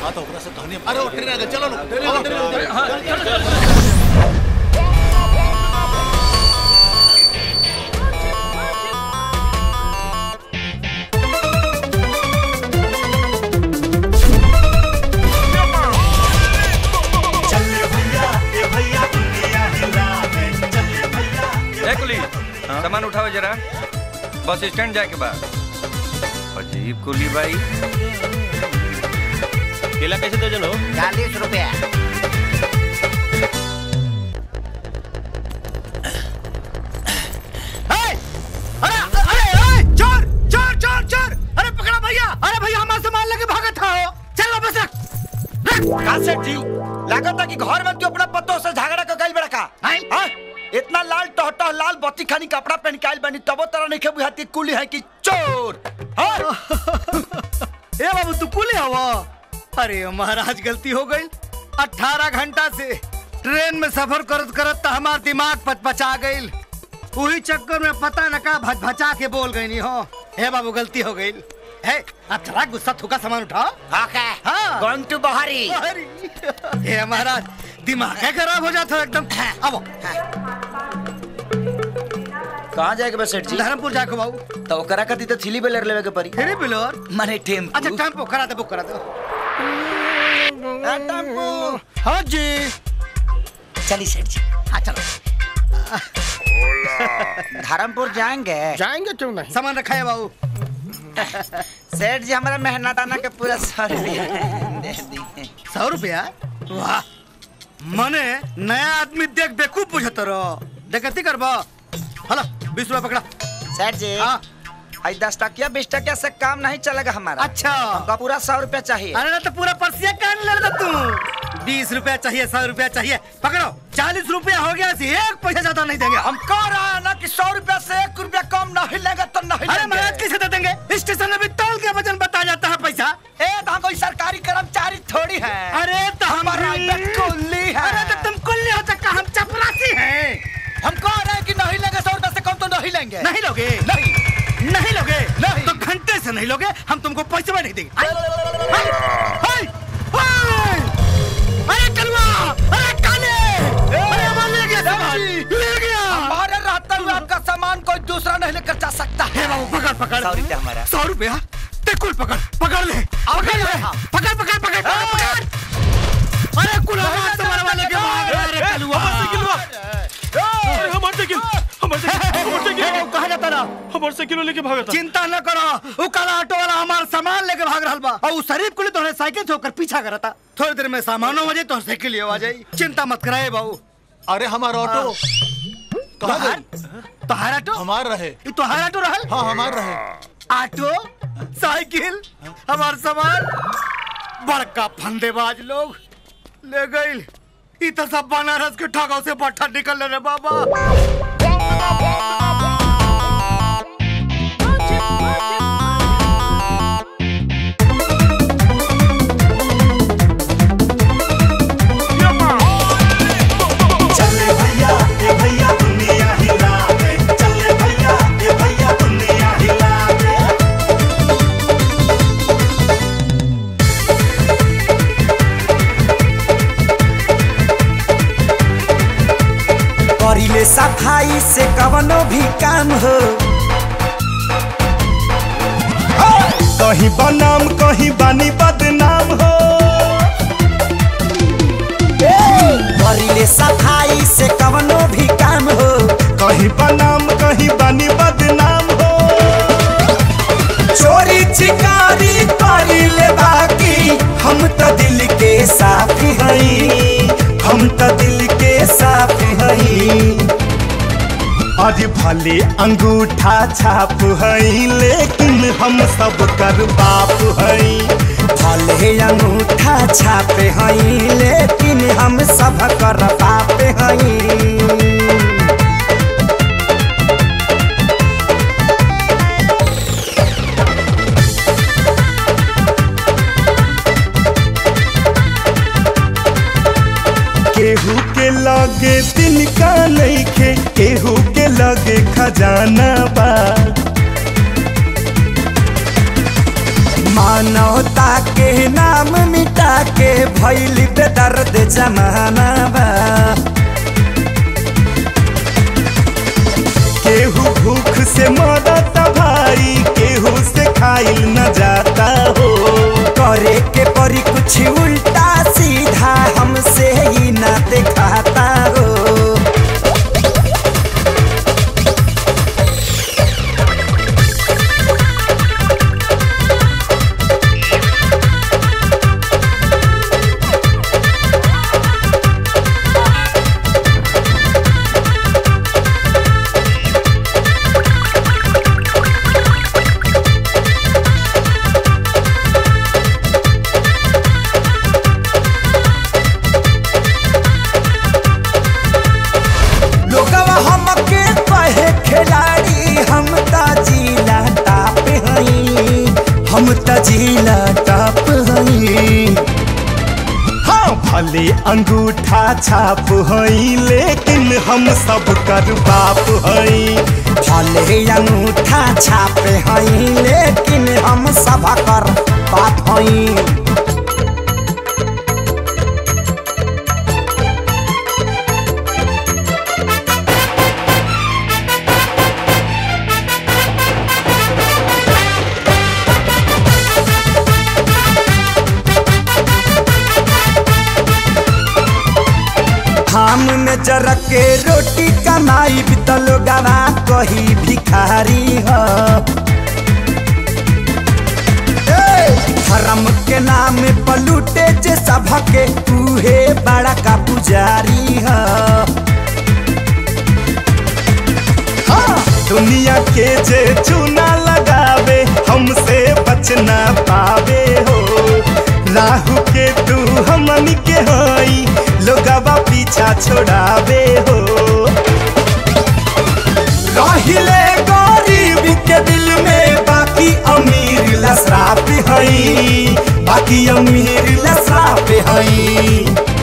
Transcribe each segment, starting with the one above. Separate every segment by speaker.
Speaker 1: हाँ तो ओकरा से कहनी अरे वो ट्रेन आ गई चलो लोग ट्रेन आ गई, ट्रेन आ गई।
Speaker 2: हाँ, चलो, चलो।
Speaker 3: ए कुली सामान उठाओ जरा बस स्टैंड जाए के बाद अजीब कुली भाई
Speaker 4: केला कैसे दर्जन हो
Speaker 5: चालीस रुपया
Speaker 6: अरे अरे अरे चोर चोर चोर चोर अरे पकड़ा भैया अरे भैया हमारा सामान लेके भागा था हो चल वापस रख
Speaker 7: कासेट जी लागत है कि घर में तू अपना पतों से झगड़ा कर गइल बड़ा का हाँ? इतना लाल टहटह लाल बत्ती खानी कपड़ा पहन के आइल बनी तबो तरह नहीं बुझाती कुली है कि चोर हाँ?
Speaker 6: ए बाबू तू कुले हवा अरे महाराज गलती हो गई अठारह घंटा से ट्रेन में सफर करत करत तो हमार दिमाग पचपचा गई वही चक्कर में पता न का भच भचा के बोल गई नी हो हे बाबू गलती हो गई है अब चला गुस्सा थूका सामान उठाओ
Speaker 5: ओके
Speaker 6: हाँ
Speaker 5: गोइंग टू बहारी
Speaker 6: हे महाराज दिमाग है खराब हो जाता है एकदम अब
Speaker 7: कहाँ जाएगा बस सेठ जी
Speaker 6: धर्मपुर जाके बाबू
Speaker 7: तो ओकरा कती तो थिली बेलर लेवे के पड़ी
Speaker 6: फिर बिलोर
Speaker 7: माने टेम्पू
Speaker 6: अच्छा टेम्पो करा दे बुक करा दो
Speaker 7: हाँ, टेम्पू
Speaker 6: हाँ जी
Speaker 7: चली सेठ जी
Speaker 6: हाँ चलो
Speaker 7: धर्मपुर जाएंगे
Speaker 6: जाएंगे क्यों नहीं सामान रखा है बाबू
Speaker 7: सेठ जी हमारा मेहनताना के पूरा सौ रुपया दे दी
Speaker 6: सौ रुपया वाह मने नया आदमी देख बेकूफ बुझत रहो देखती करबो हलो बीस रुपया पकड़ा
Speaker 7: सेठ जी
Speaker 6: हाँ
Speaker 7: आई दस टकिया बीस टकिया से काम नहीं चलेगा हमारा
Speaker 6: अच्छा
Speaker 7: हमका पूरा सौ रुपया चाहिए
Speaker 6: अरे ना तो पूरा परसिया कान ले रहा तू बीस रुपया चाहिए सौ रुपया चाहिए पकड़ो चालीस रुपया हो गया सी एक पैसा ज्यादा नहीं देंगे हम
Speaker 7: हम कह रहा है ना कि सौ रुपया से एक रुपया कम नहीं लेगा तो नहीं
Speaker 6: अरे
Speaker 7: लेंगे
Speaker 6: महाराज कैसे दे देंगे स्टेशन में भी तौल के वजन बता जाता है पैसा
Speaker 7: ए तो हम कोई सरकारी कर्मचारी थोड़ी है
Speaker 6: अरे तो हम
Speaker 7: हमारा
Speaker 6: भी-
Speaker 7: इधर कुल्ली है
Speaker 6: अरे तो तुम कुल्ली हो सकता हम चपरासी हैं
Speaker 7: हम कह रहे हैं कि नहीं लेंगे सौ रुपया से कम तो नहीं लेंगे
Speaker 6: नहीं लोगे
Speaker 7: नहीं
Speaker 6: नहीं लोगे
Speaker 7: नहीं।
Speaker 6: तो घंटे से नहीं लोगे हम तुमको पैसे भी नहीं देंगे हाय, हाय, हाय, हाय। अरे कलवा अरे काले अरे हमारा ले गया सामान ले गया
Speaker 7: हमारे रहते हुए आपका सामान कोई दूसरा नहीं लेकर जा सकता
Speaker 6: हे
Speaker 7: है
Speaker 6: बाबू पकड़ पकड़
Speaker 7: सौ रुपया हमारा।
Speaker 6: सौ रुपया टेकुल पकड़ पकड़ ले पकड़ ले
Speaker 7: हाँ।
Speaker 6: पकड़ पकड़ पकड़ पकड़ पकड़ अरे कुल हमारे सामान वाले के भाग रहा है, अरे कलवा
Speaker 4: अरे हमार साइकिल हमार साइकिल हमार साइकिल
Speaker 6: कहा जाता ना
Speaker 4: हमार साइकिल लेके भागा था
Speaker 6: चिंता न करो वो काला ऑटो वाला हमारा सामान लेके भाग रहा बा और उस शरीफ को लिए तोहरे साइकिल से होकर पीछा करता थोड़ी देर में सामान हो जाए तो साइकिल ले आ जाए चिंता मत कराए बाबू
Speaker 1: अरे हमारा ऑटो कहाँ
Speaker 6: तोहार
Speaker 1: गई
Speaker 6: तोहार ऑटो
Speaker 1: हमार रहे
Speaker 6: ये तोहार ऑटो रहल
Speaker 1: हाँ हमार रहे
Speaker 6: ऑटो साइकिल हमार सामान बड़का फंदेबाज लोग ले गई ई तो सब बनारस के ठगाव से पट्टा निकल रे बाबा
Speaker 8: चले भैया ये भैया दुनिया हिला दे चले भैया ये भैया दुनिया हिला दे
Speaker 9: करिले सफाई से कवनो भी काम हो
Speaker 8: कहीं बनाम कहीं बानी बदनाम हो
Speaker 9: करिले सफाई से कवनो भी काम हो
Speaker 8: कहीं बनाम कहीं बानी बदनाम हो
Speaker 9: चोरी चिकारी करिले बाकी हम तो दिल के साफ हई हम तो दिल के साफ हई
Speaker 8: आज भले अंगूठा छाप हई लेकिन हम सब कर बाप हई
Speaker 9: भले अंगूठा छापे हई लेकिन हम सब कर बाप हई
Speaker 8: केहू के लगे तिनका नइखे केहू के लगे खजाना बा
Speaker 9: मानवता के नाम मिटा भैल बेदर्द जमाना बा केहू भूख से मरता भाई केहू से खाइल न जाता हो करे के परी कुछ उल्टा सीधा हमसे ही ना दिखाता हो लोगवा हमके कहे खिलाड़ी हम त जिला टाप हई हम त जिला टाप हई हाँ भले अंगूठा छाप हई लेकिन हम सब कर बाप हई भले अंगूठा छाप हई लेकिन हम सब कर बाप हई धाम में जरक के रोटी कमाई बितल गवा कही भिखारी ह ए, धर्म के नाम पलूटे जे सबके उहे बड़ा का पुजारी ह हाँ, दुनिया के जे चूना लगावे हमसे बच ना पावे हो राहु के तू हमन के हई लोगवा पीछा छोड़ावे हो रहिले गरीब के दिल में बाकी अमीर लसराप हई बाकी अमीर लसराप हई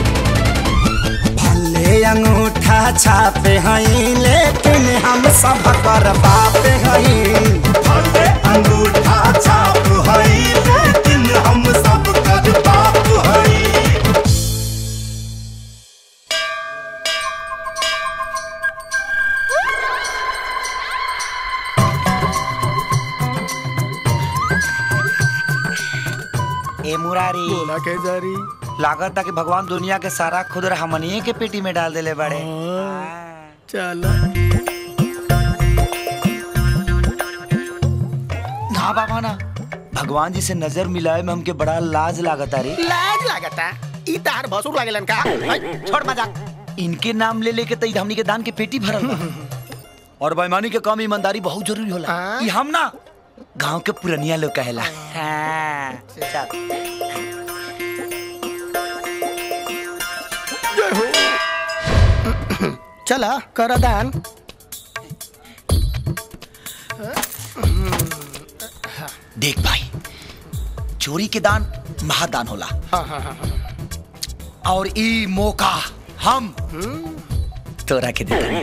Speaker 9: भले अंगूठा छापे हई लेकिन हम सब कर बाप हई भले अंगूठा छाप हई लेकिन हम सब कर बाप हई
Speaker 7: ए मुरारी
Speaker 4: बोला के जारी
Speaker 7: लागत कि भगवान दुनिया के सारा खुदर हमनिए के पेटी में डाल देले बड़े
Speaker 4: चला
Speaker 7: ना बाबा ना भगवान जी से नजर मिलाए में हमके बड़ा लाज लागता रे
Speaker 4: लाज लागता ई तार भसुर लागेलन का हई, छोड़ मजाक
Speaker 7: इनके नाम ले लेके तो हमनी के दान के पेटी भरल बा। और बेईमानी के काम ईमानदारी बहुत जरूरी होला
Speaker 4: हाँ।
Speaker 7: ई हम ना गांव के पुरनिया लोग कहेला हाँ, चल।
Speaker 4: चला कर दान
Speaker 7: देख भाई चोरी के दान महादान होला
Speaker 4: हाँ हाँ हाँ हाँ।
Speaker 7: और ई मौका हम तोरा के देता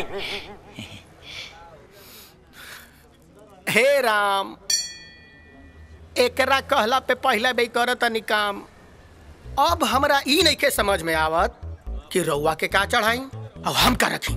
Speaker 4: हे राम एकरा कहला पे पहला बे करत तनी काम अब हमरा ई नइखे समझ में आवत कि रउआ के का चढ़ाई और हम का रखी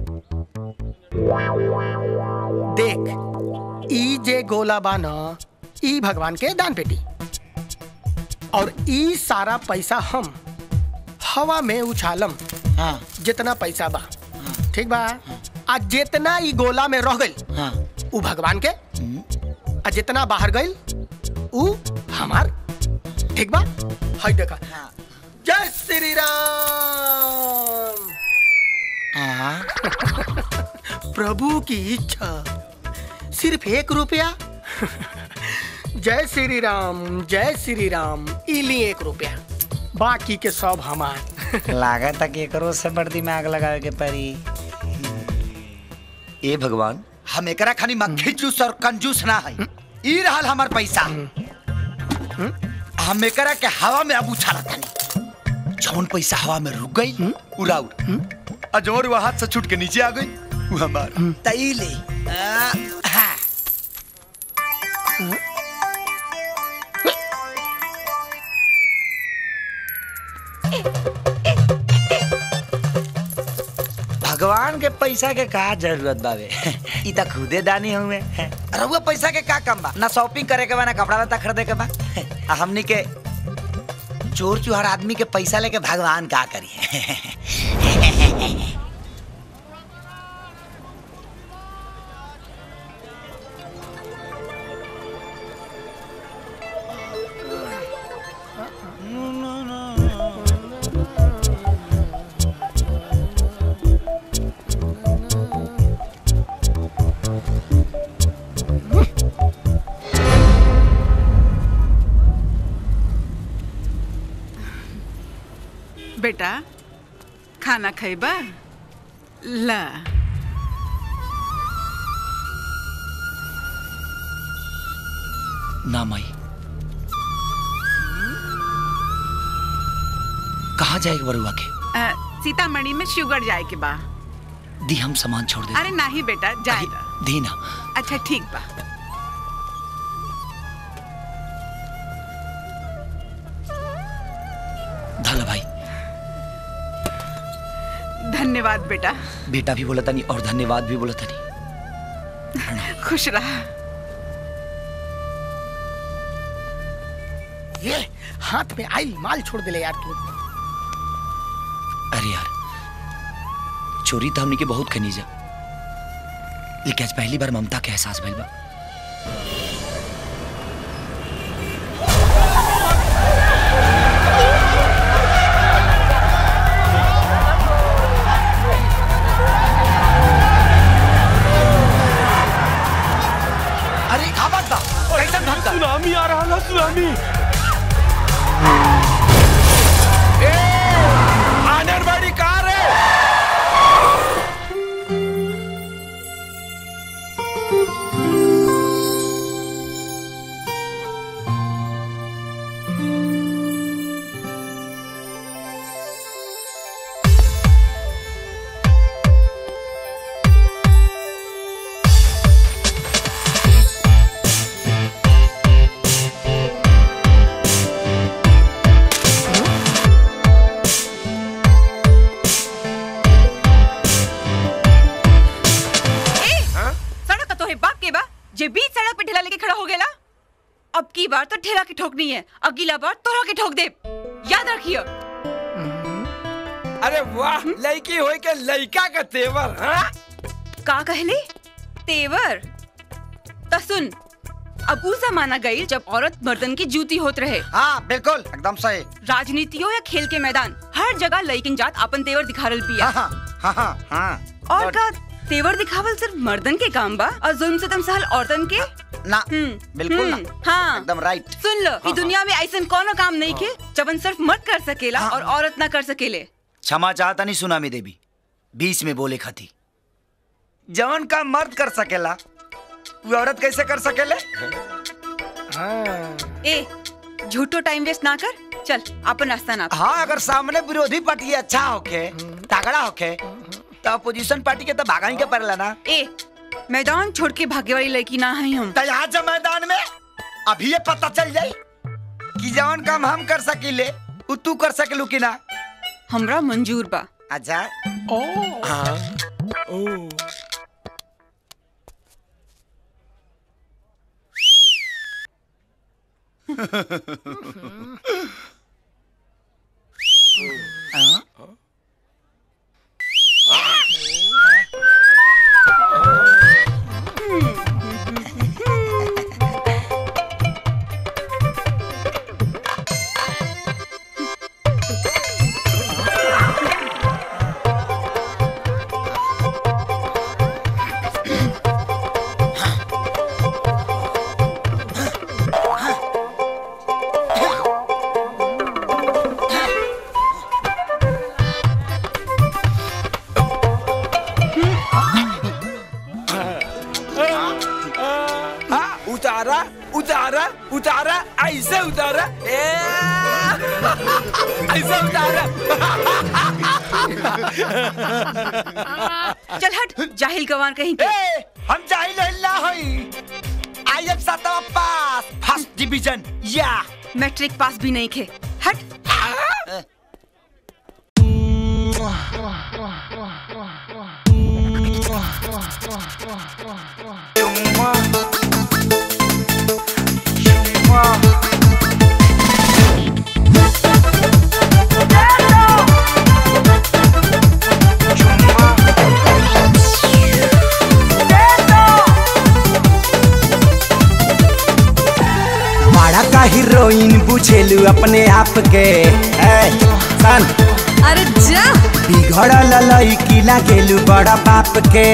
Speaker 4: देख ई जे गोला बा न ई भगवान के दान पेटी और ई सारा पैसा हम हवा में उछालम
Speaker 7: हाँ
Speaker 4: जितना पैसा बा ठीक बा आ जितना ई गोला में रह गइल
Speaker 7: हाँ
Speaker 4: उ भगवान के आ जितना बाहर गइल उ हमार ठीक बा हई देखा जय श्री राम
Speaker 7: हाँ
Speaker 4: प्रभु की इच्छा सिर्फ एक रुपया जय श्री राम जय श्री राम इली एक रुपया बाकी के सब हमार
Speaker 7: लागत कि एकरो से बड़ दिमाग लगावे के पड़ी ए भगवान हम एकरा खानी मक्खी जूस और कंजूस ना है ई रहल हमर पैसा हम एकरा के हवा में अब उछाला तानी जौन पैसा हवा में रुक गई उड़ाउर आ जौन वो हाथ से छूट के नीचे आ गई वो हमार तई ले आ, हाँ। भगवान के पैसा के का जरूरत बावे ई त खुदे दानी हुए रहुआ पैसा के का कम बा ना शॉपिंग करे के बा ना कपड़ा लत्ता खरीदे के बा आ हमनी के चोर चुहार आदमी के पैसा लेके भगवान का करी
Speaker 2: बेटा खाना खैबा ला
Speaker 7: ना माई कहाँ जाएगा बरुआ के
Speaker 2: अ, सीतामढ़ी में शुगर जाए के बा
Speaker 7: दी हम सामान छोड़ दे
Speaker 2: अरे नहीं बेटा जाए
Speaker 7: दी ना
Speaker 2: अच्छा ठीक बा
Speaker 7: धल भाई
Speaker 2: धन्यवाद बेटा
Speaker 7: बेटा भी बोला तनी और धन्यवाद भी बोला तनी
Speaker 2: खुश रहा
Speaker 4: ये हाथ में आई माल छोड़ दिले यार तू
Speaker 7: अरे यार चोरी तो हमने के बहुत खनी जा लेकिन आज पहली बार ममता के एहसास भइल बा अरे खाबत बा कैसन ढंग का
Speaker 5: सुनामी आ रहा ना सुनामी आनरवाड़ी कार है
Speaker 10: ए, सड़क तो है बाप के बा जे बीच सड़क पे ठेला लेके खड़ा हो गेला अब की बार तो ठेला के ठोकनी है अगला बार तोरा के ठोक दे याद रखियो
Speaker 5: अरे वाह लड़की होई के लड़का का तेवर हाँ?
Speaker 10: का कहले तेवर त सुन अब उ जमाना गई जब औरत मर्दन की जूती होत रहे
Speaker 7: हाँ बिल्कुल एकदम सही
Speaker 10: राजनीति हो या खेल के मैदान हर जगह लड़किन जात अपन तेवर दिखारल पिया
Speaker 7: हाँ हाँ हाँ हाँ
Speaker 10: और का तेवर दिखावल सिर्फ मर्दन के काम बा और जुल्म से सहल औरतन के
Speaker 7: ना
Speaker 10: हम्म,
Speaker 7: बिल्कुल ना
Speaker 10: हम्म, हाँ
Speaker 7: एकदम राइट
Speaker 10: सुन लो ई दुनिया में ऐसा कोनो काम नहीं के जबन सिर्फ मर्द कर सकेला और औरत ना कर सकेले
Speaker 7: क्षमा चाहता नहीं सुनामी देवी बीच में बोले खाती जवन का मर्द कर सकेला वो औरत कैसे कर सकेले
Speaker 10: ए झूठो टाइम वेस्ट ना कर चल अपन रास्ता ना
Speaker 7: हाँ अगर सामने विरोधी पार्टी अच्छा होके तगड़ा होके तो अपोजिशन पार्टी के तो भागा ही के पड़ेला ना
Speaker 10: ए मैदान छोड़ के भागे वाली लड़की ना है हम
Speaker 7: तो यहाँ जा मैदान में अभी ये पता चल जाई कि जवन काम हम कर सकीले उ तू कर सकेलू कि ना
Speaker 10: हमरा मंजूर बा
Speaker 7: अच्छा
Speaker 4: ओ
Speaker 5: हाँ, उतारा उतारा उतारा ऐसे उतारा ए, ऐसे उतारा
Speaker 10: चल हट जाहिल गवान कहीं के
Speaker 7: ए, हम जाहिल हिल्ला हई आई एम सातवा पास फर्स्ट डिवीजन या
Speaker 10: मैट्रिक पास भी नहीं खे हट
Speaker 9: बड़ा का हीरोइन बुझेलू अपने आप के ए, सन
Speaker 11: अरे जा
Speaker 9: बिगड़ल लड़की लागेलू बड़ा बाप के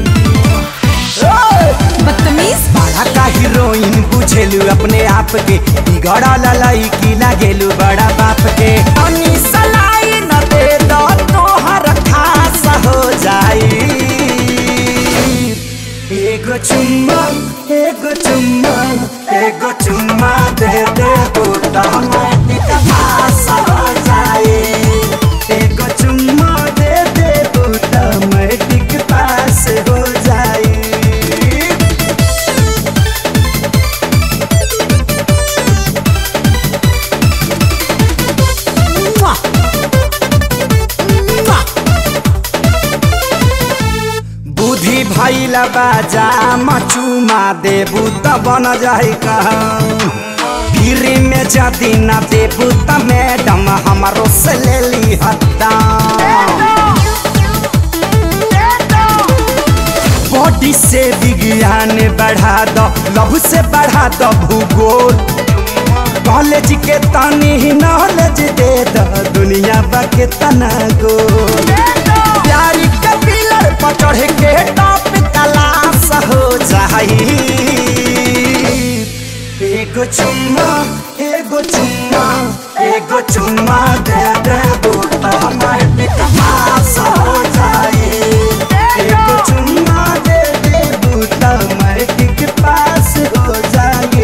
Speaker 11: बदतमीज
Speaker 9: बड़ा का हीरोइन बुझेलू अपने आप के बिगड़ल लड़की लागेलू बड़ा बाप के अनी सलाई न दे दो तोहर खास हो जाई एगो चुम्मा एगो चुम्मा एगो चुम्मा दे दे बूता माटी पास हो जाए एगो चुम्मा दे दे बूता माटी के पास हो जाए बुद्धि भैला बाजा मचुमा देबू त बन जाई कहूँ फिर में जदी न देबू त मैडम हमारो से ले ली हत्ता बॉडी से विज्ञान बढ़ा दो लव से बढ़ा दो भूगोल कॉलेज के तनी ही नॉलेज दे दो दुनिया बा के तना गोल प्यारी के पिलर पर चढ़ के टॉप क्लास हो जाई एगो चुम्मा एगो चुम्मा एगो चुम्मा दे दे बूटा माटी पास हो जाई एगो चुम्मा दे दे बूटा माटी के पास हो जाई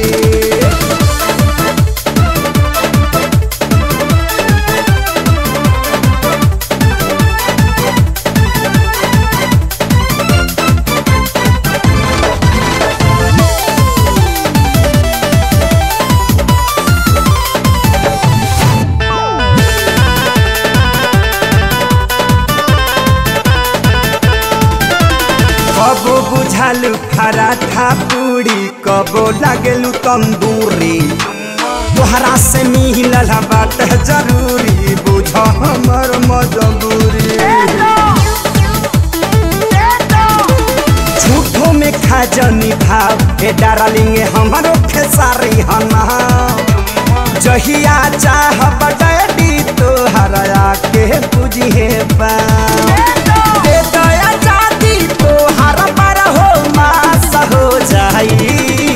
Speaker 9: कबो बुझालू पराठा पूरी कबो लागेलू तंदूरी तोहरा से मिलल बात जरूरी बुझ हमर मजबूरी झूठो में खा जनी भाव हे डार्लिंग हमारो खेसारी हना जहिया चाह बटैडी तोहरा के बुझिए बा दे दया जाती तोहर पर हो मास हो जाई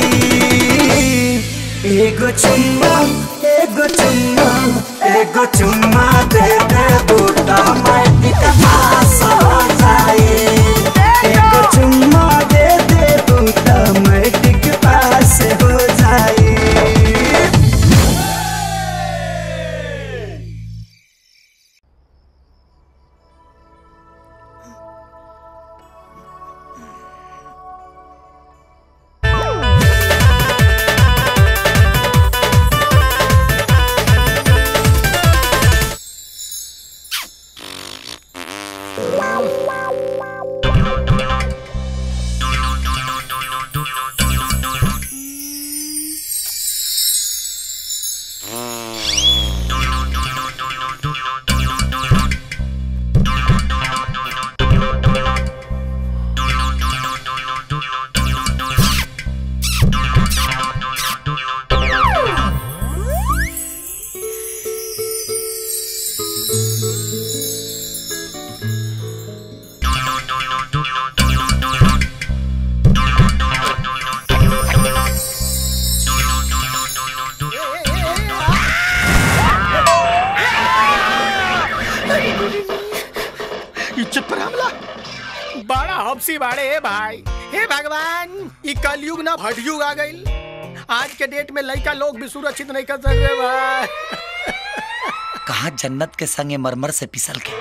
Speaker 9: एगो चुम्मा एगो चुम्मा एगो चुम्मा दे दे बूटा माटी का पास हो जाई एगो चुम्मा दे दे बूटा माटी के पास हो जाई
Speaker 4: इज्जत पर हमला बड़ा हफसी बाड़े हे भाई हे भगवान ई कलयुग ना भटयुग आ गइल आज के डेट में लड़का लोग भी सुरक्षित नहीं कर सकते भाई
Speaker 7: कहा जन्नत के संगे मरमर से पिसल के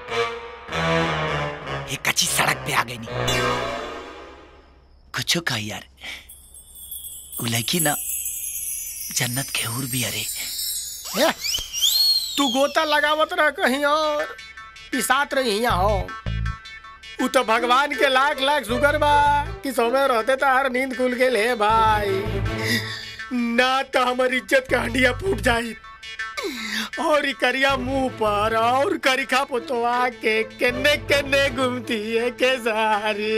Speaker 7: एक कच्ची सड़क पे आ गई नी कुछ कहा यार उ लड़की ना जन्नत के हूर भी अरे
Speaker 4: हे, तू गोता लगावत रह कहीं और पिसात रही यहाँ हो उ तो भगवान के लाख लाख शुगर बा कि सोमे रहते तो हर नींद खुल के ले भाई ना तो हमारी इज्जत के हंडिया फूट जाई और ई करिया मुंह पर और करिखा पुतवा के केने केने घूमती है के सारी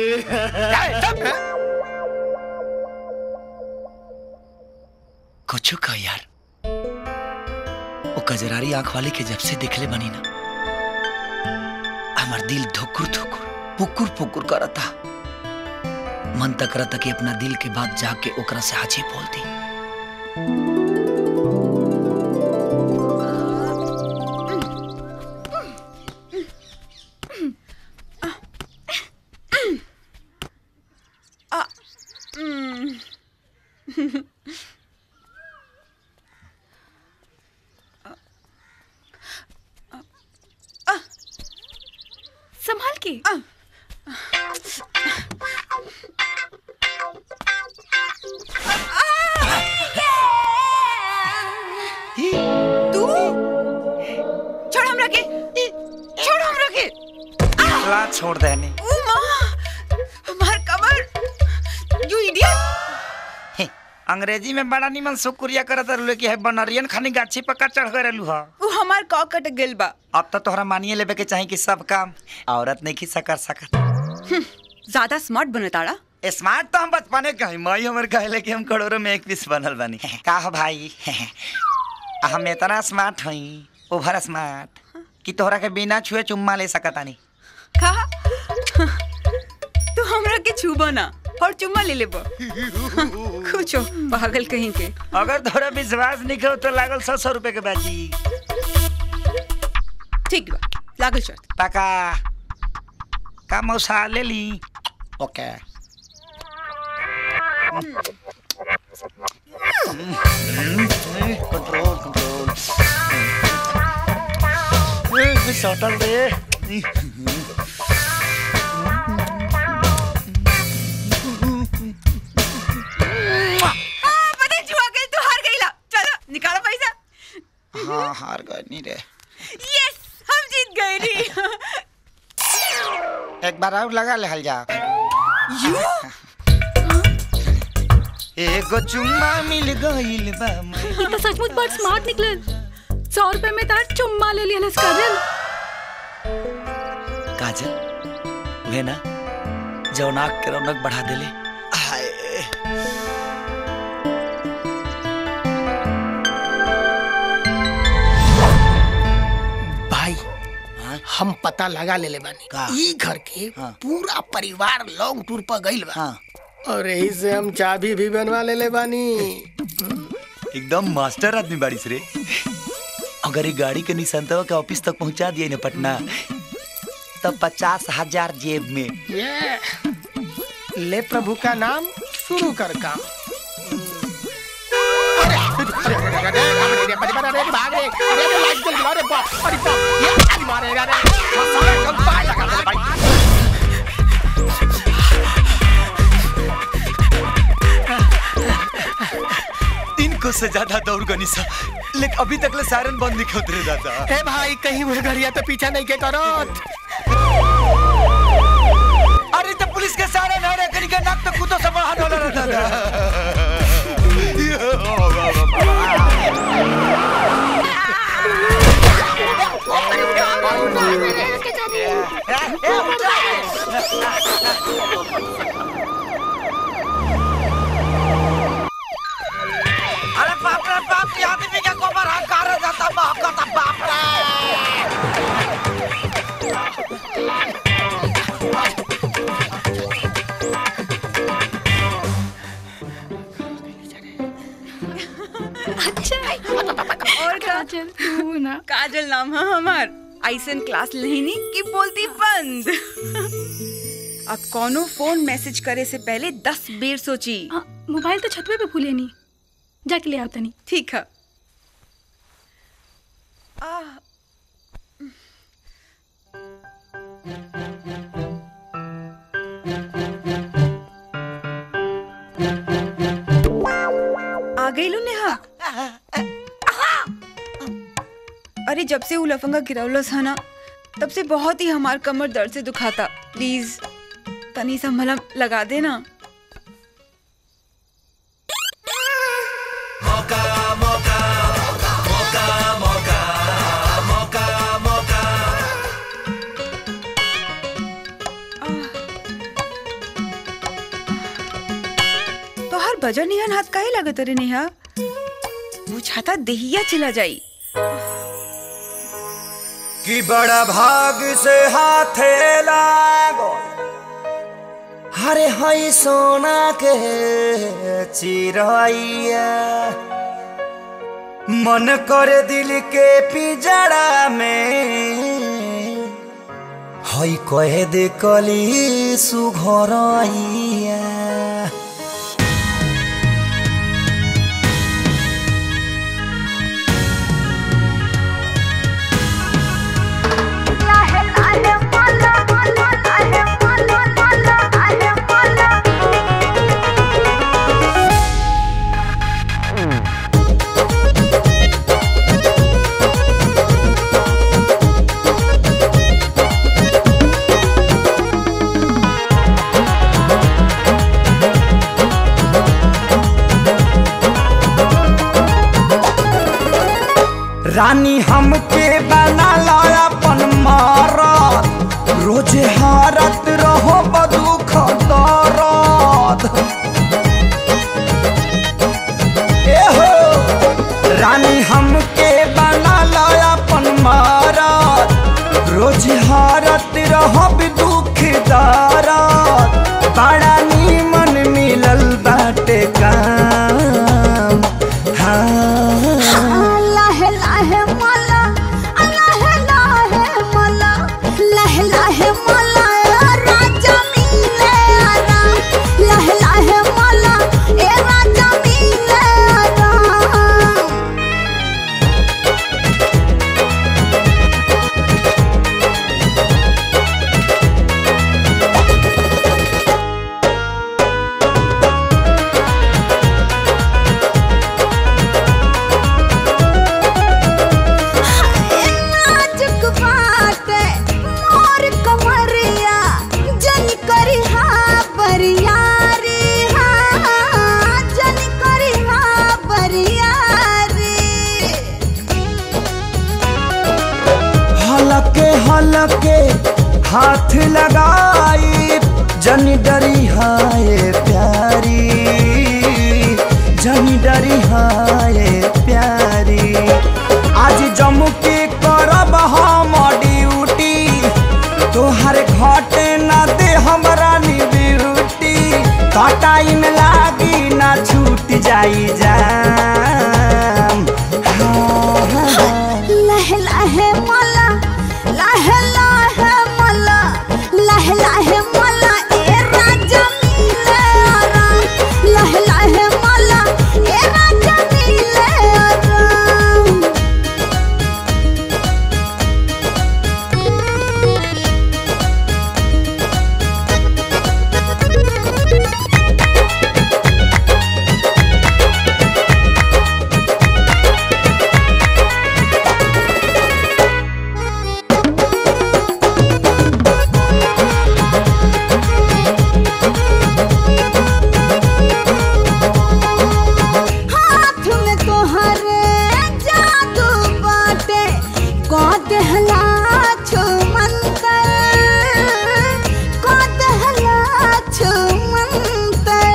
Speaker 7: कुछ कह यार वो कजरारी आंख वाले के जब से देखले बनी ना हमार दिल धुकुर धुकुर पुकुर पुकुर करता मन तक करता कि अपना दिल के बात जाके ओकरा से हाजी बोल दी
Speaker 11: संभाल के
Speaker 10: तू छोड़ हमरा के छोड़ हमरा के
Speaker 7: ला छोड़ देने
Speaker 10: ओ माँ हमार कमर यू इडियट
Speaker 7: हे, अंग्रेजी में बड़ा निमन शुक्रिया करत रहलू कि है बनरियन खानी गाछी पक्का चढ़ गए रहलू हा
Speaker 10: वो हमार कॉ कट गेल बा
Speaker 7: अब तो तोहरा मानिए लेबे के चाही कि सब काम औरत नहीं खिस्सा कर सकत
Speaker 10: ज्यादा स्मार्ट बनताड़ा
Speaker 7: स्मार्ट तो हम बचपने कही मई हमर कहले कि हम करोड़ों में एक पीस बनल बनी का हो भाई हम इतना स्मार्ट हई ओवर स्मार्ट कि तोहरा के बिना छुए चुम्मा ले सकत आनी
Speaker 10: कहा तू हमरा के छूबो ना और चुम्मा ले लेबो कुछ पागल कहीं के
Speaker 7: अगर तोहरा विश्वास नहीं करो तो लागल सौ सौ रुपए के बाजी
Speaker 10: ठीक बा लागल शर्त
Speaker 7: पका का मौसा ले ली ओके कंट्रोल कंट्रोल सटल दे
Speaker 10: हाँ, पता है, जुआ गई तू हार गईला चलो निकालो पैसा
Speaker 7: हाँ हार गए नहीं रे
Speaker 10: यस हम जीत गए नी
Speaker 7: एक बार और लगा ले हल जा
Speaker 10: यू
Speaker 7: एगो चुम्मा मिल गइल बा
Speaker 11: ये तो सचमुच बड़ स्मार्ट निकलल सौ रुपए में तार चुम्मा ले लिया काजल
Speaker 7: काजल वे ना जौनाक के रौनक बढ़ा देले हाय
Speaker 4: भाई हम पता लगा ले ले बानी
Speaker 7: का?
Speaker 4: ई घर के
Speaker 7: हाँ।
Speaker 4: पूरा परिवार लॉन्ग टूर पर गइल बा
Speaker 7: हाँ
Speaker 4: और यही से हम चाबी भी बनवा ले ले बानी
Speaker 7: एकदम मास्टर आदमी बारिश रे अगर ये गाड़ी के निसंतवा के ऑफिस तक पहुंचा दिए ना पटना तब पचास हजार जेब में
Speaker 4: ये ले प्रभु का नाम शुरू कर काम अरे, अरे, अरे, अरे, अरे, अरे, अरे, अरे, अरे, भाग रे, अरे, अरे, लाइट जल गया, अरे, बाप, अरे, बाप, ये अरे, मारे, अरे, अरे, साले कब पाए लगा दे भाई।
Speaker 7: इनको से ज्यादा दौड़ गनी सा लेकिन अभी तक ले सायरन बंद नहीं उतरे दादा
Speaker 4: ए भाई कहीं वो घड़िया तो पीछा नहीं के करो
Speaker 7: अरे तो पुलिस के सायरन है रे कहीं का नाक तो कूदो से बाहर डोला रहता था अरे बाप रे बाप ये आदमी का गोबर हाथ कार जाता बाप का तो बाप रे
Speaker 11: अच्छा
Speaker 10: और का
Speaker 11: काजल तू ना
Speaker 10: काजल नाम है हमार ऐसन क्लास लेनी कि बोलती बंद अब कोनो फोन मैसेज करे से पहले दस बेर सोची
Speaker 11: हाँ, मोबाइल तो छतवे पे भूले नहीं जाके ले आवता नहीं
Speaker 10: ठीक है आ, आ गई लो नेहा अरे जब से उ लफंगा गिरौलस है ना तब से बहुत ही हमार कमर दर्द से दुखाता प्लीज तनी सा मलहम लगा देना तो हर बजर निहन हाथ काहे लगत रे नेहा वो छाता देहिया चला जाई
Speaker 9: कि बड़ा भाग से हाथे लागो हरे हई सोना के चिरैया मन करे दिल के पिजड़ा में हई कहे दे कली सुघरैया रानी हमके बना लो अपन मारत रोजे हारत रहो बदुख दरद ए हो रानी हमके बना लो अपन मारत रोजे हारत रहो दुख दरद बड़ा नीमन मिलल बाटे काम हाँ
Speaker 12: लाहे लाहे मला लाहे लाहे मला लाहे लाहे मला राजा मिले आरा लाहे लाहे मला ए राजा मिले आरा नाजुक बाटे मोर कमरिया जन करी हा बरियारी हा जन करी हा बरियारी
Speaker 9: हलके हलके हाथ लगाई जन डरी हाय प्यारी जन डरी हाय प्यारी आज जम्मू के करब हम ड्यूटी तोहर घटे न दे हमरा नी ब्यूटी का टाइम लागी ना छूट जाई जाम हाँ, हाँ, हाँ।
Speaker 12: लहे लहे मला लहे लहे मला लहे लहे मला ए राजा मिले आरा लहे लहे मला ए राजा मिले आरा हाथ में तोहरे जादू बाटे को देहला छो मंतर को देहला छो मंतर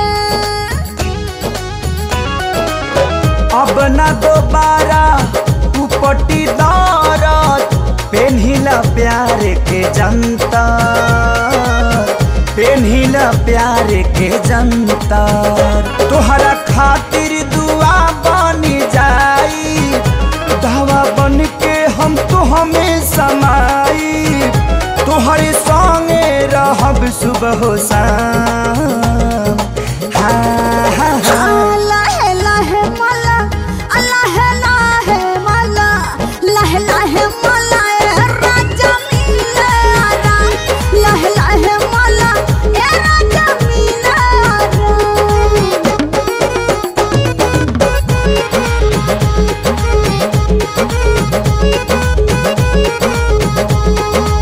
Speaker 9: अब न दोबारा उपटी दौरत पेन्हिला प्यार के जनता पेन्हिला प्यार के जनता तोहरा खातिर दुआ बनी जाई दवा बन के हम तो हमें समाई तोहरे संगे रहब सुबह शाम हाँ हाँ हाँ
Speaker 12: लहे लहे मला लहे लहे मला लहे लहे मला ए राजा मिले आरा लहे लहे मला ए राजा मिले आरा
Speaker 9: हाँ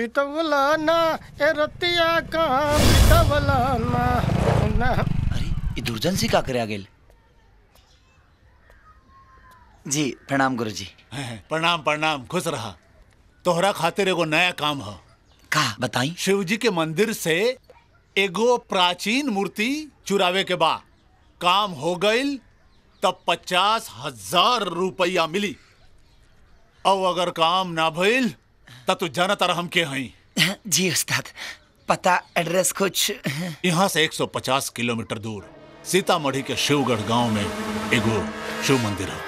Speaker 4: बितवला ना ए रतिया कहाँ बितवला ना ना
Speaker 7: ये दुर्जन सी का करे आ गेल जी प्रणाम गुरु जी
Speaker 1: प्रणाम प्रणाम खुश रहा तोहरा खातिर एगो नया काम ह
Speaker 7: का बताई
Speaker 1: शिव जी के मंदिर से एगो प्राचीन मूर्ति चुरावे के बा काम हो गईल तब पचास हजार रुपया मिली और अगर काम ना भइल तब तू जाना तारा हम के हई
Speaker 7: जी उस्ताद पता एड्रेस कुछ
Speaker 1: यहाँ से 150 किलोमीटर दूर सीतामढ़ी के शिवगढ़ गांव में एगो शिव मंदिर है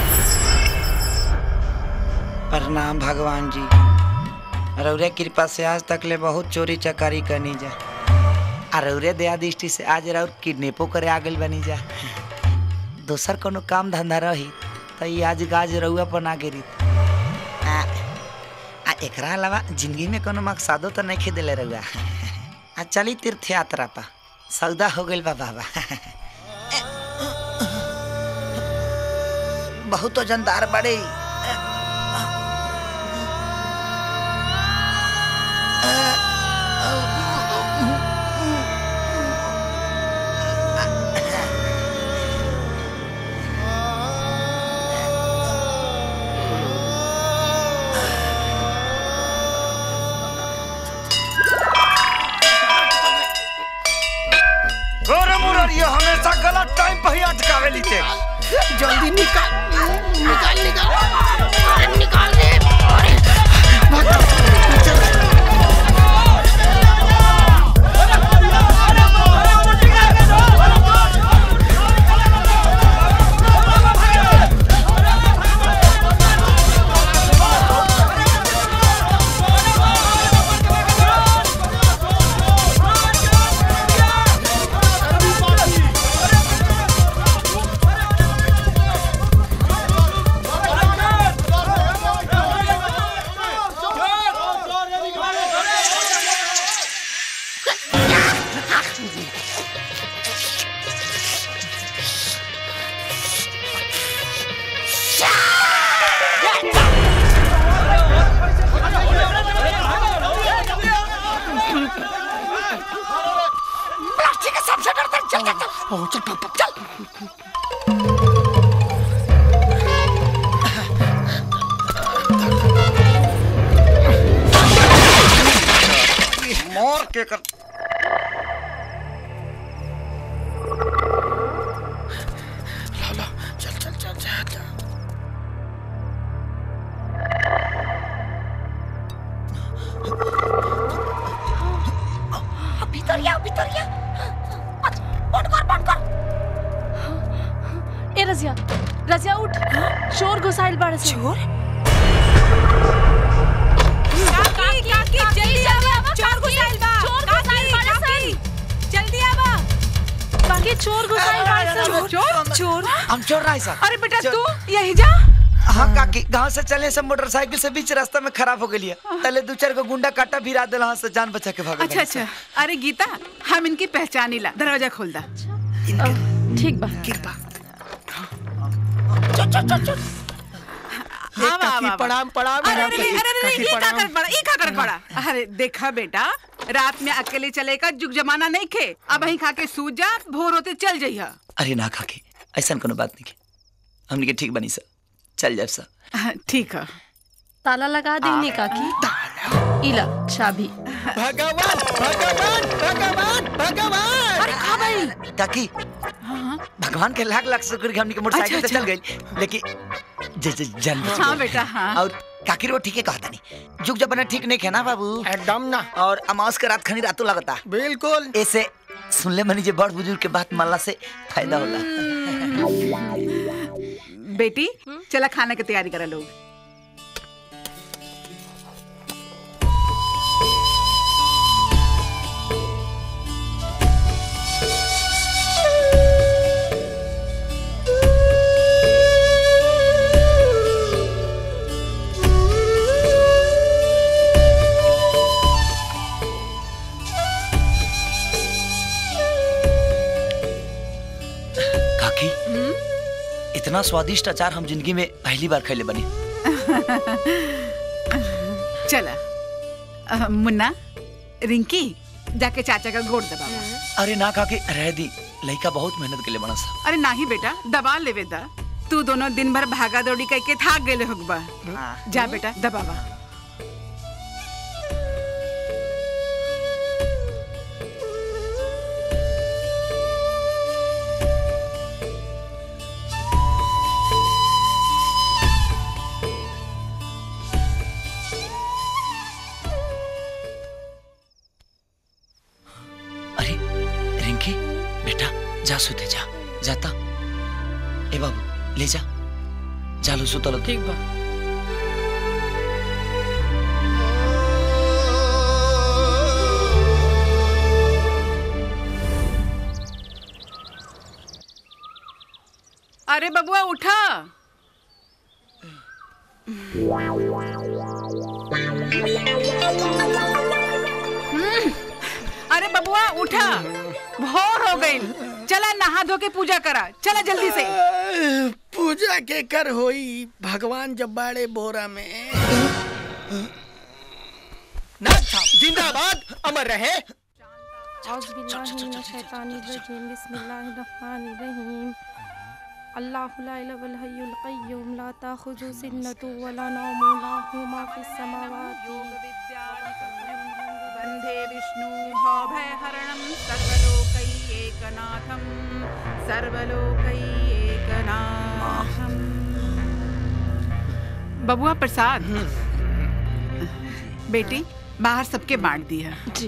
Speaker 7: प्रणाम भगवान जी रौरे कृपा से आज तक ले बहुत चोरी चकारी करनी जा आ रौरे दया दृष्टि से आज रौर किडनेपो करे आ गइल बनी जा दोसर कोनो काम धंधा रही तो ये आज गाज रउआ पर ना गिरी आ, आ एकरा अलावा जिंदगी में कोनो मकसदो तो नहीं खेदेले रउआ आ चली तीर्थ यात्रा पा सौदा हो गइल बा बाबा बहुत वजनदार बड़े
Speaker 5: अरे मुरारिया हमेशा गलत टाइम पे ही अटकावे लीते
Speaker 4: जल्दी निकाल निकाल निकाल अरे निकाल दे अरे
Speaker 12: प्लास्टिक का सबसे डरता है। चल चल चल ओ, चल पापा चल
Speaker 7: मोर के कर
Speaker 4: चल चल चल चल चल
Speaker 12: भीतरिया भीतरिया बंद कर बंद कर
Speaker 11: ए रजिया रजिया उठ चोर घुसाइल बाड़े से चोर
Speaker 10: काकी काकी जल्दी आवा चोर घुसाइल बा
Speaker 11: चोर घुसाइल बाड़े सन
Speaker 10: जल्दी आवा
Speaker 11: काकी चोर घुसाइल बाड़े सन
Speaker 10: चोर चोर
Speaker 7: हम चोर रहा सर
Speaker 10: अरे बेटा तू यही जा
Speaker 7: हाँ काकी गांव से चले से मोटरसाइकिल से बीच रास्ता में खराब हो गई पहले दू चार को गुंडा काटा भिरा दिल से जान बचा के भाग
Speaker 2: अच्छा अच्छा अरे गीता हम इनकी पहचानी ला दरवाजा खोल दा
Speaker 11: ठीक बा
Speaker 2: कृपा
Speaker 4: चल चल चल चल
Speaker 2: हाँ, वाह,
Speaker 4: काकी,
Speaker 2: वाह,
Speaker 4: प्रणाम प्रणाम
Speaker 2: अरे अरे
Speaker 4: काकी,
Speaker 2: अरे अरे
Speaker 4: काकी,
Speaker 2: ये का
Speaker 4: प्रणाम।
Speaker 2: कर पड़ा ये का कर पड़ा अरे देखा बेटा रात में अकेले चले का जुग जमाना नहीं खे अब वहीं खा के सूत जा भोर होते चल जइहा
Speaker 7: अरे ना काकी ऐसा कोनो बात नहीं के हमने के ठीक बनी सर चल जाए सर
Speaker 2: ठीक है
Speaker 11: ताला लगा देनी काकी इला चाबी
Speaker 4: भगवान भगवान भगवान भगवान
Speaker 11: अरे कहाँ भाई
Speaker 7: काकी भगवान के लाख लाख शुक्र कि हमने के मोटरसाइकिल
Speaker 2: अच्छा,
Speaker 7: से चल गई लेकिन ज- ज- जान बच
Speaker 2: हाँ
Speaker 7: गई।
Speaker 2: बेटा हाँ
Speaker 7: और काकी रो ठीक है कहता नहीं जुग जमाना ठीक नहीं है ना बाबू
Speaker 4: एकदम ना
Speaker 7: और अमावस के रात खनी रातों लगता
Speaker 4: बिल्कुल
Speaker 7: ऐसे सुन ले मनी जे बड़ बुजुर्ग के बात मानला से फायदा होला
Speaker 2: बेटी चला खाने की तैयारी करा लोग
Speaker 7: काकी इतना स्वादिष्ट अचार हम जिंदगी में पहली बार खैले बनी
Speaker 2: चला अ, मुन्ना रिंकी जाके चाचा का गोड़ दबावा
Speaker 7: अरे ना काकी रह दी लड़का बहुत मेहनत के लिए बना सा
Speaker 2: अरे नाही बेटा दबा लेवे दा तू दोनों दिन भर भागा दौड़ी करके थाक गेले होगबा जा बेटा दबावा
Speaker 7: अरे रिंकी बेटा जा सुते जा जाता ए बाबू ले जा चालू सुतल ठीक बा
Speaker 2: अरे बबुआ उठा हम्म, अरे बबुआ उठा भोर हो गई चला नहा धो के पूजा करा चला जल्दी से
Speaker 4: पूजा के कर होई भगवान जब बाड़े बोरा में नाथ साहब जिंदाबाद अमर रहे
Speaker 13: अल्लाहु ला इलाहा इल्ला हुवल कय्यूम ला ताखुजु सिन्नतु वला नौम लहु मा फिस समावाति
Speaker 2: वन्दे विष्णु भयहरणं सर्वलोकैकनाथं सर्वलोकैकनाथं बबुआ प्रसाद बेटी बाहर सबके बांट दिया
Speaker 11: जी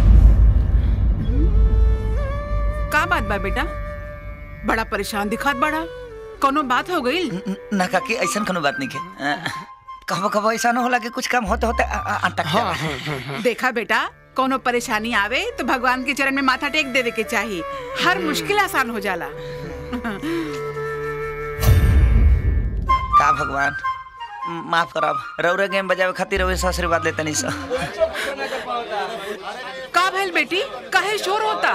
Speaker 2: का बात बा बेटा बड़ा परेशान दिखात बड़ा कोनो बात हो गई
Speaker 7: ना काकी ऐसा कोनो बात नहीं के कहो कहो ऐसा न होला कि कुछ काम होते होते अ- अ- अटक जाए
Speaker 2: देखा बेटा कोनो परेशानी आवे तो भगवान के चरण में माथा टेक देवे के चाहिए हर मुश्किल आसान हो जाला
Speaker 7: का भगवान म- माफ करब रौरे गेम बजावे खातिर रउए से आशीर्वाद लेते नहीं सर
Speaker 2: का भइल बेटी काहे शोर होता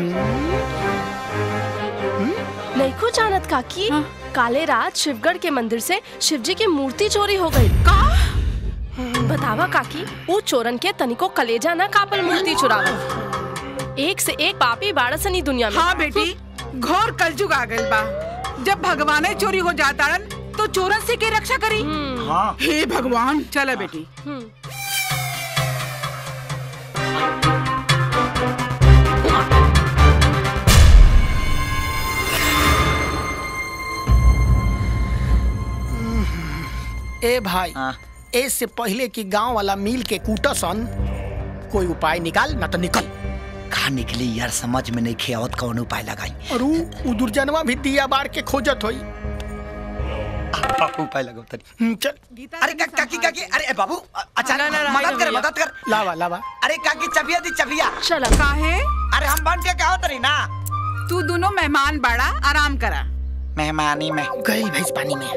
Speaker 11: नहीं जानत काकी काले रात शिवगढ़ के मंदिर से शिवजी की मूर्ति चोरी हो गई
Speaker 2: का
Speaker 11: बतावा काकी वो चोरन के तनिको कलेजा ना कापल मूर्ति चुरावा एक से एक पापी बाड़सनी दुनिया में
Speaker 2: हाँ बेटी घोर कलजुग आ गइल बा जब भगवाने चोरी हो जाता तो चोरन से के रक्षा करी
Speaker 7: हाँ।
Speaker 2: हे भगवान चला बेटी
Speaker 4: ए भाई ए से पहले कि गांव वाला मिल के कूटसन कोई उपाय निकाल ना तो निकल
Speaker 7: कहा निकली यार समझ में नहीं खेवत कौन उपाय लगाई
Speaker 4: और ऊ ऊ दुर्जनवा भी दिया बार के खोजत होई
Speaker 7: उपाय लगाओ तनी
Speaker 4: हम्म, चल
Speaker 7: अरे का, काकी काकी अरे ए, बाबू अ- अच्छा
Speaker 2: ला, ला, ला,
Speaker 7: मदद
Speaker 2: ला,
Speaker 7: कर
Speaker 2: भैया।
Speaker 7: मदद कर
Speaker 4: लावा लावा
Speaker 7: अरे काकी चबिया दी चबिया
Speaker 11: चला
Speaker 2: काहे
Speaker 7: अरे हम बन के कहो तरी ना
Speaker 2: तू दोनों मेहमान बाड़ा आराम करा
Speaker 7: मेहमानी में
Speaker 4: गई भैंस पानी में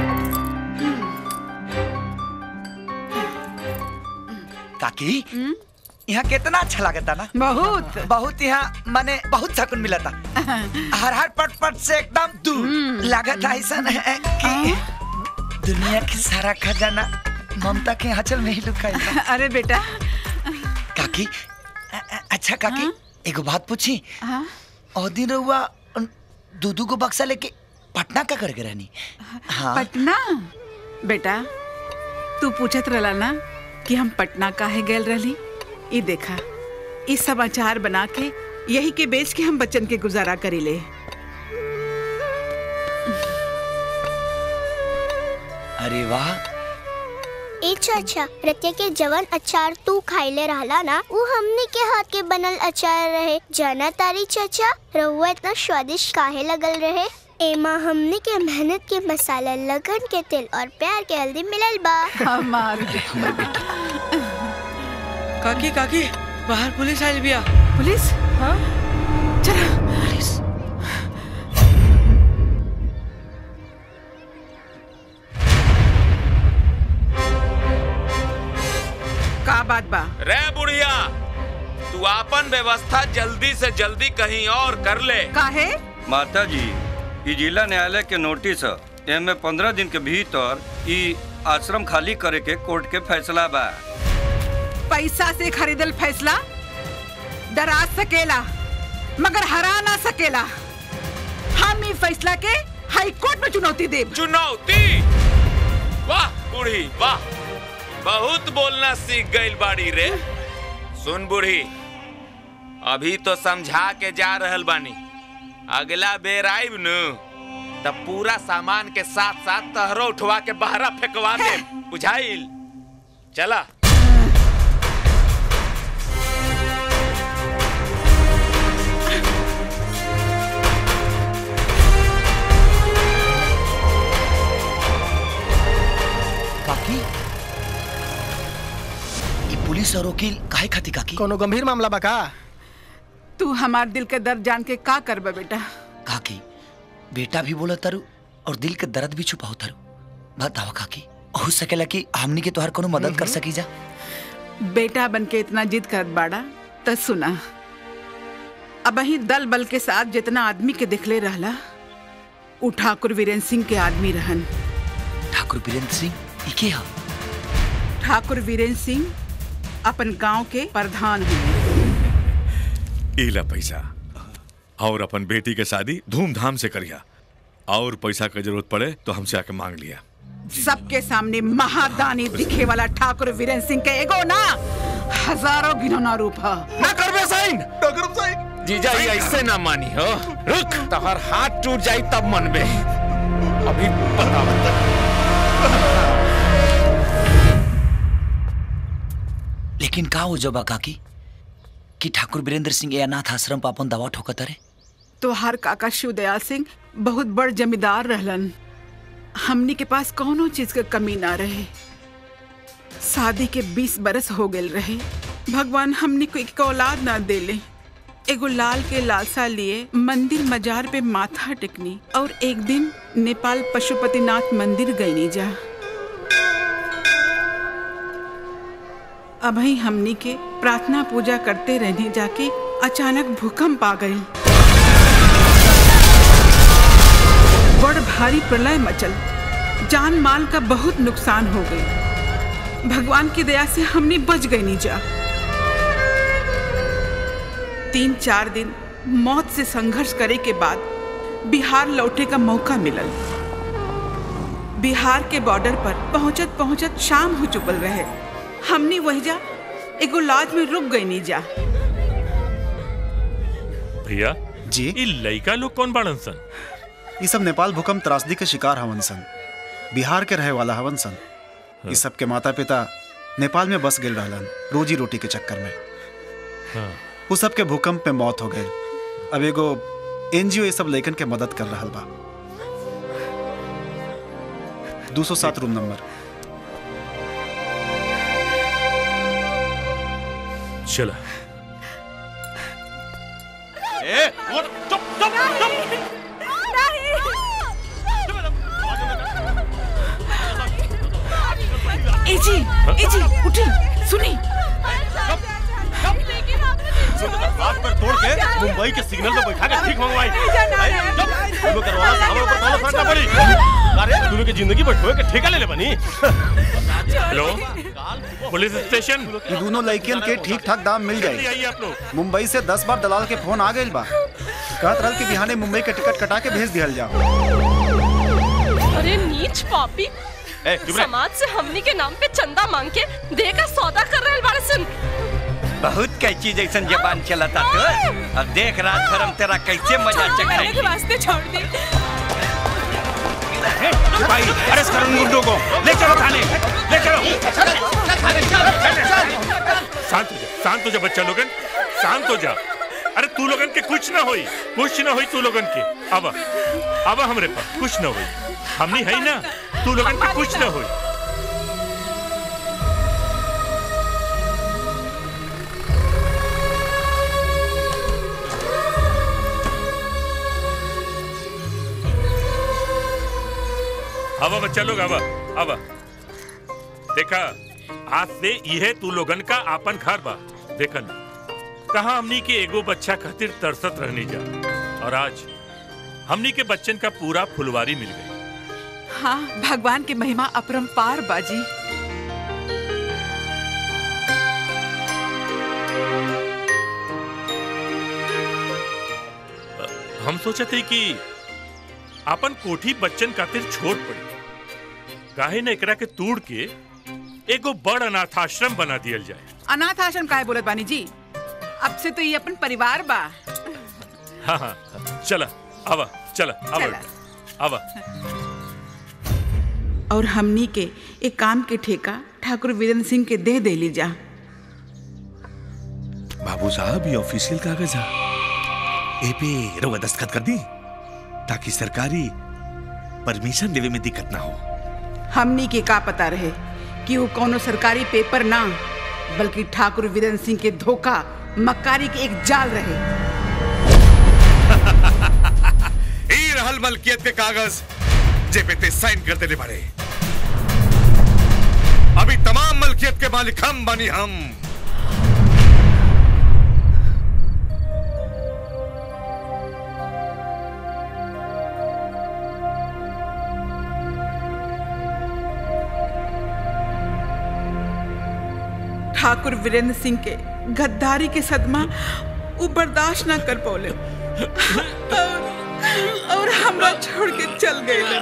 Speaker 7: काकी यहाँ कितना अच्छा लगता ना
Speaker 2: बहुत
Speaker 7: बहुत यहाँ माने बहुत सकून मिला था हर हर पट पट से एकदम दूर लागत ऐसा है कि दुनिया की सारा खजाना ममता के आंचल में ही लुकाई था
Speaker 2: अरे बेटा
Speaker 7: काकी अ- अ- अच्छा काकी एगो बात पूछी
Speaker 2: हाँ?
Speaker 7: और दिन रहुआ दू दू को बक्सा लेके पटना का करके रहनी हाँ
Speaker 2: पटना बेटा तू पूछत रहला ना कि हम पटना काहे गेल रहली ई देखा ई समाचार बना के यही के बेच के हम बच्चन के गुजारा करीले
Speaker 7: अरे वाह
Speaker 14: ए चाचा रतिया के जवन अचार तू खाइले रहला ना वो हमने के हाथ के बनल अचार रहे जाना तारी चाचा रहुआ इतना स्वादिष्ट काहे लगल रहे एमा हमने के मेहनत के मसाला लगन के तेल और प्यार के हल्दी मिलल बा
Speaker 2: हमार
Speaker 5: काकी काकी बाहर पुलिस आइल बिया
Speaker 2: पुलिस
Speaker 11: हाँ
Speaker 2: चला
Speaker 7: पुलिस
Speaker 2: का बात बा
Speaker 15: रे बुढ़िया तू आपन व्यवस्था जल्दी से जल्दी कहीं और कर ले
Speaker 2: काहे
Speaker 3: माता जी ई जिला न्यायालय के नोटिस ह एमे पंद्रह दिन के भीतर ई आश्रम खाली करे के कोर्ट के फैसला बा
Speaker 2: पैसा से खरीदल फैसला डरा सकेला मगर हरा ना सकेला हम ई फैसला के हाई कोर्ट में चुनौती देब
Speaker 15: चुनौती वाह बूढ़ी वाह बहुत बोलना सीख गई बाड़ी रे सुन बूढ़ी अभी तो समझा के जा रहल बानी अगला बेर आइब नु तब पूरा सामान के साथ साथ तहरो उठवा के बहरा फेंकवा दे बुझाइल चला
Speaker 7: काकी ये पुलिस और वकील काहे खाती काकी
Speaker 4: कोनो गंभीर मामला बा का
Speaker 2: तू हमार दिल के दर्द जान के का करबा बेटा
Speaker 7: काकी बेटा भी बोला तारू और दिल के दर्द भी छुपाओ तारू बताओ काकी हो सकेला कि हमनी के तोहर कोनो मदद कर सकी जा
Speaker 2: बेटा बन के इतना जिद कर बाड़ा त सुना अब ही दल बल के साथ जितना आदमी के दिखले रहला उ ठाकुर वीरेंद्र सिंह के आदमी रहन
Speaker 7: ठाकुर बीरेंद्र सिंह ई के हा
Speaker 2: ठाकुर वीरेंद्र सिंह अपन गांव के प्रधान हैं
Speaker 16: इला पैसा और अपन बेटी के शादी धूमधाम से करिया और पैसा की जरूरत पड़े तो हमसे आके मांग लिया
Speaker 2: सबके सामने महादानी दिखे वाला ठाकुर वीरेंद्र सिंह के एगो ना हजारों गिनौना रूप है
Speaker 15: ना करबे साइन डॉक्टर साइन जीजा ये ऐसे ना मानी हो रुक तोहर हाथ टूट जाई तब मनबे अभी बता
Speaker 7: लेकिन का हो जबा काकी कि ठाकुर बीरेंद्र सिंह ये अनाथ आश्रम पर अपन दवा ठोकत रे
Speaker 2: तो हर काका शिवदयाल सिंह बहुत बड़ जमींदार रहलन हमनी के पास कोनो चीज के कमी ना रहे शादी के बीस बरस हो गए रहे भगवान हमनी को एक औलाद ना देले एगो लाल के लालसा लिए मंदिर मजार पे माथा टेकनी और एक दिन नेपाल पशुपतिनाथ मंदिर गईनी जा अभी हमनी के प्रार्थना पूजा करते रहने जाके अचानक भूकंप आ गई बड़ भारी प्रलय मचल जान माल का बहुत नुकसान हो गई भगवान की दया से हमने बच गई नीजा तीन चार दिन मौत से संघर्ष करे के बाद बिहार लौटे का मौका मिलल बिहार के बॉर्डर पर पहुंचत पहुंचत शाम हो चुकल रहे हमने वहीजा एगो लॉज में रुक गई नीजा
Speaker 17: भैया
Speaker 18: जी
Speaker 17: ई लइका लोग कौन बाड़न सन
Speaker 18: ये सब नेपाल भूकंप त्रासदी के शिकार हवन सन बिहार के रहे वाला हवन सन ये सब के माता पिता नेपाल में बस गेल रहलन रोजी रोटी के चक्कर में
Speaker 17: हाँ।
Speaker 18: वो सब के भूकंप में मौत हो गई अब एगो एनजीओ ये सब लइकन के मदद कर रहा बा दो सौ सात रूम नंबर
Speaker 17: चला
Speaker 1: ए और चुप चुप चुप
Speaker 2: ए जी ए जी उठी सुनी
Speaker 1: हाथ पर तोड़ के मुंबई के सिग्नल पे बैठा के ठीक मंगवाई दोनों करवाला से हमारे ऊपर ताला फाड़ना पड़ी अरे दोनों की जिंदगी पर ठोए के ठेका ले ले बनी
Speaker 17: हेलो पुलिस स्टेशन
Speaker 18: ये दोनों लड़कियन के ठीक ठाक दाम मिल
Speaker 17: जल्दी
Speaker 18: जाए
Speaker 17: आइए आप लोग
Speaker 18: मुंबई से दस बार दलाल के फोन आ गए बा कहत रहल कि बिहाने मुंबई के टिकट कटा के भेज दिहल जाओ
Speaker 11: अरे नीच पापी
Speaker 1: ए चुप रह
Speaker 11: समाज से हमनी के नाम पे चंदा मांग के दे का सौदा कर रहे बाड़े सन
Speaker 3: बहुत कैची जैसन जबान चलता तो अब देख रात भर हम तेरा कैसे मजा
Speaker 11: के
Speaker 3: चखाएंगे
Speaker 11: वास्ते छोड़ दे
Speaker 15: भाई अरेस्ट करो इन गुंडों को ले चलो थाने ले चलो
Speaker 17: शांत हो जा शांत हो जा बच्चा लोगन शांत हो जा अरे तू लोगन के कुछ ना होई कुछ ना होई तू लोगन के अब अब हमरे पास कुछ ना होई हमनी है ना तू लोगन के कुछ ना होई अब बच्चा लोग अब अब देखा आज से यह तू लोगन का आपन घर बा देखन कहा हमनी के एगो बच्चा खातिर तरसत रहने जा और आज हमनी के बच्चन का पूरा फुलवारी मिल गई
Speaker 2: हाँ भगवान की महिमा अपरंपार बाजी
Speaker 17: हम सोचते कि अपन कोठी बच्चन खातिर छोड़ पड़ी काहे न एकरा के तोड़ के एगो बड़ अनाथ आश्रम बना दियल जाए
Speaker 2: अनाथ आश्रम काहे बोलत बानी जी अब से तो ये अपन परिवार बा
Speaker 17: हाँ हाँ चला आवा चला आवा
Speaker 2: चला।
Speaker 17: आवा
Speaker 2: और हमनी के एक काम के ठेका ठाकुर वीरेंद्र सिंह के दे दे ली जा
Speaker 16: बाबू साहब ये ऑफिशियल कागज है ए पे रउआ दस्तखत कर दी ताकि सरकारी परमिशन देवे में दिक्कत ना हो
Speaker 2: हमनी के का पता रहे कि वो कोनो सरकारी पेपर ना बल्कि ठाकुर वीरेंद्र सिंह के धोखा मक्कारी के एक जाल रहे
Speaker 16: ई रहल मलकियत के कागज जे पे ते साइन कर देले बारे अभी तमाम मलकियत के मालिक हम बनी हम
Speaker 2: ठाकुर वीरेंद्र सिंह के गद्दारी के सदमा वो बर्दाश्त ना कर पौले और, और हमरा छोड़ के चल गए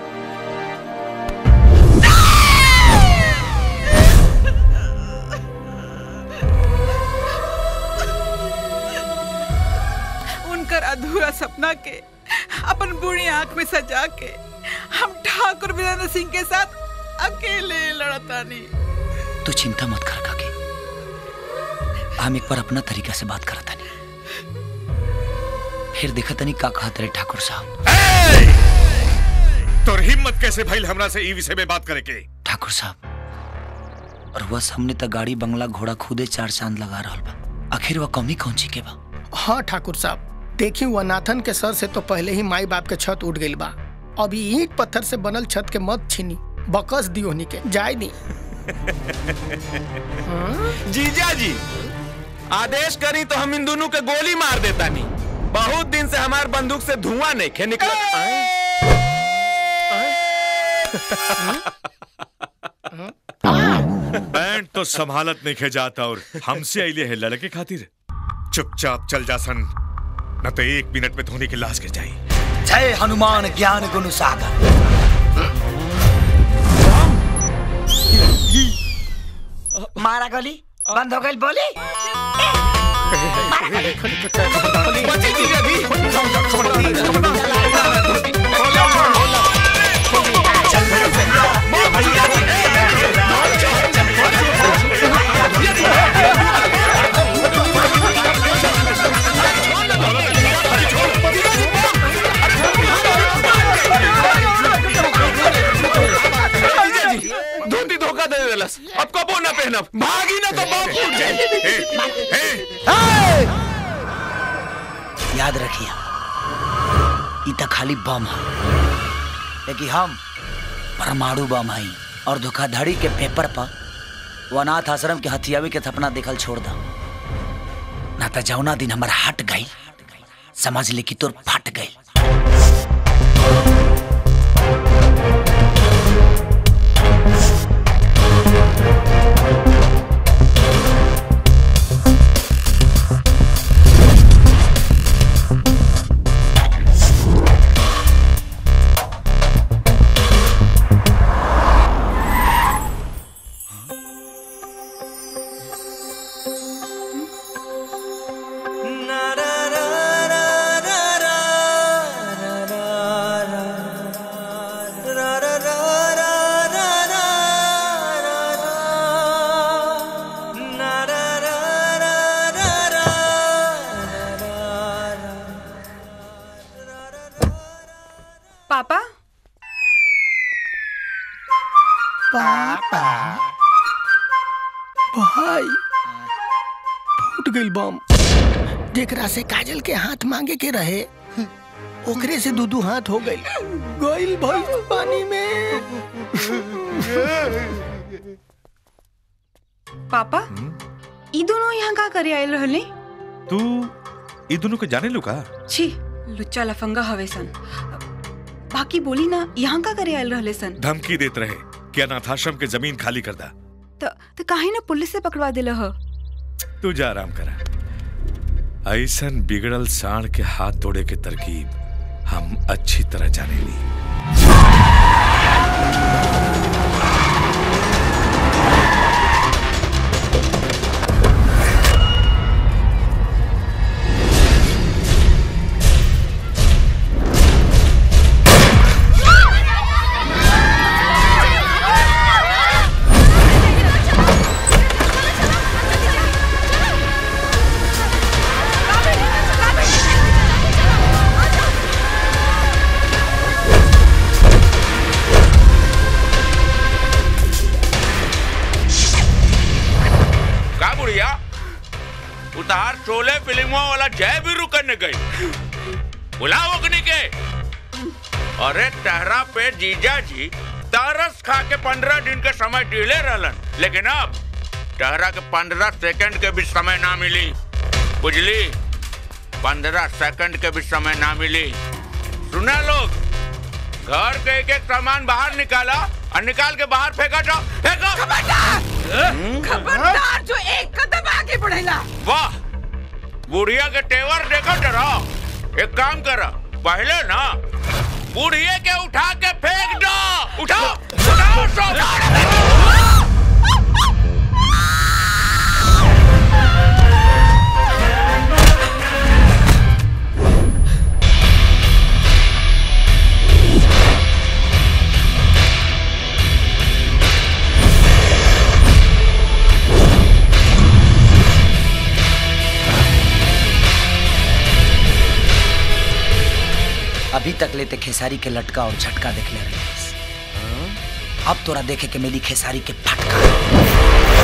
Speaker 2: उनकर अधूरा सपना के अपन बूढ़ी आंख में सजा के हम ठाकुर वीरेंद्र सिंह के साथ अकेले लड़तानी
Speaker 7: तू चिंता मत कर काकी हम एक बार अपना तरीका से बात करता नहीं फिर देखा तनी का कहा तेरे ठाकुर साहब
Speaker 16: तोर हिम्मत कैसे भइल हमरा से ई विषय में बात करे के
Speaker 7: ठाकुर साहब और वह सामने तक गाड़ी बंगला घोड़ा खुदे चार चांद लगा रहा बा आखिर वह कमी कौन सी के बा
Speaker 4: हाँ ठाकुर साहब देखी वनाथन के सर से तो पहले ही माई बाप के छत उठ गई बा अभी ईंट पत्थर से बनल छत के मत छीनी बकस दियो हनी के जाय दी
Speaker 5: जीजा जी आदेश करी तो हम इन दोनों के गोली मार देता नहीं बहुत दिन से हमार बंदूक से धुआं नहीं खे निकला
Speaker 16: बैंड तो संभालत नहीं खे जाता और हमसे आइले है लड़के खातिर चुपचाप चल जा सन न तो एक मिनट में धोनी की लाश गिर जाई
Speaker 7: जय हनुमान ज्ञान गुण सागर मारा गोली बंद हो गई बोली
Speaker 5: जीजा जी धोती धोखा दे देलस अब कबो ना पहनब भागी ना तो बाप फूट जाए
Speaker 7: याद रखिए ई त खाली बम है लेकिन हम परमाणु बम हई और धोखाधड़ी के पेपर पर वो अनाथ आश्रम के हथियावी के सपना देखल छोड़ दा ना तो जौना दिन हमार हट गई समझ ले कि तोर फट गई
Speaker 10: पापा
Speaker 4: पापा भाई फूट गई बम जेकरा से काजल के हाथ मांगे के रहे ओकरे से दू दू हाथ हो गई गइल भाई पानी में
Speaker 10: पापा ई दोनों यहाँ का करे आयल रहले
Speaker 16: तू ई दोनों को जाने लो का
Speaker 10: छी लुच्चा लफंगा हवे सन बाकी बोली ना यहाँ का करे आयल रहले सन
Speaker 16: धमकी देत रहे कि अनाथाश्रम के जमीन खाली कर दा
Speaker 10: त त काहे ना पुलिस से पकड़वा दिला ह
Speaker 16: तू जा आराम करा ऐसन बिगड़ल साण के हाथ तोड़े के तरकीब हम अच्छी तरह जाने ली
Speaker 15: का बुढ़िया उतार शोले फिल्मों वाला जय भी रुकने गई बुलाओ अग्नि के अरे टहरा पे जीजा जी तरस खा के पंद्रह दिन के समय डीले रहलन लेकिन अब टहरा के पंद्रह सेकंड के भी समय ना मिली बुझली पंद्रह सेकंड के भी समय ना मिली सुना लोग घर के एक एक सामान बाहर निकाला और निकाल के बाहर फेंका जाओ फेंको
Speaker 2: खबरदार जो एक कदम आगे बढ़ेला
Speaker 15: वाह बुढ़िया के तेवर देखो जरा एक काम कर पहले ना बुढ़िया के उठा के फेंक दो उठाओ उठाओ सब
Speaker 7: अभी तक लेते खेसारी के लटका और झटका देख ले रही अब तोरा देखे के मिली खेसारी के फटका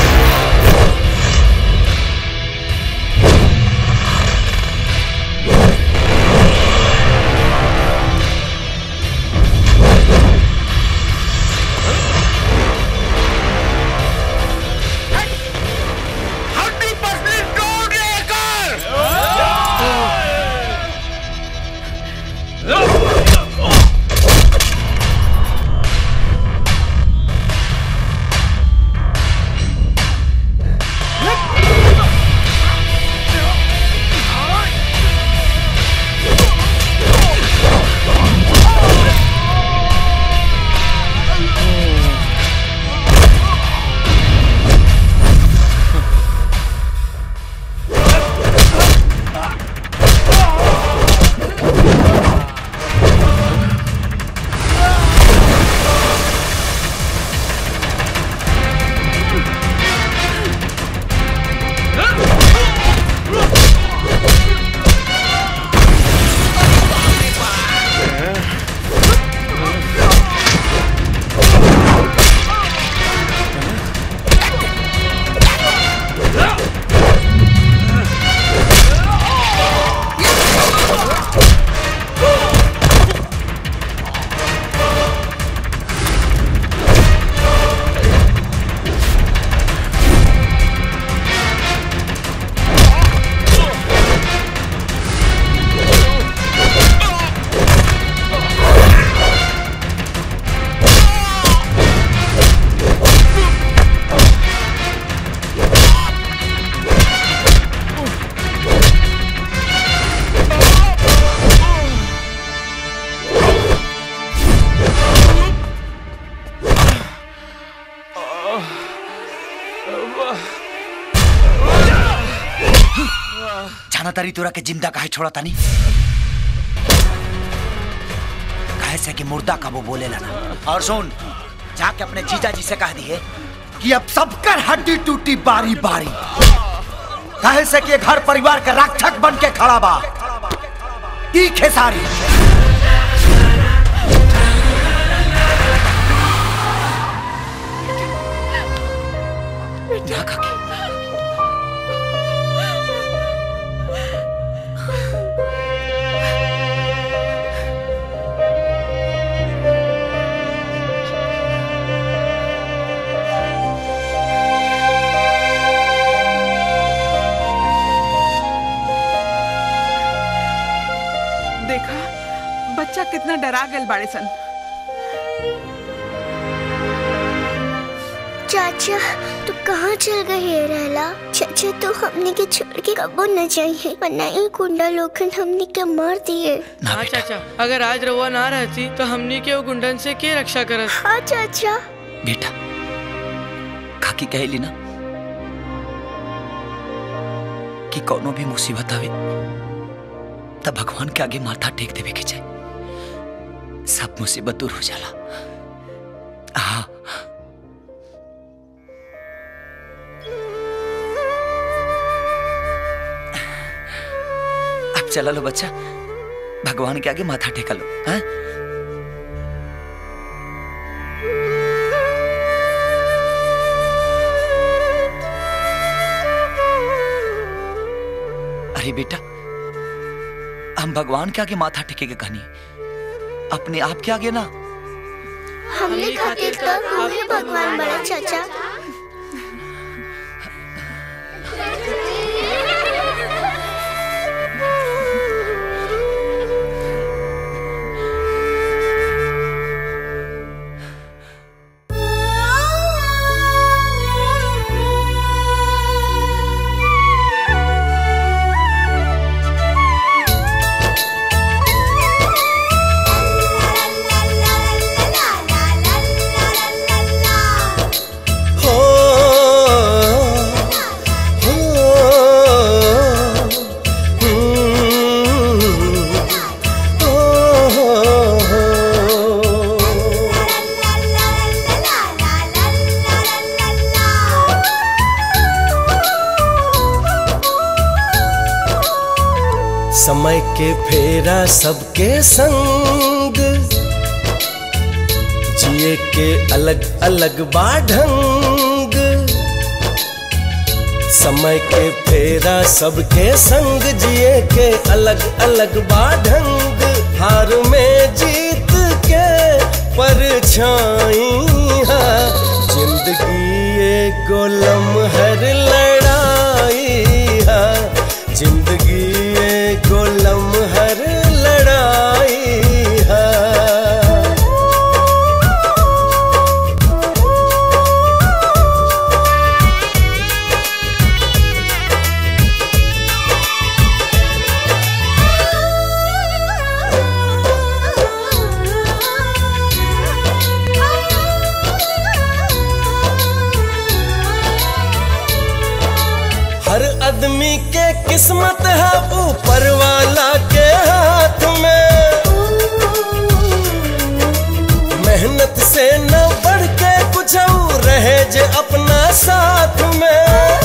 Speaker 15: हड्डी पसली तोड़ लेकर
Speaker 7: जाना तारी तोरा के जिंदा काहे छोड़ा तानी काहे से कि मुर्दा का वो बोले ना और सुन जाके अपने जीजा जी से कह दिए कि अब सबकर हड्डी टूटी बारी बारी काहे से कि घर परिवार का रक्षक बन के खड़ा बा ई खेसारी ना काकी
Speaker 2: देखा बच्चा कितना डरा गल बाड़े सन
Speaker 14: चाचा तू कहाँ चल गए है रहला चाचा तू हमने के छोड़ के कबो न जाइए वरना ये गुंडा लोगन हमने के मार दिए
Speaker 19: हाँ चाचा अगर आज रउआ ना रहती तो हमनी के वो गुंडन से के रक्षा करत
Speaker 14: हाँ चाचा
Speaker 7: बेटा काकी कहली ना कि कोनो भी मुसीबत आवे तब भगवान के आगे माथा टेक देवे के चाहे सब मुसीबत दूर हो जाला हाँ अब चला लो बच्चा भगवान के आगे माथा टेका लो हाँ अरे बेटा हम भगवान के आगे माथा टेकेगा कहानी अपने आप के आगे ना
Speaker 14: हमने खातिर तो तू ही भगवान बड़ा चाचा
Speaker 20: हो हो हम्म, हो समय के फेरा सबके संग जिए के अलग अलग बाढंग समय के फेरा सबके संग जिए के अलग अलग बाढंग हार में जीत के परछाई है जिंदगी एक लम्हर लड़ाई है जिंदगी एक लम्हर लड़ाई है हर आदमी के किस्मत है ऊपर वाला के हाथ में मेहनत से न बढ़ के कुछ और रहे जे अपना साथ में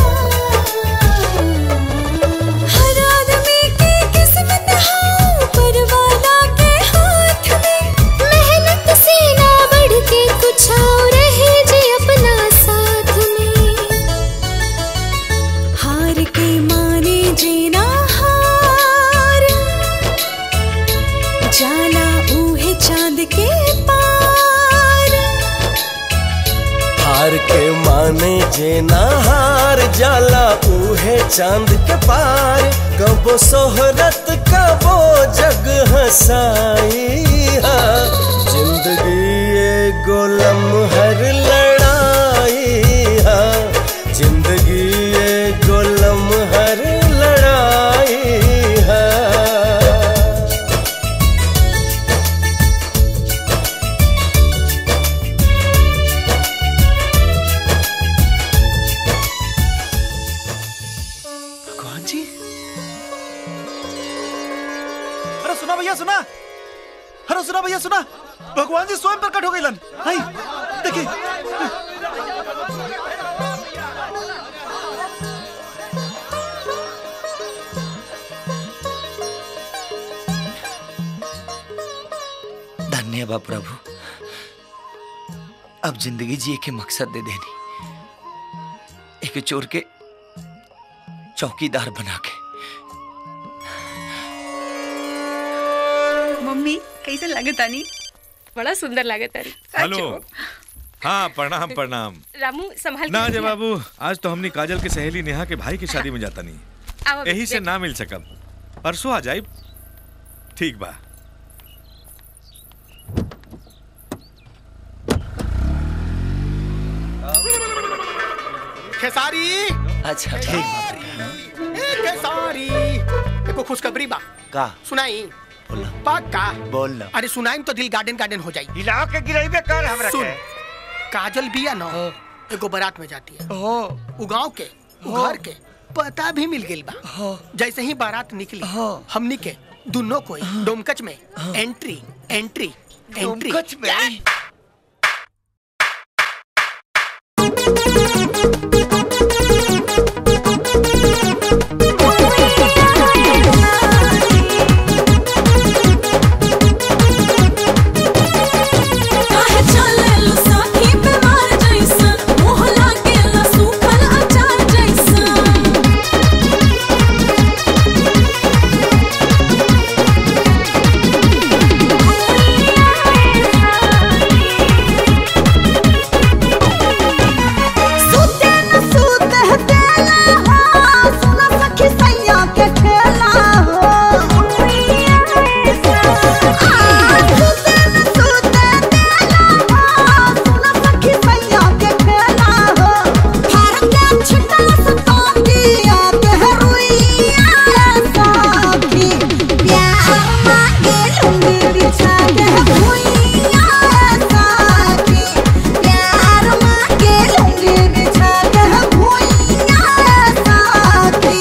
Speaker 12: हर आदमी की किस्मत है ऊपर वाला के हाथ में मेहनत से ना बढ़ के कुछ और रहे जे अपना साथ में हार के माने जीना हार जाला ऊहे चांद के पार
Speaker 20: हार के माने जे ना हार जाला उहे चांद के पार कबो सोहरत कबो जग हसाई हा। जिंदगी एगो लम्हर लड़ाई हा। जिंदगी एगो लम्हर लड़ाई है
Speaker 18: भगवान जी अरे सुना भैया सुना अरे सुना भैया सुना भगवान जी स्वयं प्रकट हो गए हाय देखिए
Speaker 7: धन्य बा प्रभु अब जिंदगी जिए के मकसद दे देनी एक चोर के चौकीदार बना के
Speaker 10: मम्मी कैसे लगे तानी
Speaker 11: बड़ा सुंदर लगे तारी
Speaker 16: हेलो हाँ प्रणाम प्रणाम
Speaker 11: रामू संभाल के
Speaker 16: ना जय
Speaker 11: रखिया।
Speaker 16: बाबू आज तो हमने काजल के सहेली नेहा के भाई की शादी में जाता नहीं
Speaker 11: आओ
Speaker 16: यही से
Speaker 11: बैठ।
Speaker 16: ना मिल सकब परसों आ जाइब ठीक बा
Speaker 4: खेसारी
Speaker 7: अच्छा ठीक बात
Speaker 4: ए खेसारी एको खुशखबरी बा
Speaker 7: का
Speaker 4: सुनाई
Speaker 7: बोला
Speaker 4: पक्का
Speaker 7: बोल ना
Speaker 4: अरे सुनाई तो दिल गार्डन गार्डन हो जाई
Speaker 7: हिलाओ के गिराइबे कर हमरा
Speaker 4: सुन
Speaker 7: के
Speaker 4: काजल बिया ना एगो बारात में जाती है उ गांव के उ घर के पता भी मिल गइल बा जैसे ही बारात निकली हमनी के दोनों कोई डोमकच में एंट्री एंट्री एंट्री
Speaker 7: डोमकच में?
Speaker 12: काहे चलेलु साथी बेमार जैसन मोह लागेला सूखल अचार जैसन सुते न सुते देला हो सुन सखी सैया के खेला हो आ सुते न सुते देला हो सुन सखी सैया के खेला हो भारत के छिटला सतोंगिया के रुइया सखी प्यार मांगे लुंगी बिछा के भुइया सखी प्यार मांगे लुंगी बिछा के भुइया सखी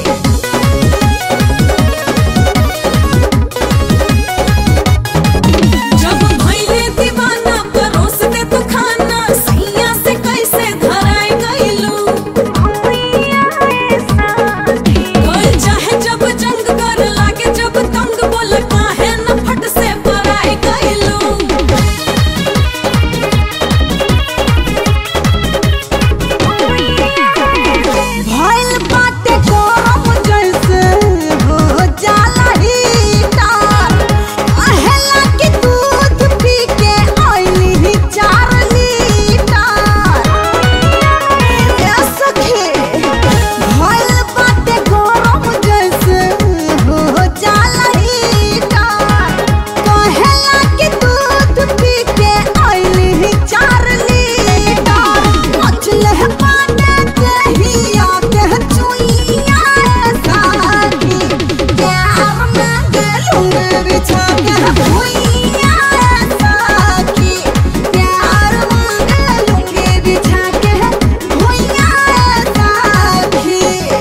Speaker 12: जब भइले दीवाना परोस दे तू खाना सैया से कैसे धराए गइलू कोई चाहे जब जंग कर लागे जब तंग बोल काहे न फट से पराए गइलू भइल बाटे गरम जैसे हो जाला हीटर अहेला के दूध पी के आइली ही चार लीटर ए सखी भइल बाटे गरम जैसे हो जाला हीटर कहेला के दूध पी के आइली ही चार लीटर मचले पाने दहिया के चुइया साथी प्यार में गेलूंगे बिछा के भुइया साथी प्यार में गेलूंगे बिछा के भुइया साथी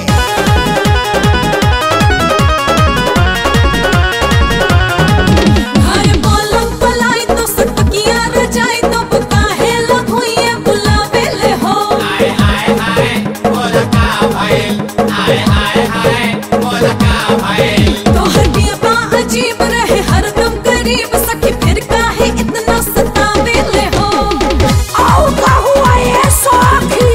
Speaker 12: घर पलंग पलाई तो सटकिया रजाई तो काहे लभुइए बुलावे ले हो हाय हाय हाय बोल का भइल हाय हाय हाय बोल का भइल तोहर बिया अजीब रहे हरदम करीब सखी फिर काहे इतना सतावे ले हो आओ का हुआ ये सखी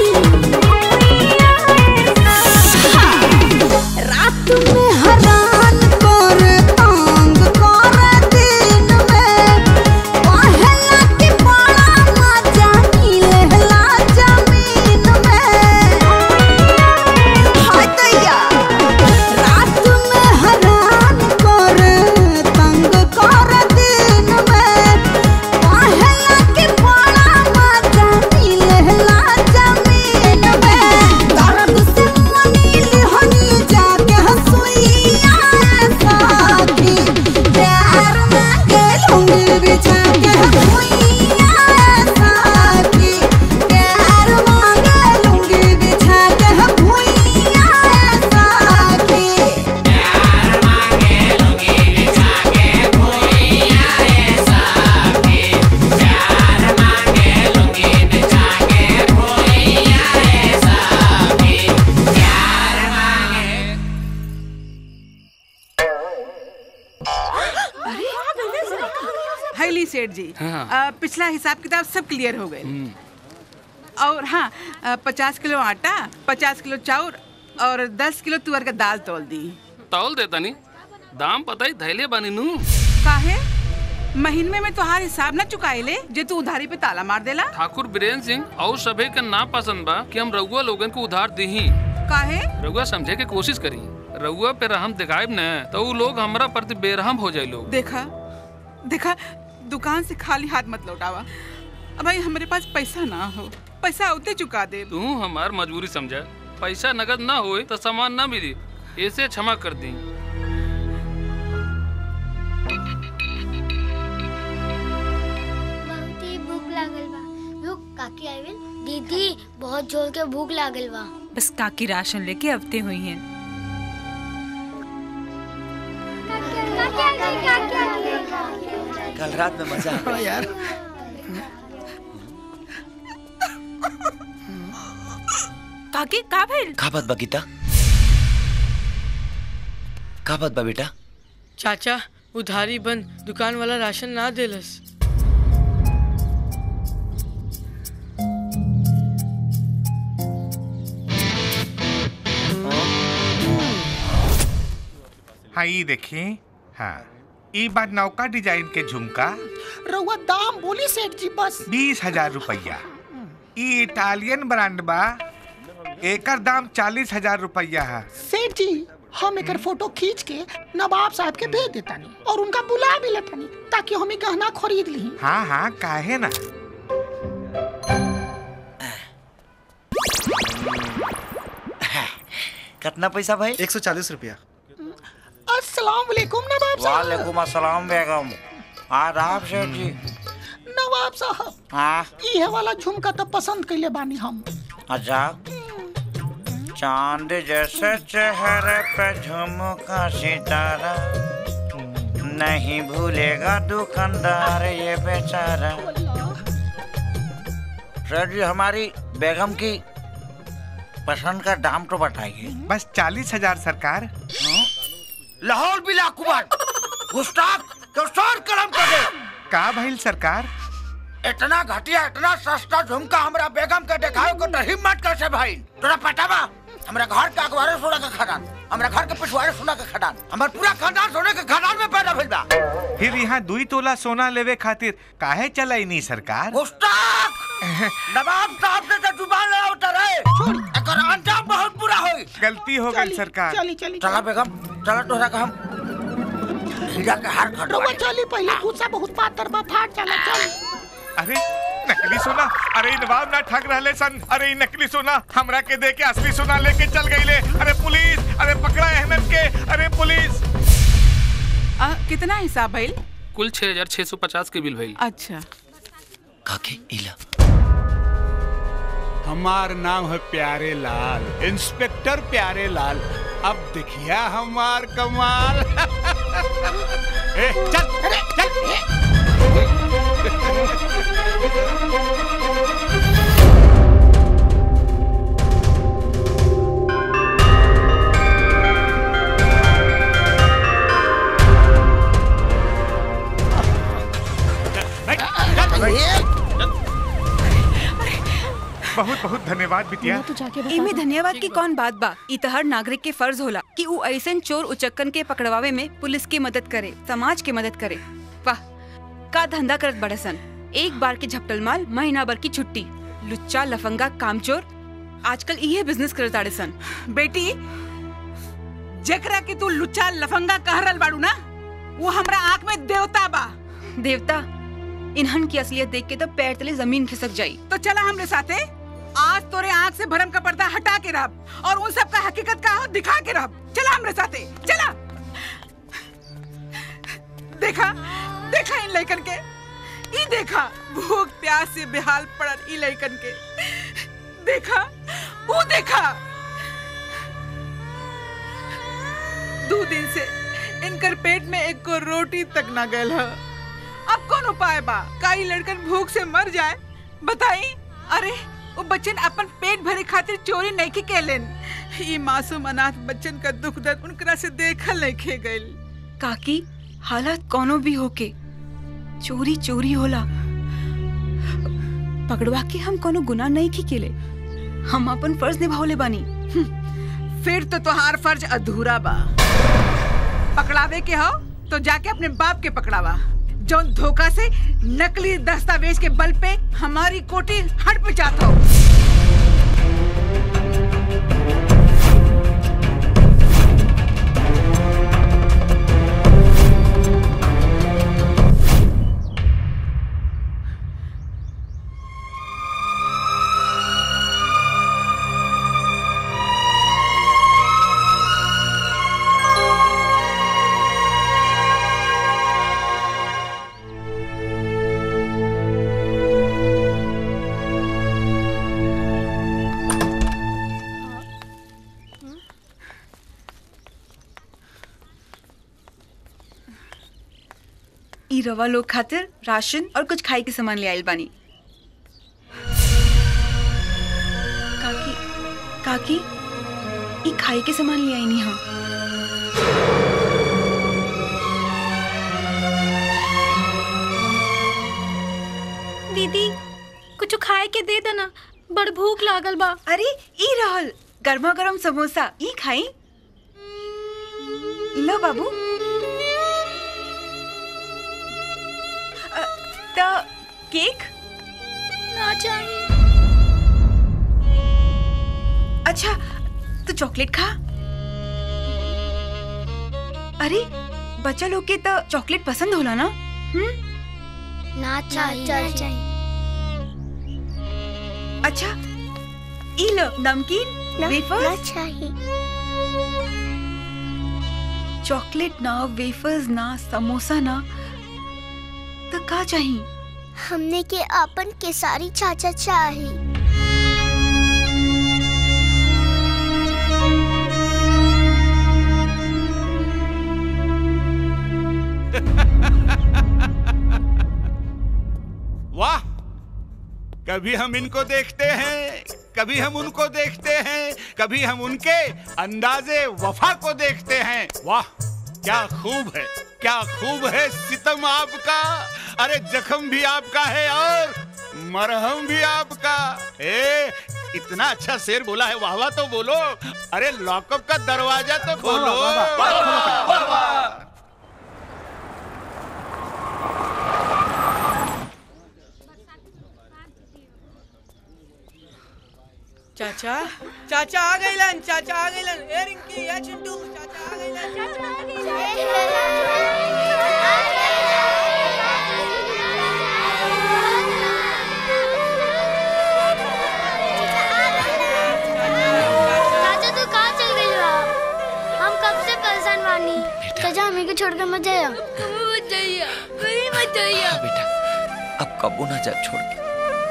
Speaker 12: रात में हरान कर तंग कर दिन में पहला के बड़ा मजा मिलेला जमीन में हाय दैया रात में हरान कर तंग कर दिन में पहला के बड़ा मजा मिलेला जमीन में दर्द से मनील हनी जाके हंसुइया साथी प्यार मांगे लूंगी बिछा के भुइया साथी प्यार मांगे लूंगी बिछा के भुइया साथी प्यार मांगे लूंगी बिछा के भुइया साथी प्यार मांगे लूंगी बिछा के भुइया साथी प्यार मांगे
Speaker 2: हैली सेठ जी
Speaker 21: हाँ।
Speaker 2: अ, पिछला हिसाब किताब सब क्लियर हो गए और हाँ अ, पचास किलो आटा पचास किलो चाउर और दस किलो तुअर का दाल तोल दी
Speaker 21: तौल देता नी दाम पता ही धैले बानी नू
Speaker 2: काहे महीने में तोहार हिसाब ना चुकाए ले जे तू उधारी पे ताला मार देला
Speaker 21: ठाकुर बीरेन सिंह और सभे के ना पसंद बा कि हम रउआ लोगन को उधार दीही
Speaker 2: काहे
Speaker 21: रउआ समझे के कोशिश करी रउआ पे रहम दिखाएब न तो उ लोग हमरा प्रति बेरहम हो जाए लोग
Speaker 2: देखा देखा दुकान से खाली हाथ मत लौटावा अब भाई हमारे पास पैसा ना हो पैसा उते चुका दे
Speaker 21: तू हमार मजबूरी समझा पैसा नगद ना होए तो सामान ना मिली ऐसे क्षमा कर दी
Speaker 14: बहुत ही भूख लागल बा रुक काकी आइल दीदी बहुत जोर के भूख लागल बा
Speaker 10: बस काकी राशन लेके अवते हुई हैं
Speaker 7: कल रात में मजा आ गया
Speaker 4: यार
Speaker 10: काकी का भइल
Speaker 7: का बात बा गीता का बात बा बेटा
Speaker 19: चाचा उधारी बंद दुकान वाला राशन ना देलस
Speaker 6: हाँ ये देखिए हाँ ई बार नौका डिजाइन के झुमका
Speaker 4: रउआ दाम बोली सेठ जी बस
Speaker 6: बीस हजार रुपया ई इटालियन ब्रांड बा एकर दाम चालीस हजार रुपया है
Speaker 4: सेठ जी हम एकर फोटो खींच के नवाब साहब के भेज देतानी और उनका बुला भी लेतानी ताकि हम ई गहना खरीद ली
Speaker 6: हाँ हाँ काहे ना
Speaker 7: कितना पैसा भाई
Speaker 18: एक सौ चालीस रुपया
Speaker 4: अस्सलाम वालेकुम नवाब साहब
Speaker 7: वालेकुम अस्सलाम बेगम आदाब सेठ जी
Speaker 4: नवाब साहब
Speaker 7: हाँ
Speaker 4: इहे वाला झुमका तो पसंद कैले बानी हम
Speaker 7: अच्छा चांद जैसे चेहरे पे झुमका सितारा नहीं भूलेगा दुकानदार ये बेचारा सर जी हमारी बेगम की पसंद का दाम तो बताइए
Speaker 6: बस चालीस हजार सरकार
Speaker 7: लाहौल बिला कुमार गुस्ताख तो सर कलम कर दे
Speaker 6: का भइल सरकार
Speaker 7: इतना घटिया इतना सस्ता झुमका हमरा बेगम के देखाओ को तो हिम्मत कैसे भाई तोरा पता बा हमरा घर के अखबारे सोना के खदान हमरा घर के पिछवाड़े सोना के खदान हमर पूरा खानदान सोने के खदान में पैदा भइल बा
Speaker 6: फिर यहाँ दुई तोला सोना लेवे खातिर काहे चलाई नहीं सरकार
Speaker 7: गुस्ताख नवाब साहब से तो जुबान लड़ावता रहे एकर अंजाम बहुत बुरा होई
Speaker 6: गलती हो गई सरकार
Speaker 4: चली चली
Speaker 7: चला बेगम चला तोरा का हम हीरा के हार खटवा
Speaker 4: रउआ चली पहले गुस्सा बहुत पातर बा फाट चला चल
Speaker 6: अरे नकली सोना अरे इ नवाब ना ठग रहले सन अरे इ नकली सोना हमरा के दे के असली सोना लेके चल गईले अरे पुलिस अरे पकड़ा अहमद के अरे पुलिस
Speaker 2: आ, कितना हिसाब भइल
Speaker 21: कुल छह हजार छह सौ पचास के बिल भइल
Speaker 2: अच्छा
Speaker 7: काके इला
Speaker 22: हमार नाम है प्यारे लाल इंस्पेक्टर प्यारे लाल अब देखिया हमार कमाल ए, चल चल
Speaker 6: बहुत बहुत धन्यवाद बिटिया
Speaker 10: इमे धन्यवाद की कौन बात बा ई त हर नागरिक के फर्ज होला कि ऊ ऐसन चोर उचक्कन के पकड़वावे में पुलिस की मदद करे समाज की मदद करे वाह का धंधा करत बड़सन एक बार के झपटल माल महीना भर की छुट्टी लुच्चा लफंगा कामचोर आजकल इहे बिजनेस करत आड़े सन
Speaker 2: बेटी जेकरा के तू लुच्चा लफंगा कह रहल बाड़ू ना वो हमरा आंख में देवता बा
Speaker 10: देवता इन्हन की असलियत देख के तो पैर तले जमीन खिसक जाई
Speaker 2: तो चला हमरे साथे आज तोरे आंख से भरम का पर्दा हटा के रब और उन सब का हकीकत का हो दिखा के रब चला हमरे साथे चला देखा देखा इन लड़कन के ई देखा भूख प्यास से बेहाल पड़ल ई लड़कन के देखा वो देखा दो दिन से इनकर पेट में एक को रोटी तक ना गल है अब कौन उपाय बा का ई लड़कन भूख से मर जाए बताई अरे वो बच्चन अपन पेट भरे खातिर चोरी नहीं की केलन ये मासूम अनाथ बच्चन का दुख दर्द उनकरा से देखल नहीं खे गइल
Speaker 10: काकी हालात कोनो भी होके चोरी चोरी होला पकड़वा के हम कोनो गुनाह नहीं की केले हम अपन फर्ज निभावले बानी
Speaker 2: फिर तो तोहार फर्ज अधूरा बा पकड़ावे के हो तो जाके अपने बाप के पकड़ावा जो धोखा से नकली दस्तावेज के बल पे हमारी कोठी हट पे जाता हो
Speaker 10: रवा लोग खातिर राशन और कुछ खाए के सामान ले आइल बानी काकी काकी ई खाए के सामान ले आईनी हम
Speaker 8: दीदी कुछ खाए के दे देना बड़ भूख लागल बा
Speaker 10: अरे ई रहल गर्मा गर्म समोसा ई खाई लो बाबू अ, त केक
Speaker 8: ना चाहिए
Speaker 10: अच्छा तो चॉकलेट खा अरे बच्चा लोग के तो चॉकलेट पसंद होला ना हम्म
Speaker 14: ना चाहिए
Speaker 10: अच्छा ई लो नमकीन वेफर्स
Speaker 14: चाहिए
Speaker 10: चॉकलेट ना वेफर्स ना समोसा ना तो का चाहिए
Speaker 14: हमने के अपन केसारी चाचा चाहिए
Speaker 22: वाह कभी हम इनको देखते हैं कभी हम उनको देखते हैं कभी हम उनके अंदाजे वफा को देखते हैं वाह क्या खूब है क्या खूब है सितम आपका अरे जख्म भी आपका है और मरहम भी आपका ए इतना अच्छा शेर बोला है वाह वाह तो बोलो अरे लॉकअप का दरवाजा तो खोलो
Speaker 19: चाचा चाचा आ गइलन चाचा आ गइलन ए रिंकी ए चिंटू चाचा आ गइलन चाचा आ
Speaker 14: चाचा तू कहाँ चल गई हो हम कब से परेशान बानी चाचा हमें को छोड़कर मत जाइए मत जाइए कहीं मत जाइए
Speaker 7: बेटा अब कबो ना जा छोड़ के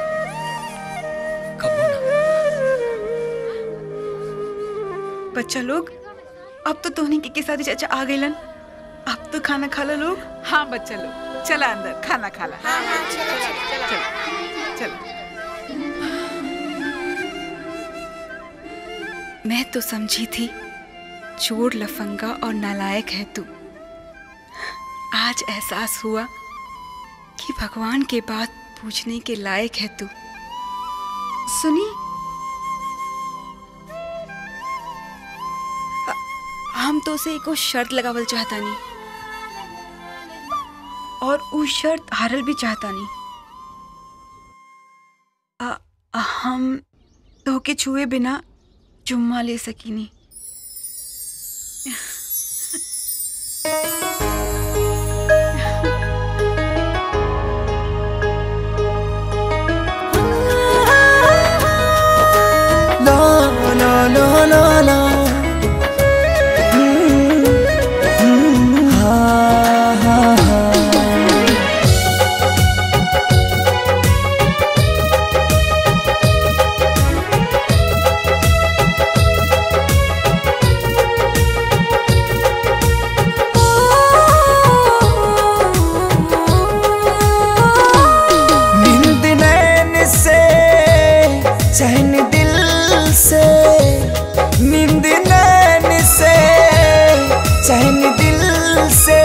Speaker 10: बच्चा लोग अब तो तोहनी के, के साथ चाचा आ गइलन अब तो खाना खा लो लोग
Speaker 2: हाँ बच्चा लोग चला अंदर खाना खा ला चल
Speaker 10: मैं तो समझी थी चोर लफंगा और नालायक है तू आज एहसास हुआ कि भगवान के बात पूछने के लायक है तू सुनी अ- हम तो उसे एको शर्त लगावल चाहता नहीं और उ शर्त हारल भी चाहता नहीं अ- हम तो के छुए बिना चुम्मा ले सकीनी
Speaker 20: ला ला ला ला ला हम्म, हम्म, हाँ, हाँ, हाँ। नींद नैन से चैन दिल से नींद नैन से चैन दिल से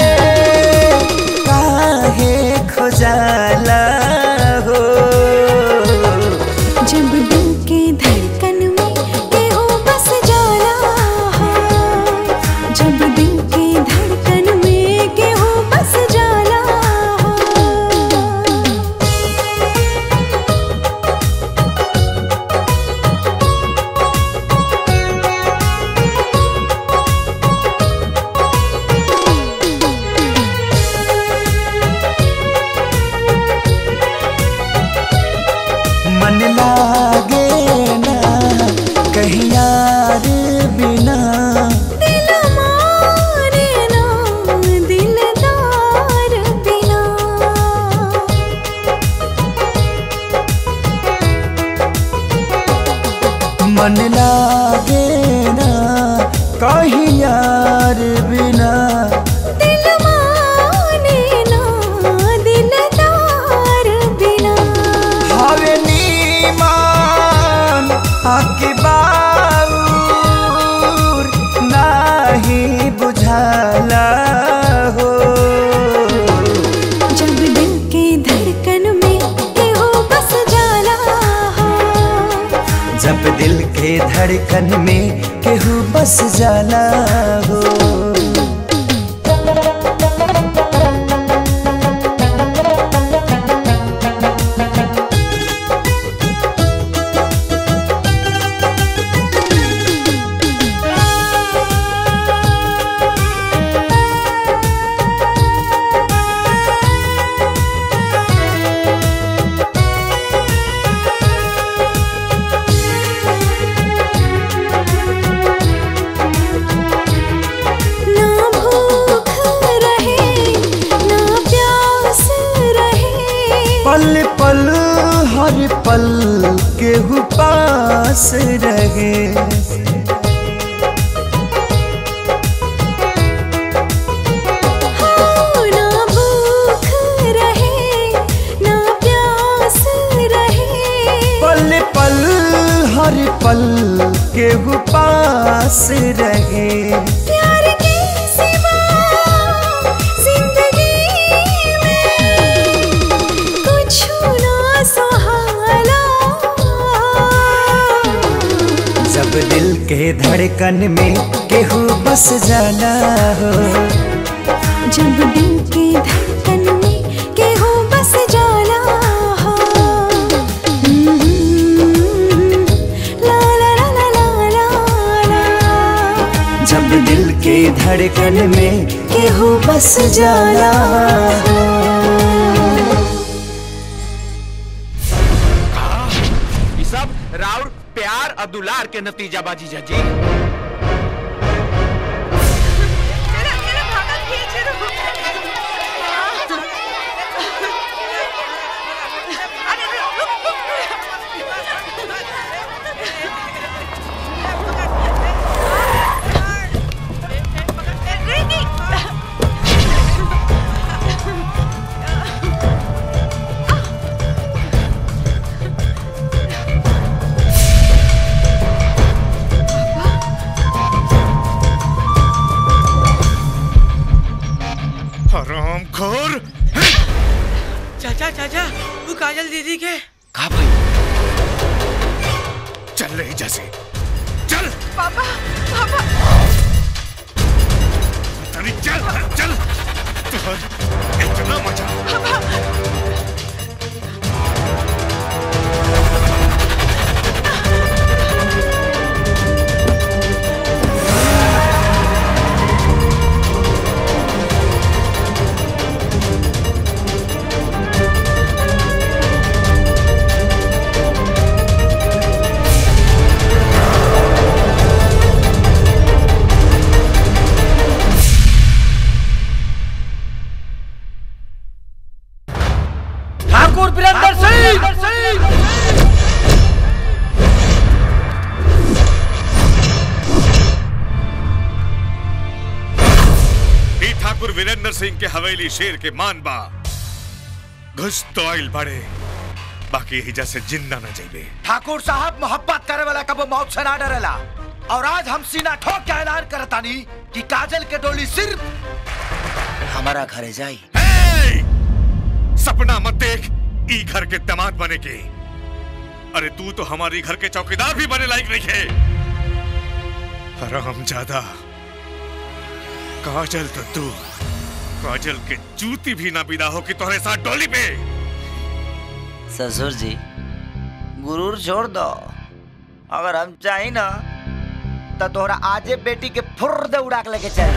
Speaker 20: काहे खुजाला हो
Speaker 12: जब दिल के धड़कन में केहू बस जाला है। जब दिल के धड़कन में केहू बस जाला
Speaker 20: मन लागे ना कहीं यार बिना
Speaker 12: दिल मारे ना दिलदार बिना
Speaker 20: मन लागे ना कहीं यार बिना
Speaker 12: दिल माने ना
Speaker 20: जब दिल के धड़कन में केहू बस जाला हो
Speaker 12: ना भूख रहे ना प्यास रहे
Speaker 20: पल पल हर पल केहू पास रहे
Speaker 12: हाँ, ना भूख रहे ना प्यास रहे
Speaker 20: पल पल हर पल केहू पास रहे
Speaker 12: प्यार के सिवा जिंदगी में कुछ ना सहाला
Speaker 20: जब दिल के धड़कन में केहू बस जाना हो
Speaker 12: जब दिल के धड़कन में केहू बस जाला हो ला ला ला ला ला ला ला
Speaker 20: जब दिल के धड़कन में केहू बस जाला हो
Speaker 5: ये सब राउर प्यार और दुलार के नतीजा बाजी जी
Speaker 6: हराम खोर
Speaker 19: चाचा चाचा तू काजल दीदी के
Speaker 5: कहा भाई
Speaker 6: चल रही जैसे चल
Speaker 19: पापा पापा
Speaker 6: अरे चल चल तुहर इतना मजा
Speaker 7: ठाकुर वीरेंद्र सिंह
Speaker 16: ई ठाकुर वीरेंद्र सिंह के हवेली शेर के मान बा घुस तो आइल बड़े बाकी हिजा से जिंदा न जाइबे
Speaker 7: ठाकुर साहब मोहब्बत करे वाला कबो मौत से ना डरेला और आज हम सीना ठोक के ऐलान करतानी कि काजल के डोली सिर्फ हमारा घरे जाई
Speaker 16: सपना मत देख ई घर के दामाद बने के अरे तू तो हमारी घर के चौकीदार भी बने लायक नहीं है हराम ज्यादा काजल तो तू काजल के जूती भी ना विदा हो कि तुम्हारे साथ डोली पे
Speaker 7: ससुर जी गुरूर छोड़ दो अगर हम चाही ना तो तोहरा आजे बेटी के फुर दे उड़ा के लेके चल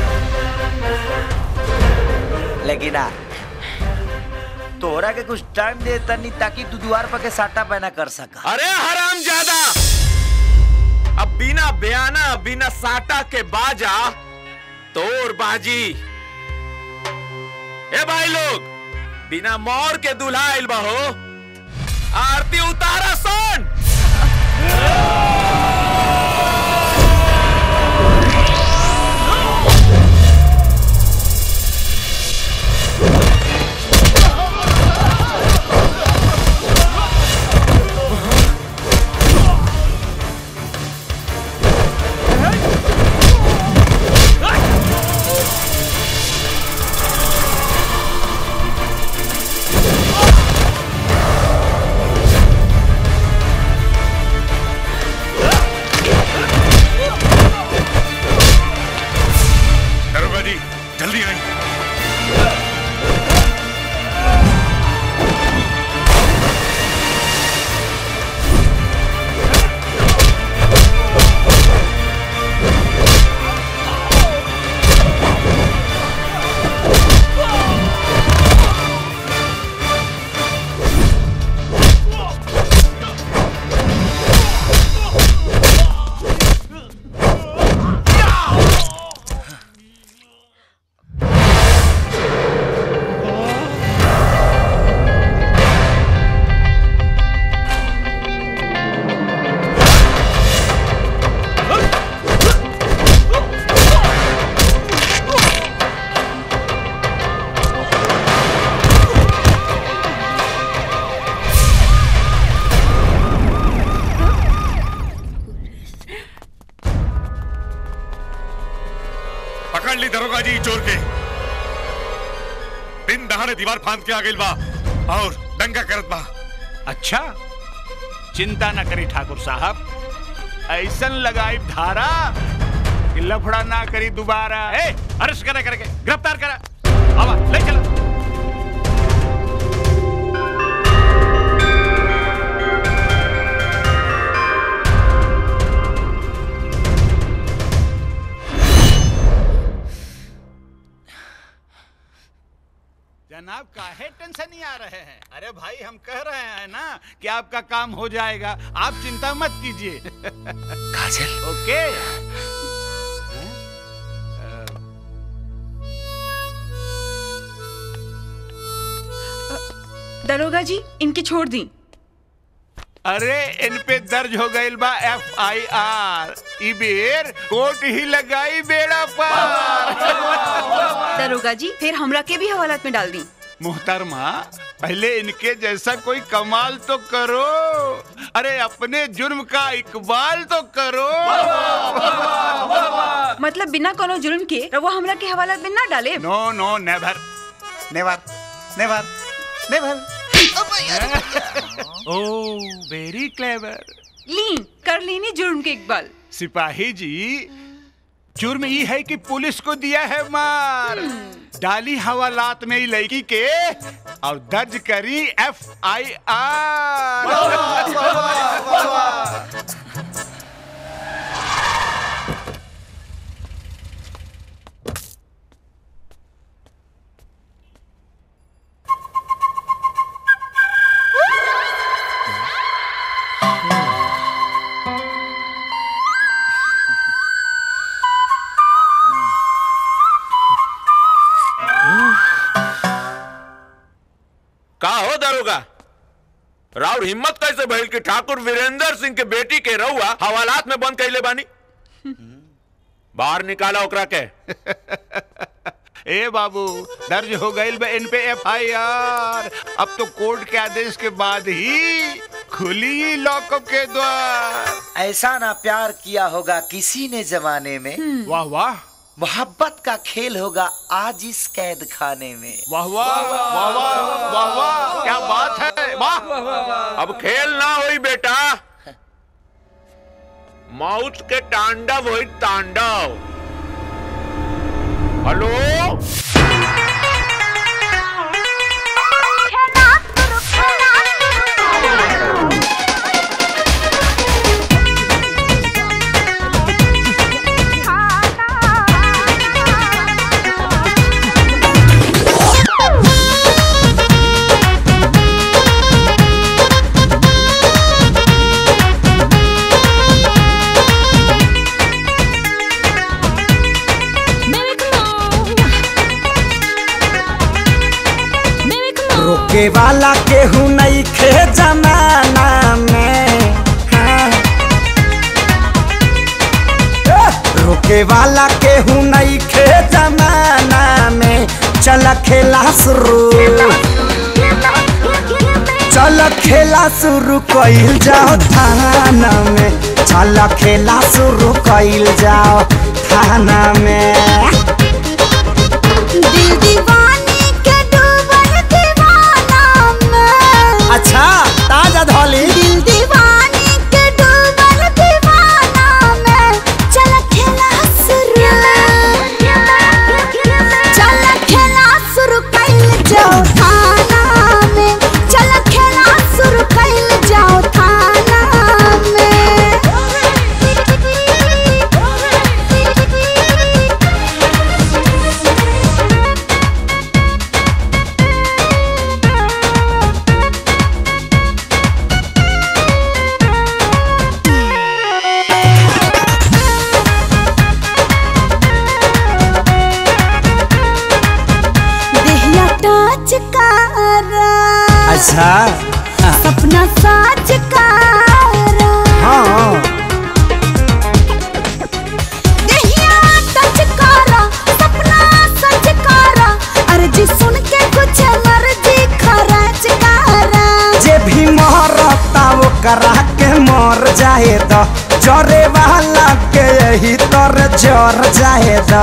Speaker 7: लेकिन ना तोहरा के कुछ टाइम दे तनी ताकि तू द्वार पर के साटा पैना कर सका
Speaker 5: अरे हराम ज्यादा अब बिना बयाना बिना साटा के बाजा तोर बाजी ए भाई लोग बिना मोर के दुल्हा आइल बहो आरती उतारा सोन
Speaker 16: पकड़ ली दरोगा जी चोर के दिन दहाड़े दीवार फांद के आ गइल बा और दंगा करत बा
Speaker 22: अच्छा चिंता न करी ठाकुर साहब ऐसन लगाई धारा कि लफड़ा ना करी दोबारा ए अरेस्ट करे करके गिरफ्तार करा आवा ले चलो जनाब काहे टेंशन नहीं आ रहे हैं अरे भाई हम कह रहे हैं ना कि आपका काम हो जाएगा आप चिंता मत कीजिए
Speaker 7: काजल
Speaker 22: ओके
Speaker 10: दरोगा जी इनकी छोड़ दी
Speaker 22: अरे इन पे दर्ज हो गई बा एफ आई आर ई बेर कोर्ट ही लगाई बेड़ा पार
Speaker 10: दरोगा जी फिर हमरा के भी हवालात में डाल दी
Speaker 22: मुहतरमा पहले इनके जैसा कोई कमाल तो करो अरे अपने जुर्म का इकबाल तो करो
Speaker 10: मतलब बिना कोनो जुर्म के वो हमरा के हवालात में ना डाले
Speaker 22: नो नो नेवर नेवर नेवर नेवर ओ वेरी क्लेवर
Speaker 10: ली कर लेनी जुर्म के इकबाल
Speaker 22: सिपाही जी जुर्म ये है कि पुलिस को दिया है मार डाली हवालात में ही लड़की के और दर्ज करी एफ आई आर
Speaker 15: का हो दरोगा राउर हिम्मत कैसे भइल कि ठाकुर वीरेंद्र सिंह के बेटी के रहुआ हवालात में बंद कैले बानी बाहर निकाला ओकरा के
Speaker 22: ए बाबू दर्ज हो गई बा इन पे एफ आई आर अब तो कोर्ट के आदेश के बाद ही खुली लॉकअप के द्वार
Speaker 7: ऐसा ना प्यार किया होगा किसी ने जमाने में
Speaker 22: वाह वाह
Speaker 7: मोहब्बत का खेल होगा आज इस कैद खाने में
Speaker 22: वाह वाह वाह वाह वाह वाह क्या बात है वाह
Speaker 15: अब खेल ना होई बेटा मौत के तांडव होई तांडव हेलो
Speaker 20: रोके वाला केहू नहीं खे जमाना में हाँ। ए, रोके वाला केहू नहीं खे जमाना में चल खेला शुरू चल खेला शुरू कइल जाओ थाना में चल खेला शुरू कइल जाओ थाना में
Speaker 12: दिल दीवानी के डूबल दीवाना में
Speaker 20: अच्छा ताजा धोली
Speaker 12: दिल दीवानी के डूबल दीवाना में चल खेला शुरू चल खेला शुरू कइल जाओ थाना में चल खेला शुरू कइल जाओ थाना देहिया टच करा
Speaker 20: अच्छा
Speaker 12: सपना साच करा
Speaker 20: हाँ
Speaker 12: देहिया टच करा सपना सच करा अर्जी सुन के कुछ मर्जी खरच करा
Speaker 20: जे भी मोहरता वो करा के मर जाए द जरे वाला के यही तर जर जाए द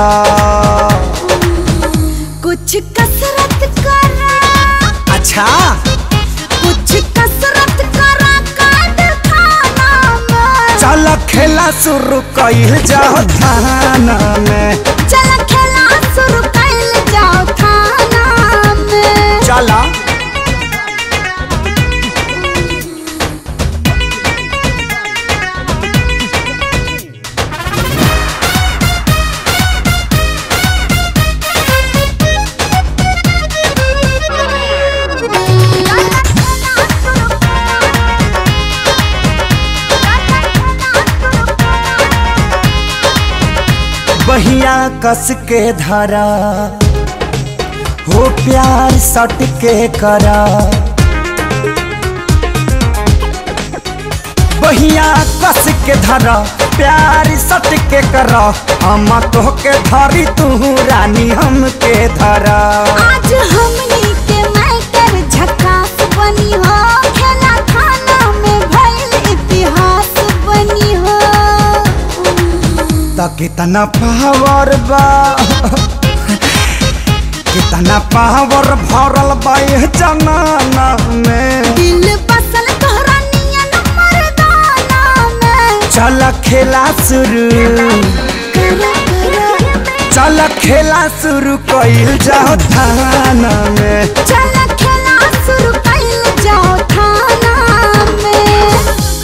Speaker 12: कुछ कसरत करा
Speaker 20: अच्छा
Speaker 12: कुछ कसरत करा काट खाना में
Speaker 20: चल खेला शुरू कइल जाओ थाना में
Speaker 12: चल खेला शुरू कैल जाओ खाना में
Speaker 20: चला बहिया कस के धरा हो प्यार सट के करा बहिया कस के धरा प्यार सट के करा हम तो के धरी तू रानी हम के धरा
Speaker 12: आज हमनी के मैटर झकास बनी हो खेला खाना में भइल इतिहास बनी हो
Speaker 20: त कितना पावर बा कितना पावर भरल बा ये जमाना में
Speaker 12: दिल बसल तोहरा नियन मर्दाना में
Speaker 20: चल खेला शुरू चल खेला शुरू कइल जाओ थाना में
Speaker 12: चल खेला शुरू कैल जाओ थाना में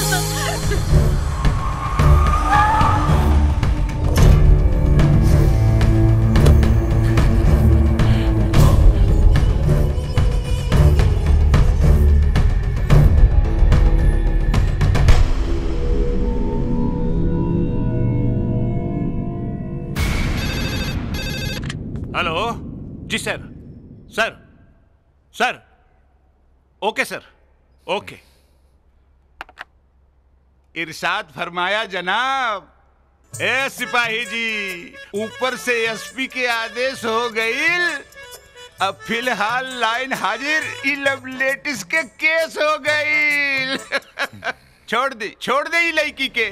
Speaker 22: हेलो जी सर सर सर ओके सर ओके इरशाद फरमाया जनाब ए सिपाही जी ऊपर से एसपी के आदेश हो गई अब फिलहाल लाइन हाजिर ई लव लेटिस के केस हो गई छोड़ दी छोड़ दे ई लड़की के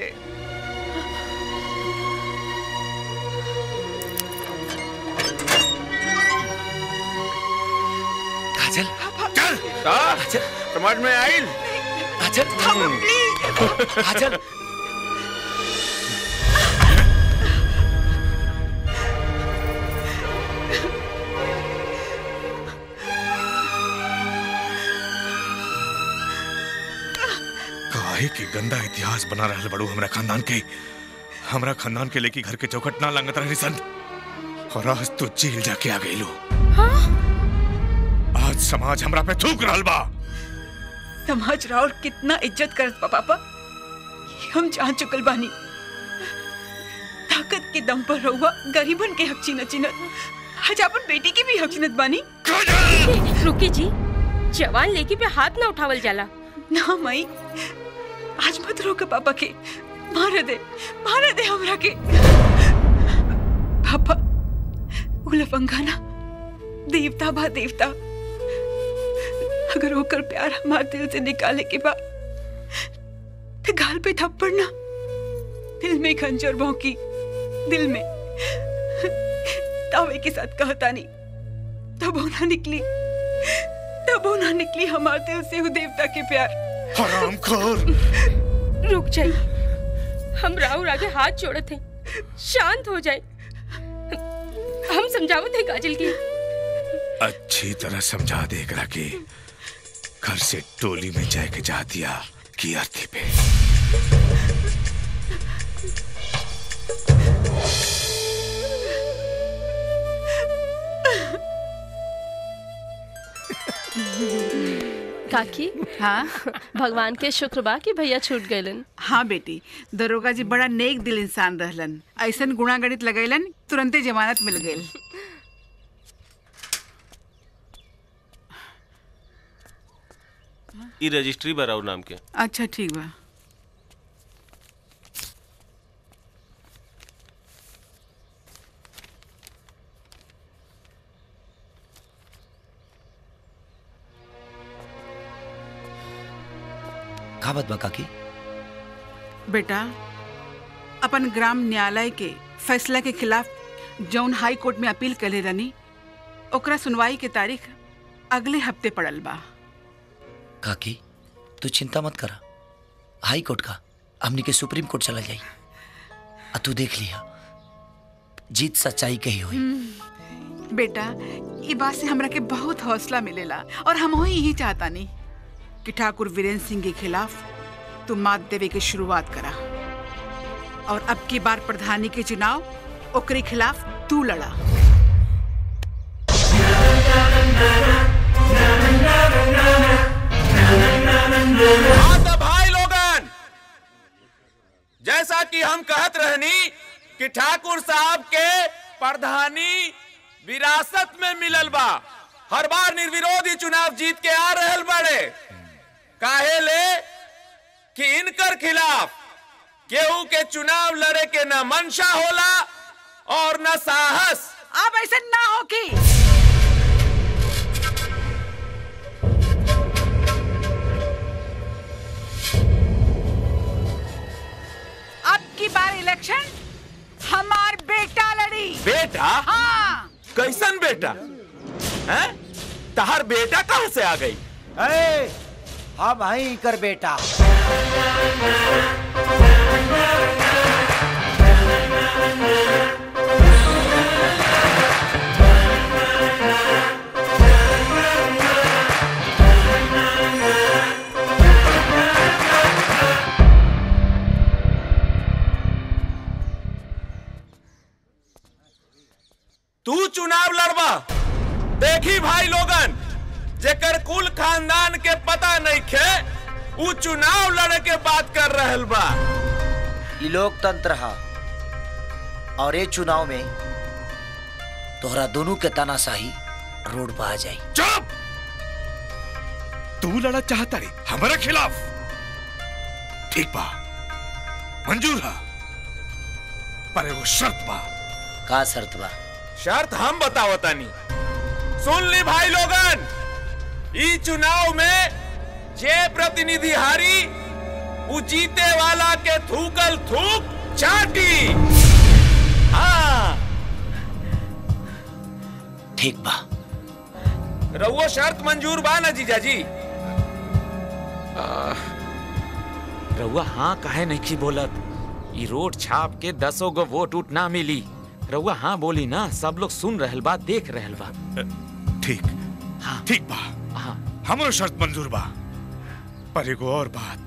Speaker 5: काजल चल काजल समझ में आइल काजल काजल
Speaker 16: काहे के गंदा इतिहास बना रहल बड़ू हमरा खानदान के हमरा खानदान के लेके घर के चौखट ना लंगत रही सन और आज तो जेल जाके आ गई लो आज समाज हमरा पे थूक रहल बा
Speaker 10: समाज राउर कितना इज्जत करत बा पापा ये हम जान चुकल बानी ताकत के दम पर रहुआ गरीबन के हक छीनत छीनत आज अपन बेटी की भी हक छीनत बानी
Speaker 11: रुकी जी जवान लेकी पे हाथ ना उठावल जाला
Speaker 10: ना मई आज मत रोक पापा के मार दे मार दे हमरा के पापा उलफंगा ना देवता बा देवता अगर होकर प्यार हमारे दिल से निकाले के बाद तो गाल पे थप्पड़ ना दिल में खंजर भौंकी दिल में तावे के साथ कहता नहीं तब होना निकली तब होना निकली हमारे दिल से वो देवता के प्यार
Speaker 16: हराम खोर
Speaker 11: रुक जाइए हम राहुल आगे हाथ जोड़े थे शांत हो जाए हम समझावत है काजल की
Speaker 16: अच्छी तरह समझा दे एकरा के घर से टोली में जाए के जा दिया की अर्थी पे
Speaker 11: काकी
Speaker 2: हाँ
Speaker 11: भगवान के शुक्र बा कि भैया छूट गए
Speaker 2: हाँ बेटी दरोगा जी बड़ा नेक दिल इंसान रहलन ऐसन गुणा गणित लगैलन तुरंते जमानत मिल गई
Speaker 9: ई रजिस्ट्री बराउ नाम के
Speaker 2: अच्छा ठीक बा
Speaker 7: का बात बा काकी
Speaker 2: बेटा अपन ग्राम न्यायालय के फैसला के खिलाफ जौन हाई कोर्ट में अपील करे रनी ओकरा सुनवाई के तारीख अगले हफ्ते पड़ल बा
Speaker 7: काकी तू चिंता मत करा हाई कोर्ट का हमनी के सुप्रीम कोर्ट चला जाई आ तू देख लिया जीत सच्चाई कही हुई
Speaker 2: हम्म, बेटा ई बात से हमरा के बहुत हौसला मिलेला और हम हो यही चाहता नहीं कि ठाकुर वीरेंद्र सिंह के खिलाफ तू मात देवे की शुरुआत करा और अब की बार प्रधानी के चुनाव ओकरे खिलाफ तू लड़ा
Speaker 5: हाँ तो भाई लोगन जैसा कि हम कहत रहनी कि ठाकुर साहब के प्रधानी विरासत में मिलल बा हर बार निर्विरोधी चुनाव जीत के आ रहल बड़े काहे ले कि इनकर खिलाफ केहू के चुनाव लड़े के न मंशा होला और न साहस
Speaker 2: अब ऐसे ना हो कि अब की बार इलेक्शन हमार बेटा लड़ी
Speaker 5: बेटा
Speaker 2: हाँ
Speaker 5: कैसन बेटा हैं तहार बेटा कहाँ से आ गई
Speaker 7: ए, हम हई कर बेटा
Speaker 5: तू चुनाव लड़बा देखी भाई लोगन जेकर कुल खानदान के पता नहीं खे उ चुनाव लड़े के बात कर रहल बा
Speaker 7: ई लोकतंत्र हा और ये चुनाव में तोहरा दोनों के तानाशाही रोड पर आ जाई
Speaker 16: चुप तू लड़ा चाहता रे हमारे खिलाफ ठीक बा मंजूर है पर एगो शर्त बा
Speaker 7: का शर्त बा
Speaker 5: शर्त हम बतावतानी सुन ली भाई लोगन ई चुनाव में जे प्रतिनिधि हारी उ जीते वाला के थूकल थूक चाटी हाँ
Speaker 7: ठीक बा
Speaker 5: रउओ शर्त मंजूर बा ना जीजाजी रउआ हाँ काहे नहीं बोलत ई रोड छाप के दसो गो वोट उठ ना मिली रउआ हाँ बोली ना सब लोग सुन रहल बा देख रहल बा
Speaker 16: ठीक ठीक बा हमरो शर्त मंजूर बा पर एगो और बात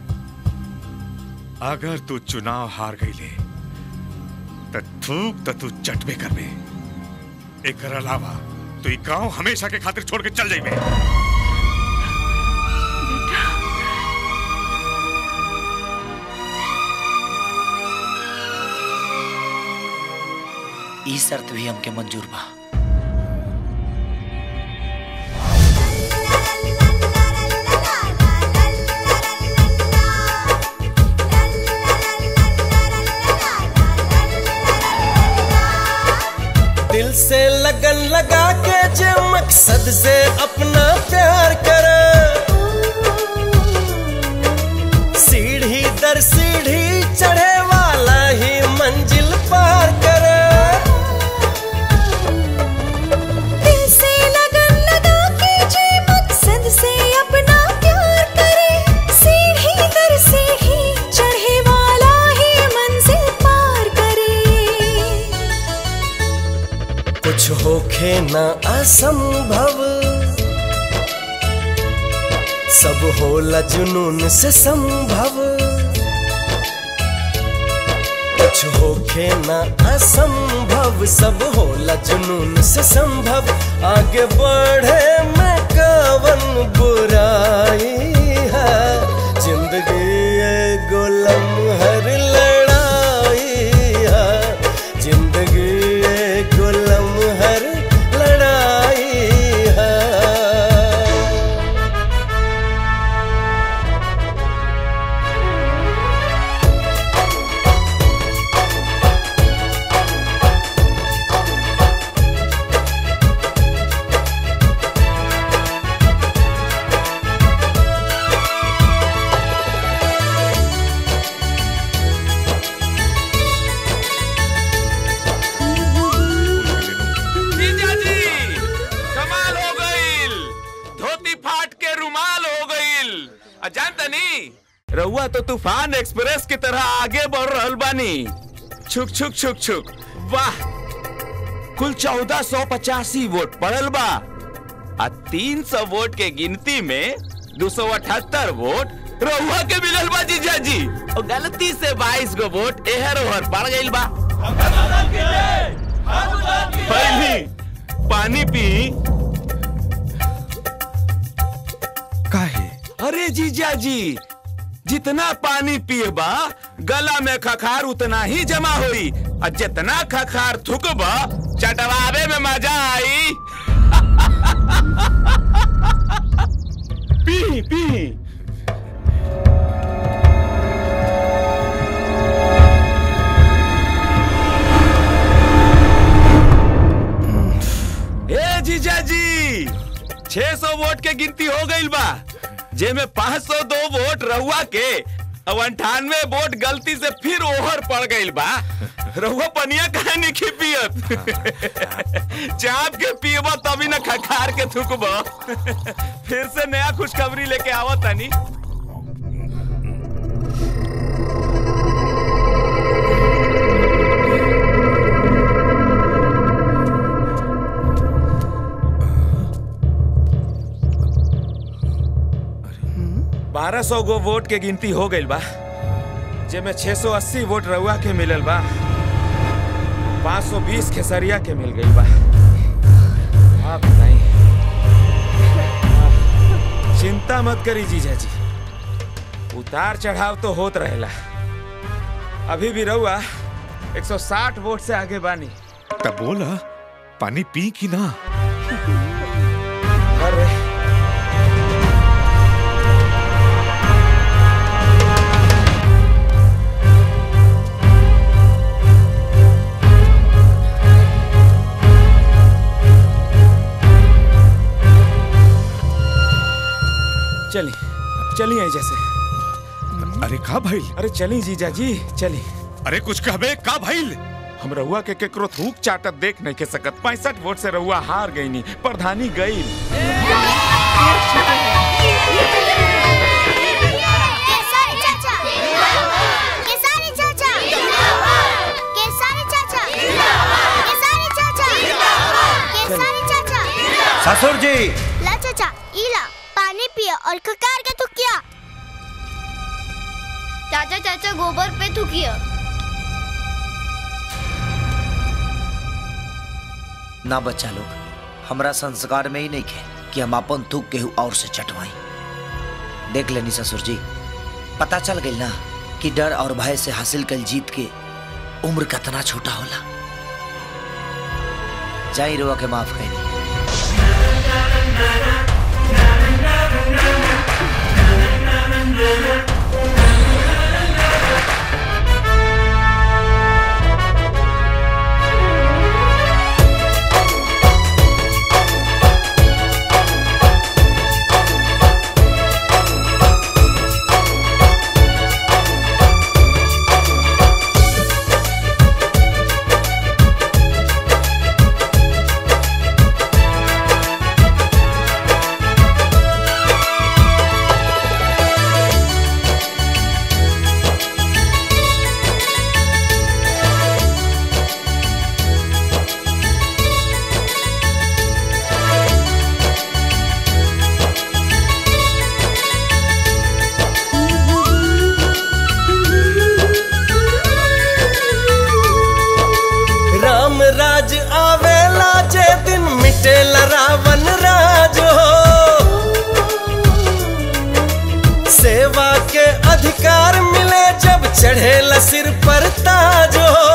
Speaker 16: अगर तू चुनाव हार गईले त थूक त तू चटबे करबे एकर अलावा तू ई गांव हमेशा के खातिर छोड़ के चल जाइबे
Speaker 7: ई शर्त भी हमके मंजूर बा
Speaker 9: दिल से लगन लगा के जे मकसद से अपना प्यार कर सीढ़ी दर सीढ़ी चढ़े वाला ही मंजिल पार कर
Speaker 12: दिल से लगन लगा के जे मकसद से अपना प्यार करे सीढ़ी दर सीढ़ी चढ़े वाला ही मंजिल पार करे
Speaker 9: कुछ होखे ना असंभव सब होला जुनून से संभव कुछ होखे ना असंभव सब होला जुनून से संभव आगे बढ़े में कवन बुराई है जिंदगी एगो लम्हर लड़ाई है जिंदगी एगो लम्हर लड़ाई है
Speaker 5: तो तूफान एक्सप्रेस की तरह आगे बढ़ रहल बानी छुक छुक छुक छुक वाह कुल चौदह सौ पचासी वोट पड़ल बा आ तीन सौ वोट के गिनती में दो सौ अठहत्तर वोट रहुआ के मिलल बा जीजा जी और गलती से बाईस गो वोट एहर ओहर पड़ गइल बा पहली पानी पी
Speaker 16: काहे
Speaker 5: अरे जीजा जी जितना पानी पिएबा गला में खखार उतना ही जमा होई और जितना खखार थुकबा चटवावे में मजा आई पी पी ए जीजा जी 600 वोट के गिनती हो गई बा जेमे 502 वोट रहुआ के अब अंठानवे वोट गलती से फिर ओहर पड़ गई बा रहुआ पनिया काहे नहीं पियत चाप के पियबा तभी ना खखार के थुकबा फिर से नया खुशखबरी लेके आवत तानी बारह सौ गो वोट के गिनती हो गई बा जेमे 680 वोट रउआ के मिलल बा 520 खेसरिया के मिल गई बा आप बताई चिंता मत करी जीजा जी उतार चढ़ाव तो होत रहेला अभी भी रउआ 160 वोट से आगे बानी
Speaker 16: तब बोला पानी पी की ना
Speaker 5: अरे चली चली आई जैसे
Speaker 16: अरे का भाई
Speaker 5: अरे चली जीजा जी चली
Speaker 16: अरे कुछ कहबे का भाई
Speaker 5: हम रहुआ के केकरो थूक चाटत देख नहीं के सकत पैंसठ वोट से रहुआ हार गई नी प्रधानी गई
Speaker 14: केसारी चाचा केसारी चाचा केसारी चाचा केसारी चाचा केसारी चाचा
Speaker 7: ससुर जी
Speaker 14: ला चाचा इला पानी पियो और खकार के थुकिया चाचा चाचा गोबर पे थुकिया
Speaker 7: ना बच्चा लोग हमरा संस्कार में ही नहीं खे कि हम अपन थूक केहू और से चटवाई देख लेनी ससुर जी पता चल गई ना कि डर और भय से हासिल कल जीत के उम्र कितना छोटा होला जाई रुआ के माफ करी
Speaker 9: राम राज आवेला जे दिन मिटेला रावण राज हो सेवा के अधिकार मिले जब चढ़ेला सिर पर ताज हो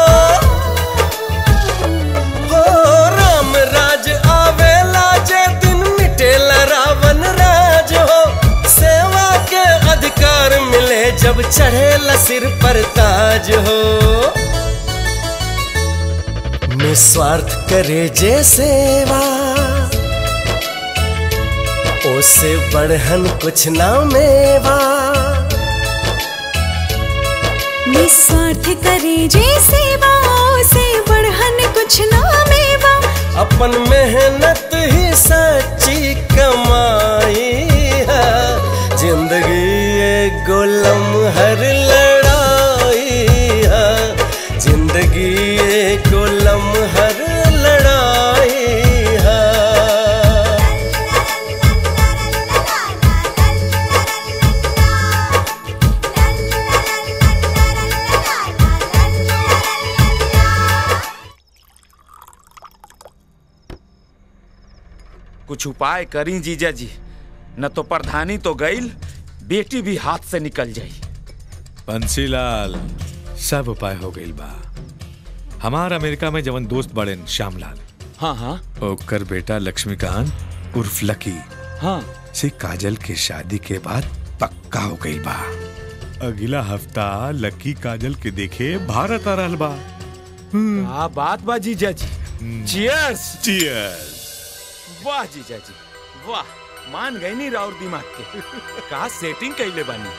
Speaker 9: हो राम राज आवेला जे दिन मिटेला रावण राज हो सेवा के अधिकार मिले जब चढ़ेला सिर पर ताज हो निस्वार्थ करे जे सेवा ओसे बढ़हन कुछ ना मेवा
Speaker 12: निस्वार्थ करे जे सेवा से बढ़हन कुछ ना मेवा
Speaker 9: अपन मेहनत ही सच्ची कमाई है जिंदगी एक गोलम हर
Speaker 5: कुछ उपाय करी जीजा जी न तो प्रधानी तो गईल बेटी भी हाथ से निकल जाई
Speaker 16: बंसीलाल सब उपाय हो गई बा हमार अमेरिका में जवन दोस्त बड़े श्यामलाल
Speaker 5: हाँ हाँ
Speaker 16: ओकर बेटा लक्ष्मीकांत उर्फ लकी
Speaker 5: हाँ
Speaker 16: से काजल के शादी के बाद पक्का हो गई बा अगला हफ्ता लकी काजल के देखे भारत आ रहल बा
Speaker 5: क्या बात बा जीजा जी चियर्स
Speaker 16: चियर्स
Speaker 5: वाह जीजा जी वाह मान गई नहीं राउर दिमाग के का सेटिंग कैले बानी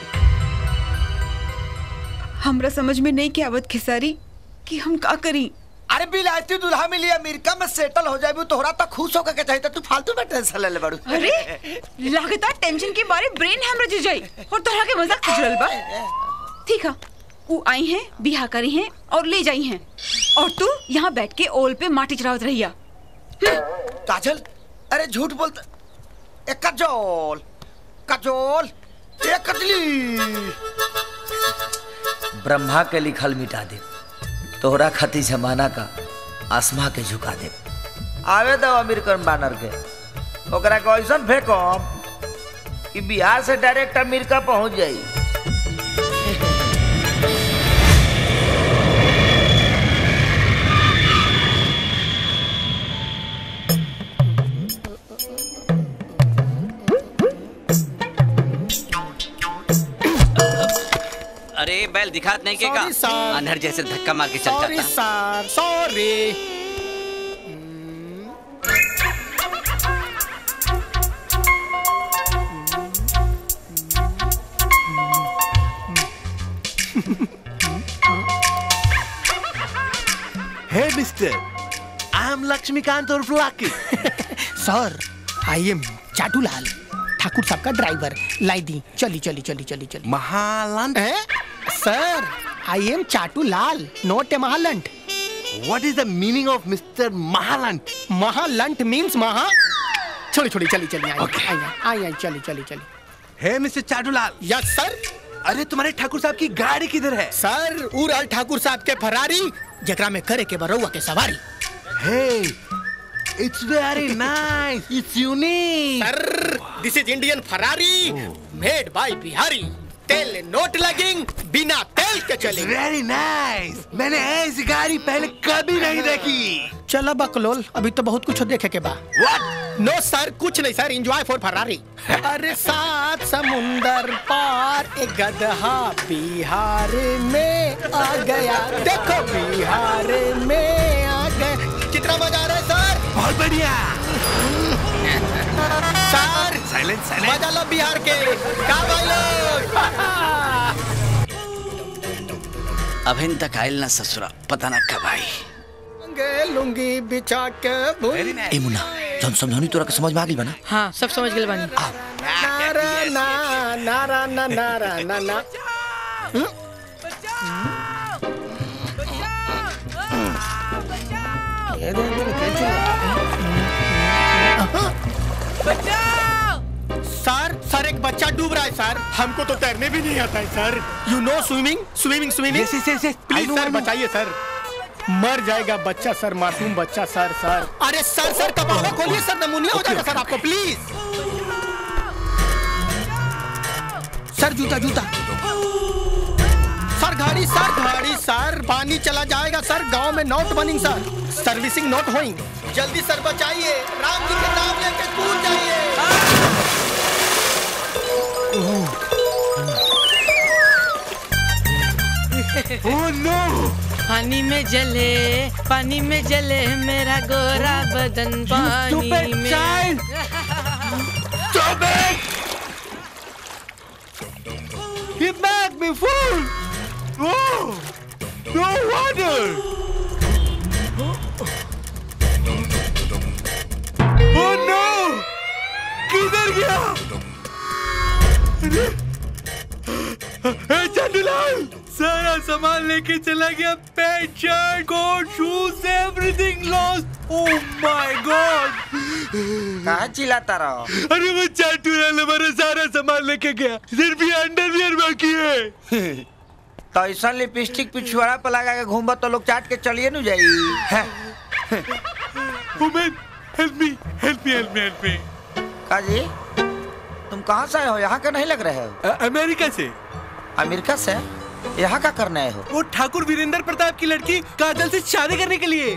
Speaker 10: हमरा समझ में नहीं के आवत खेसारी कि हम का करी
Speaker 7: अरे बिलायती दुल्हा मिली अमेरिका में सेटल हो जाए तोहरा तो खुश होकर के चाहिए तू फालतू में टेंशन ले ले बड़ू
Speaker 10: अरे लागता टेंशन के बारे ब्रेन हैमरेज जी जाई और तोहरा के मजाक चल बा ठीक है वो आई हैं बिहा करी हैं और ले जाई हैं और तू यहाँ बैठ के ओल पे माटी चढ़ावत रहिया
Speaker 7: काजल अरे झूठ बोलता ए कजोल कजोल ए कजली ब्रह्मा के लिखल मिटा दे तोहरा खती जमाना का आसमा के झुका दे आवे दो अमेरिकन बानर के ओकरा के ऐसन फेंको कि बिहार से डायरेक्ट अमेरिका पहुंच जाई
Speaker 1: अरे बैल दिखात नहीं के का
Speaker 4: Sorry, sir.
Speaker 1: अंधर जैसे धक्का मार के चल
Speaker 4: सॉरी
Speaker 1: जाता
Speaker 4: sir sorry
Speaker 13: Hey, mister. I'm Lakshmikant or Lucky.
Speaker 4: Sir I am Chatulal Thakur साहब का ड्राइवर लाई दी चली चली चली चली चली
Speaker 13: महालंट
Speaker 4: sir I am Chatulal not a महालंट
Speaker 13: What is the meaning of Mr. Mahalant?
Speaker 4: महालंट मीन्स महा छोड़ी छोड़ी चली चली आई आई आई आई चली चली चली
Speaker 13: Hey, Mr. Chatulal
Speaker 4: yes sir
Speaker 13: अरे तुम्हारे ठाकुर साहब की गाड़ी किधर है
Speaker 4: सर उड़ल ठाकुर साहब के फरारी जकरा में करे के बरौआ के सवारी
Speaker 13: Hey, it's very nice. It's unique.
Speaker 4: Sir this is Indian Ferrari made by Bihari तेल नोट लगेंग बिना तेल के चलेंगे
Speaker 13: Very nice. मैंने ऐसी गाड़ी पहले कभी नहीं देखी
Speaker 4: चला बकलोल अभी तो बहुत कुछ देखे के बा नो सर कुछ नहीं सर एंजॉय फॉर फरारी अरे सात समुंदर पार एक गदहा बिहार में आ गया देखो बिहार में आ गया कितना मजा आ रहा है सर
Speaker 13: बहुत बढ़िया
Speaker 4: सर
Speaker 13: साइलेंट साइलेंट
Speaker 4: मजा लो बिहार के का भाई लोग
Speaker 1: अभिन तक आयल ना ससुरा पता ना कब आई
Speaker 4: लुंगे लुंगी बिछा के भूल
Speaker 7: ए मुन्ना जौन समझौनी तोरा के समझ में आ गई बना
Speaker 19: हाँ सब समझ गए बानी
Speaker 4: नारा ना नारा ना नारा ना ना हम्म? ये दे, दे, दे, सर सर एक बच्चा डूब रहा है सर हमको तो तैरने भी नहीं आता है sir you know swimming swimming swimming
Speaker 13: Yes, yes, yes, yes. I
Speaker 4: please
Speaker 13: know,
Speaker 4: sir
Speaker 13: I know.
Speaker 4: बचाइए सर मर जाएगा बच्चा सर मासूम बच्चा सर सर अरे सर सर कबाड़ा खोलिए सर नमूनिया हो जाएगा सर आपको प्लीज सर जूता जूता सर गाड़ी सर गाड़ी सर पानी चला जाएगा सर गांव में not burning sir servicing not होइंग जल्दी सर बचाइए राम जी के नाम लेके कूद जाइए
Speaker 13: Oh no!
Speaker 19: पानी में जले पानी में जले मेरा गोरा बदन पानी
Speaker 13: stupid
Speaker 19: में
Speaker 13: child! Stop it! He made me fool! Oh! No water! Oh no! किधर गया? अरे! ए, चंदूलाल! सारा सामान लेके चला गया pant shirt coat shoes everything lost oh my God
Speaker 7: कहाँ चिल्लाता रहो
Speaker 13: अरे वो चाटूलाल हमारा सारा सामान लेके गया सिर्फ ये अंडरवियर बाकी है
Speaker 7: तो ऐसा लिपस्टिक पिछुआड़ा पर लगा के घूमब तो लोग चाट के चलिए नु जाई
Speaker 13: उमेन help me help me help me help me
Speaker 7: काजी तुम कहाँ से आए हो यहाँ का नहीं लग रहे हो
Speaker 13: अमेरिका से
Speaker 7: अमेरिका से यहाँ का करने आए हो
Speaker 13: वो ठाकुर वीरेंद्र प्रताप की लड़की काजल से शादी करने के लिए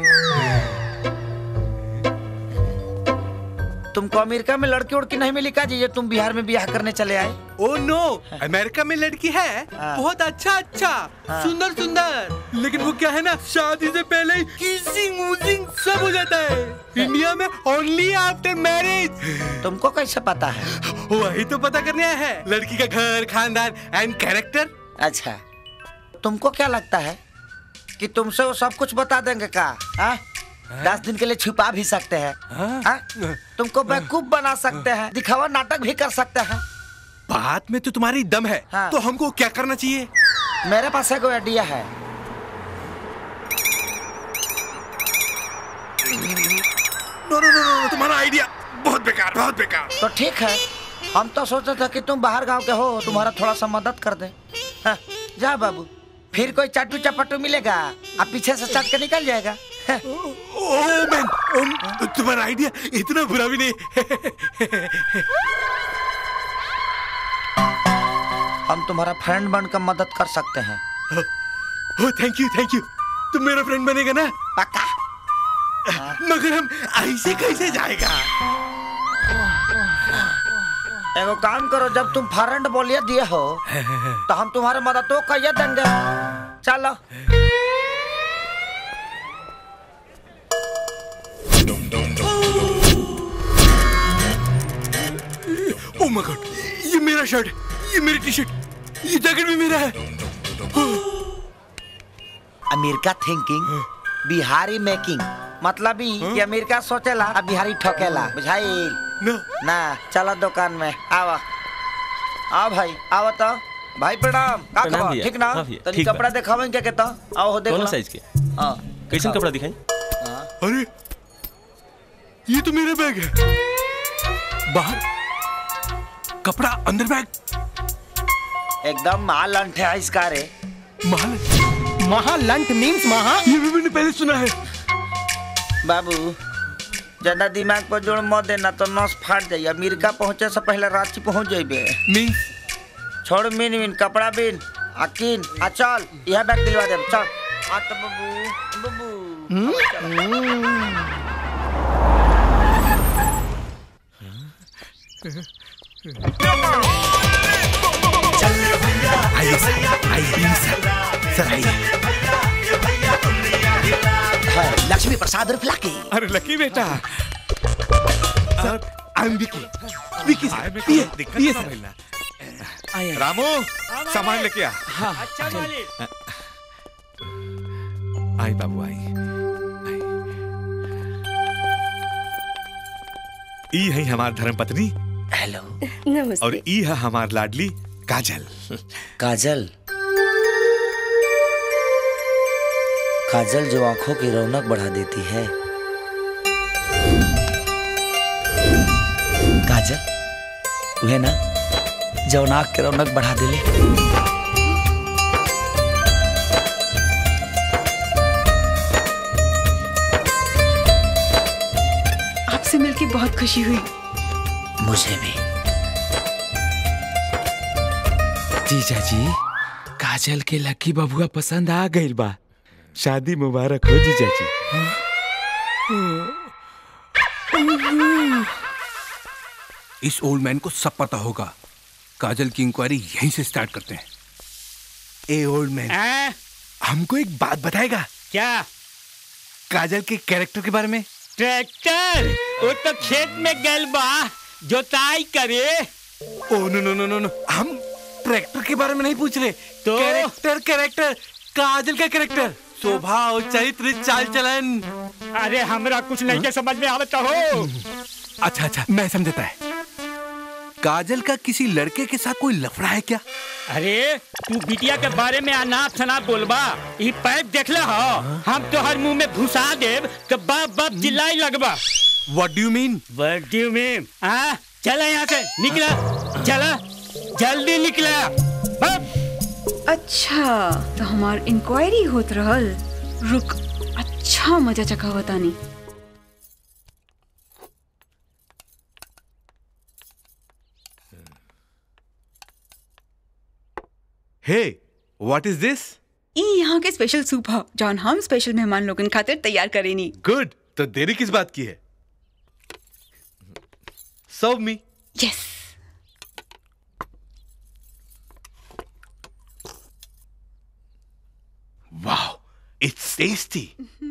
Speaker 7: तुमको अमेरिका में लड़की उड़की नहीं मिली का जी ये तुम बिहार में ब्याह करने चले आए
Speaker 13: ओ नो अमेरिका में लड़की है बहुत अच्छा अच्छा सुंदर सुंदर लेकिन वो क्या है ना शादी से पहले ही किसिंग वूजिंग सब हो जाता है इंडिया में ओनली आफ्टर मैरिज
Speaker 7: तुमको कैसे पता है
Speaker 13: वही तो पता करने आया है लड़की का घर खानदान एंड कैरेक्टर
Speaker 7: अच्छा तुमको क्या लगता है कि तुमसे वो सब कुछ बता देंगे का हाँ? दस दिन के लिए छुपा भी सकते हैं हाँ? तुमको बेवकूफ बना सकते हैं दिखावा नाटक भी कर सकते हैं
Speaker 13: बात में तो तुम्हारी दम है
Speaker 7: हाँ।
Speaker 13: तो हमको क्या करना चाहिए
Speaker 7: मेरे पास एक आइडिया है
Speaker 13: नो नो नो नो तुम्हारा आइडिया बहुत बेकार बहुत बेकार
Speaker 7: तो ठीक है हम तो सोचते थे कि तुम बाहर गांव के हो तुम्हारा थोड़ा सा मदद कर दे हाँ, जा बाबू फिर कोई चाटू चपाटू मिलेगा अब पीछे से चाट के निकल जाएगा हाँ।
Speaker 13: ओ मैन ओ, तुम्हारा आइडिया इतना बुरा भी नहीं
Speaker 7: हम तुम्हारा फ्रेंड बनकर मदद कर सकते हैं
Speaker 13: oh thank you thank you तुम मेरा फ्रेंड बनेगा ना
Speaker 7: पक्का
Speaker 13: मगर हम ऐसे कैसे जाएगा
Speaker 7: एगो काम करो जब तुम फ्रेंड बोलिए दिए हो तो हम तुम्हारे मदद तो कहिए देंगे चलो
Speaker 13: ओ माय गॉड ये मेरा शर्ट ये मेरी टी शर्ट ये जैकेट भी मेरा है
Speaker 7: अमेरिका थिंकिंग बिहारी मेकिंग मतलब ही कि अमेरिका सोचेला और बिहारी ठोकेला बुझाई
Speaker 13: ना
Speaker 7: ना चलो दुकान में आओ आओ भाई आओ तो भाई प्रणाम का
Speaker 3: प्रणाम
Speaker 7: खबर
Speaker 3: भैया।
Speaker 7: ठीक ना
Speaker 3: हाँ भैया,
Speaker 7: तनी
Speaker 3: ठीक बा।
Speaker 7: कपड़ा दिखावें क्या कहता आओ हो देख
Speaker 3: कौन
Speaker 7: लो।
Speaker 3: साइज के
Speaker 7: हाँ
Speaker 3: कैसन कपड़ा दिखाई
Speaker 13: अरे ये तो मेरा बैग है बाहर कपड़ा अंदर बैग
Speaker 7: एकदम माल अंठे है इसका रे
Speaker 13: माल
Speaker 4: महालंट मीन्स महा
Speaker 13: ये भी मैंने पहले सुना है
Speaker 7: बाबू ज्यादा दिमाग पर जोड़ मत देना तो नस फाट जाइए अमेरिका पहुंचे से पहले रांची पहुंच जाइबे
Speaker 13: मीन्स
Speaker 7: छोड़ मिन मिन कपड़ा बिन अकीन आ चल यह बैग दिलवा दे चल आ तो बाबू बाबू
Speaker 13: आइए सर आइए सर सर आइए
Speaker 7: लक्ष्मी प्रसाद रुपला की
Speaker 13: अरे लकी बेटा sir I am Vicky Vicky sir पिए पिए सर
Speaker 6: रामू सामान लेके आ
Speaker 19: अच्छा मालिक
Speaker 6: आई बाबू आई ई है हमार धर्म पत्नी
Speaker 7: हेलो
Speaker 11: नमस्ते
Speaker 6: और ई है हमार लाडली काजल
Speaker 7: काजल काजल जो आंखों की रौनक बढ़ा देती है काजल वह ना जो नाक के रौनक बढ़ा दिले
Speaker 10: आपसे मिलके बहुत खुशी हुई
Speaker 7: मुझे भी
Speaker 5: जीजा जी काजल के लकी बबुआ पसंद आ गई बा शादी मुबारक हो जीजा जी
Speaker 13: इस ओल्ड मैन को सब पता होगा काजल की इंक्वायरी यहीं से स्टार्ट करते हैं ए ओल्ड मैन हमको एक बात बताएगा
Speaker 19: क्या
Speaker 13: काजल के कैरेक्टर के बारे में
Speaker 19: ट्रैक्टर वो तो खेत में गल बा जोताई करे
Speaker 13: ओ नो नो नो नो नो हम ट्रैक्टर के बारे में नहीं पूछ रहे तो कैरेक्टर कैरेक्टर काजल का कैरेक्टर स्वभाव चरित्र चाल चलन
Speaker 19: अरे हमरा कुछ नहीं के समझ में आवता हो
Speaker 13: अच्छा अच्छा मैं समझता है काजल का किसी लड़के के साथ कोई लफड़ा है क्या
Speaker 19: अरे तू बिटिया के बारे में अनाप शनाप बोलबा ई पैप देखले हो हम तो हर मुंह में घुसा देब तो बाप बाप चिल्लाई लगबा
Speaker 13: what do you mean
Speaker 19: what do you mean आ चला यहाँ से निकला चला जल्दी निकला
Speaker 10: अच्छा तो हमार इंक्वायरी होत रहल रुक अच्छा मजा चखा बतानी
Speaker 3: हे व्हाट इज दिस
Speaker 10: ई यहाँ के स्पेशल सूप ह जौन हम स्पेशल मेहमान लोगन खातिर तैयार करेनी
Speaker 3: गुड तो देरी किस बात की है serve me
Speaker 10: yes
Speaker 3: wow it's tasty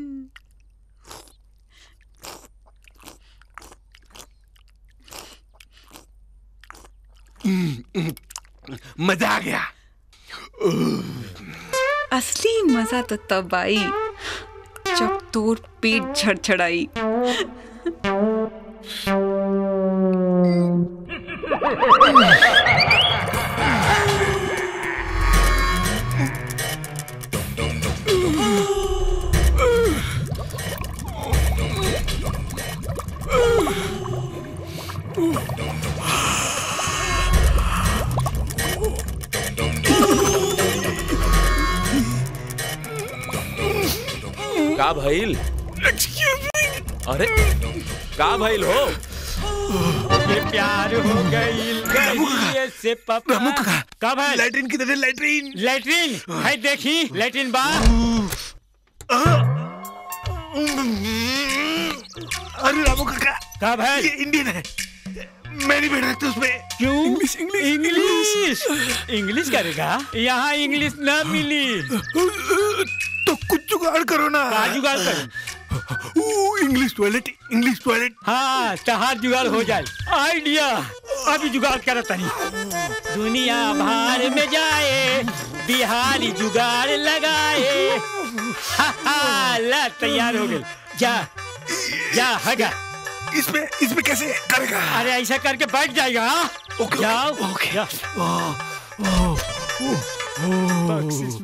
Speaker 3: मजा आ गया
Speaker 10: असली मजा तो तब आई जब तोर पेट झड़झड़ाई
Speaker 5: का भइल अरे का भइल हो
Speaker 19: ये प्यार हो गई से पापा कब है
Speaker 3: लैट्रिन की तरह लैट्रिन
Speaker 19: लैट्रिन है देखी लैट्रिन बा
Speaker 3: अरे रामू काका
Speaker 19: कब है
Speaker 3: ये इंडियन है मैं नहीं बैठ सकता उसमें
Speaker 19: क्यों इंग्लिश इंग्लिश इंग्लिश इंग्लिश करेगा यहाँ इंग्लिश ना मिली
Speaker 3: तो कुछ जुगाड़ करो ना
Speaker 19: का जुगाड़ कर
Speaker 3: इंग्लिश टॉयलेट इंग्लिश टॉयलेट
Speaker 19: हाँ तहार जुगाड़ हो जाए आइडिया अभी जुगाड़ कर तनी दुनिया भार में जाए बिहारी जुगाड़ लगाए हा, हा, ला तैयार हो गए जा जा हगा
Speaker 3: इसमें इसमें कैसे करेगा
Speaker 19: अरे ऐसा करके बैठ जाएगा हाँ?
Speaker 3: ओके,
Speaker 19: जाओ
Speaker 3: ओके।
Speaker 19: जा। बख्शिश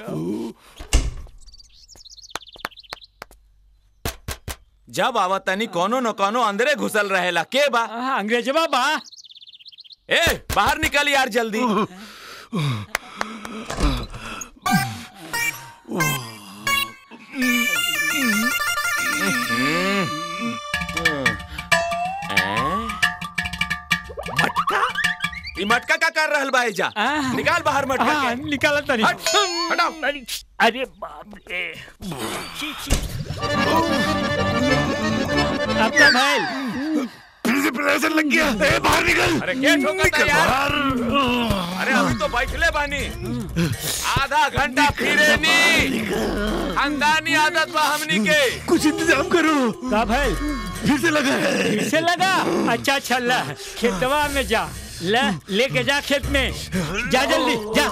Speaker 5: जब आवतनी कोनो न कोनो अंदरे घुसल रहेला के बा
Speaker 19: अंग्रेजवा बा
Speaker 5: ए बाहर निकल यार जल्दी मटका ई मटका का कर रहल बा एजा निकाल बाहर मटका
Speaker 19: हाँ,
Speaker 5: के
Speaker 19: निकाला तनी
Speaker 5: हट, हटाओ
Speaker 19: अरे बाप रे अब तो भाई
Speaker 3: फिर से प्रेशर लग गया ए बाहर निकल
Speaker 5: अरे के ठोकता यार अरे अभी तो बैठले बानी आधा घंटा फिरे नी खानदानी आदत बा हमनी के
Speaker 3: कुछ इंतजाम करो
Speaker 19: का भाई
Speaker 3: फिर से लगा है
Speaker 19: फिर से लगा अच्छा अच्छा ला खेतवा में जा ले लेके जा खेत में जा जल्दी जा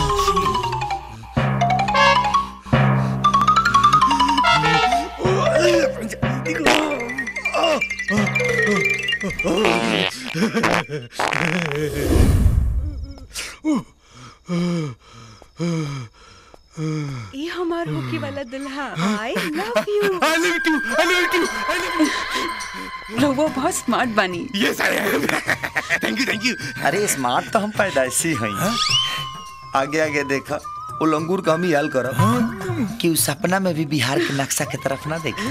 Speaker 10: ये हमार होके वाला दुल्हा I love you
Speaker 3: I love you I love you I love
Speaker 10: रहुआ बहुत स्मार्ट बनी
Speaker 3: yes I am thank you thank you
Speaker 7: अरे स्मार्ट तो हम पैदाइशी हई आगे आगे देखा वो लंगूर का हम ही हाल करब कि उस सपना में भी बिहार के नक्शा के तरफ ना देखे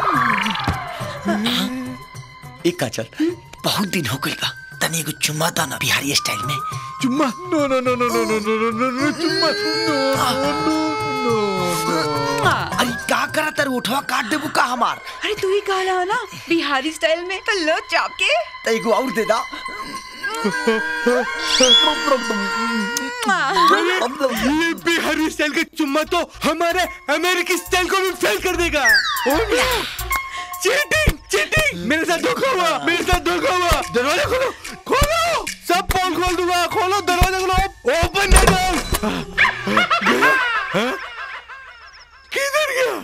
Speaker 7: एक का चल बहुत दिन हो गइल बा तनी एगो चुम्मा दा ना बिहारी स्टाइल में
Speaker 3: चुम्मा नो नो नो नो नो नो नो नो नो चुम्मा नो
Speaker 7: अरे का करा तर उठवा काट देबू का हमार
Speaker 10: अरे तू ही कहला ना बिहारी स्टाइल में तो लो चाप के
Speaker 7: त एगो और दे दा
Speaker 3: ये बिहारी स्टाइल का चुम्मा तो हमारे अमेरिकी स्टाइल को भी फेल कर देगा चीटिंग चीटिंग मेरे साथ धोखा हुआ मेरे साथ धोखा हुआ दरवाजा खोलो खोलो सब पोल खोल दूंगा खोलो दरवाजा खोलो ओपन द डोर हाँ? किधर गया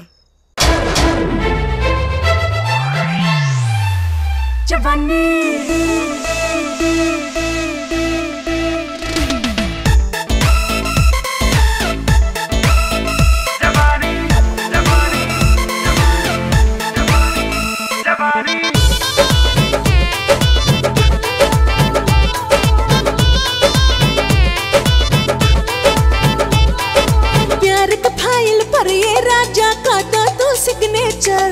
Speaker 12: प्यार का फाइल पर ये राजा का दा तू सिग्नेचर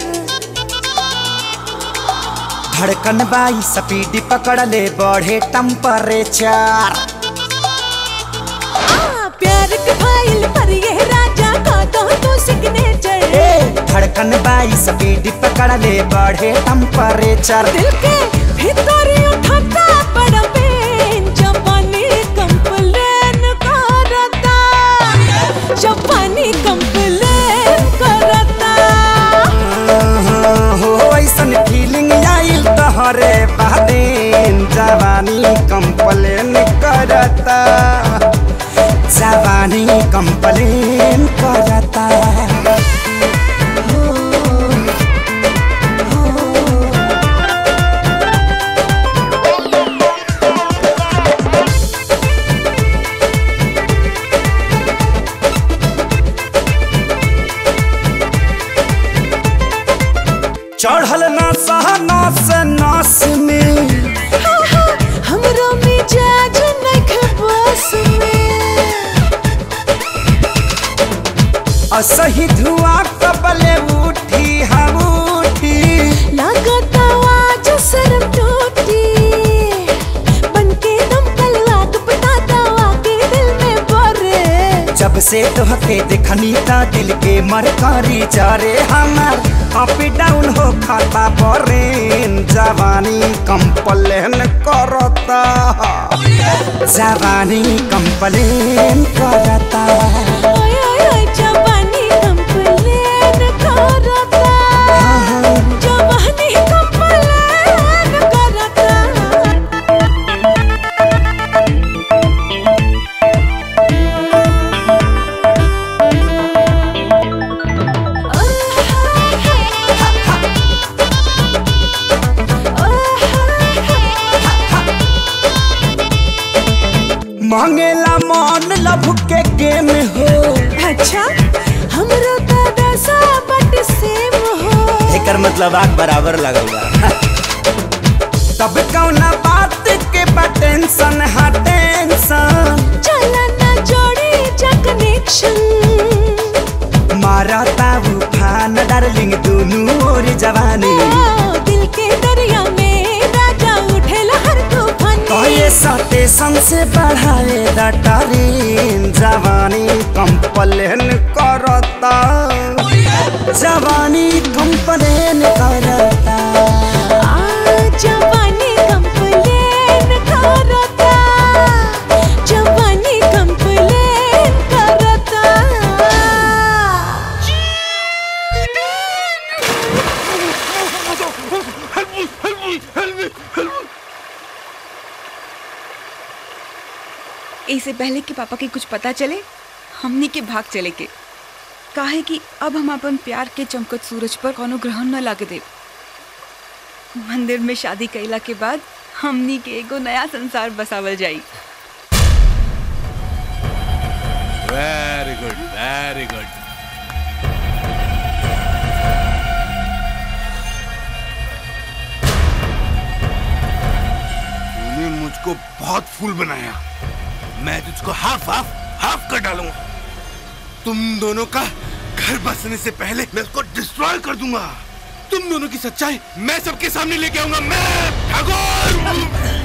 Speaker 20: धड़कन बाई स्पीड पकड़ ले बढ़े टेम्परेचर
Speaker 12: हाँ, प्यार वर्क फाइल पर ये राजा का दो तो सिग्नेचर
Speaker 20: धड़कन बाई स्पीड पकड़ ले बढ़े टेम्परेचर
Speaker 12: दिल के भीतर उठाता बड़ा पेन जापानी कंप्लेन करता जापानी कंप्लेन करता
Speaker 20: हो ऐसन फीलिंग आइल तहरे बादेन जवानी कंप्लेन करता जवानी कंप्लेन करता चढ़ल ना सहना से नास में
Speaker 12: हमरो मिजाज नख बस में
Speaker 20: असही धुआं कबले उठी हम उठी
Speaker 12: लागत आवाज शर्म टूटी बनके दम तलवार पटाता आके दिल में बरे
Speaker 20: जब से तोहके देखनी ता दिल के मरकारी चारे हमार अप डाउन हो खाता परेन जवानी कंप्लेन करता जवानी कंप्लेन करता
Speaker 12: ओए ओए ओए जवानी कंप्लेन करता जवानी कंप्लेन करता
Speaker 20: मांगेला मन लभ के गेम हो
Speaker 12: अच्छा हमरो दादा सा बट सेम हो
Speaker 20: एकर मतलब आग बराबर लगल बा तब कौना बात के बा टेंशन हा टेंशन
Speaker 12: चला ना जोड़ी जा कनेक्शन
Speaker 20: मारा ताऊ फान डार्लिंग दोनों ओर जवानी
Speaker 12: दिल के दरिया में राजा उठे लहर तूफानी
Speaker 20: कहे स्टेशन से बढ़ाए द ट्रेन जवानी कंप्लेन करता जवानी कंप्लेन करता
Speaker 12: जवानी कंप्लेन करता जवानी कंप्लेन करता
Speaker 10: इससे पहले कि पापा के कुछ पता चले हमनी के भाग चले के काहे कि अब हम अपन प्यार के चमकत सूरज पर कोनो ग्रहण न लागे दे मंदिर में शादी कैला के बाद हमनी के एगो नया संसार बसावल जाई
Speaker 3: वेरी गुड वेरी गुड तूने मुझको बहुत फूल बनाया मैं तुझको हाफ हाफ हाफ कर डालूंगा तुम दोनों का घर बसने से पहले मैं उसको डिस्ट्रॉय कर दूंगा तुम दोनों की सच्चाई मैं सबके सामने लेके आऊंगा मैं ठाकुर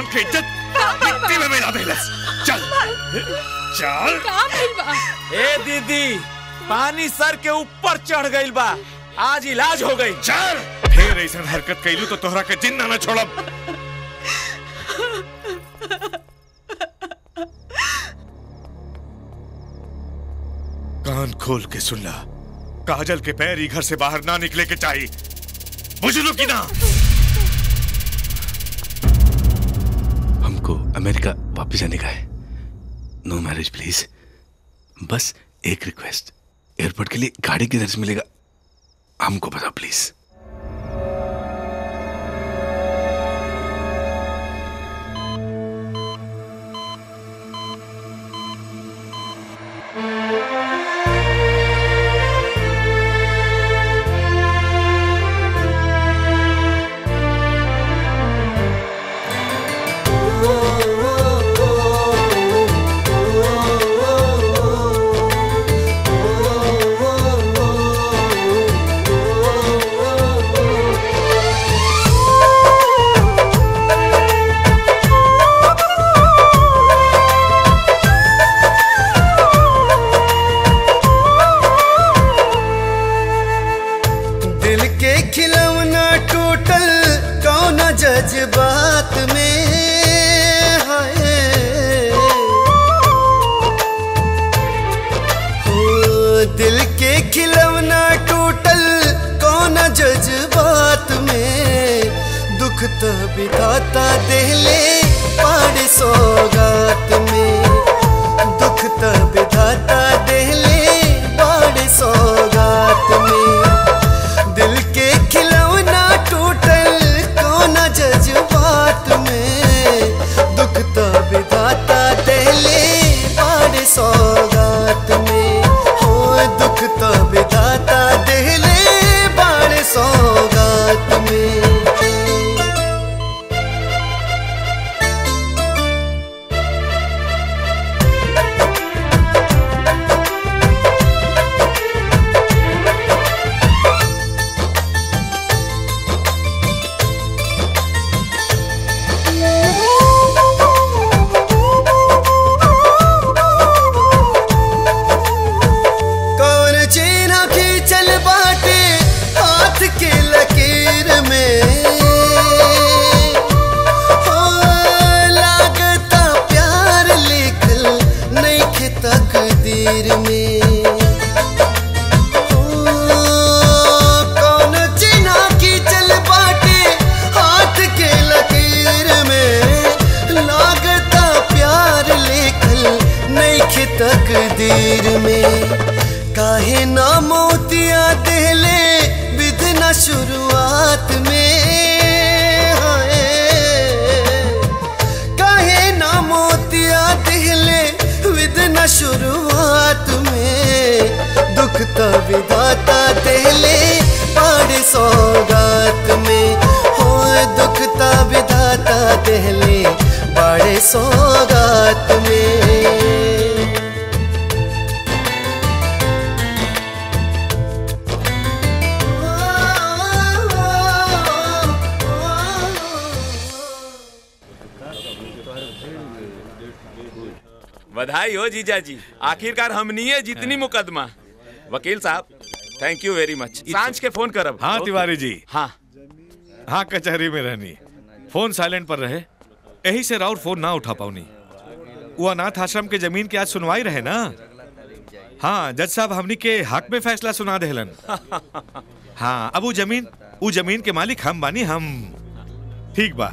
Speaker 16: के इज्जत मिट्टी में मिला देलस चल चल
Speaker 11: का भइल बा
Speaker 5: ए दीदी पानी सर के ऊपर चढ़ गइल बा आज इलाज हो गई
Speaker 16: चल फिर ऐसा हरकत कैलू तो तोहरा के जिंदा ना छोड़ब कान खोल के सुन ला काजल के पैर ही घर से बाहर ना निकले के चाहिए बुझलो कि ना
Speaker 3: हमको अमेरिका वापस जाने का है नो मैरिज प्लीज बस एक रिक्वेस्ट एयरपोर्ट के लिए गाड़ी किधर से मिलेगा हमको बताओ प्लीज
Speaker 9: दिल के खिलौना टूटल कौन जज्बात में हाय हो दिल के खिलौना टूटल कौन जज्बात में दुख तो बिताता दिले पाड़ सौगात में दुख तो बिताता दिले पाड़ सौगात में दिल के खिलौना टूटल कौन जज्बात में दुख तो विधाता दिले पाड़ सौगात में हो दुख तो विधाता दिले पाड़ सौगात में कौन चेना खींचल बाटे हाथ के लकीर में हो लागता प्यार लिखल नहीं तकदीर में हो, कौन चेना खींचल बाटे हाथ के लकीर में लागता प्यार लिखल नहीं तकदीर में काहे ना मोतिया दिले विधना शुरुआत में हाय काहे ना मोतिया दिले विधना शुरुआत में दुख तो विधाता दिले पाड़ सौगात में हो दुख तो विधाता दिले बड़े सौगात में
Speaker 5: बधाई हो जीजा जी आखिरकार हमनिए जितनी मुकदमा वकील साहब थैंक यू वेरी मच सांझ के फोन करब
Speaker 16: हाँ
Speaker 5: ओके।
Speaker 16: तिवारी जी
Speaker 5: हाँ
Speaker 16: हाँ कचहरी में रहनी फोन साइलेंट पर रहे यही से राउर फोन ना उठा पाऊनी वो अनाथ आश्रम के जमीन की आज सुनवाई रहे ना हाँ जज साहब हमनी के हक में फैसला सुना देहलन हाँ अब वो जमीन वो जमीन के मालिक हम बानी हम ठीक बा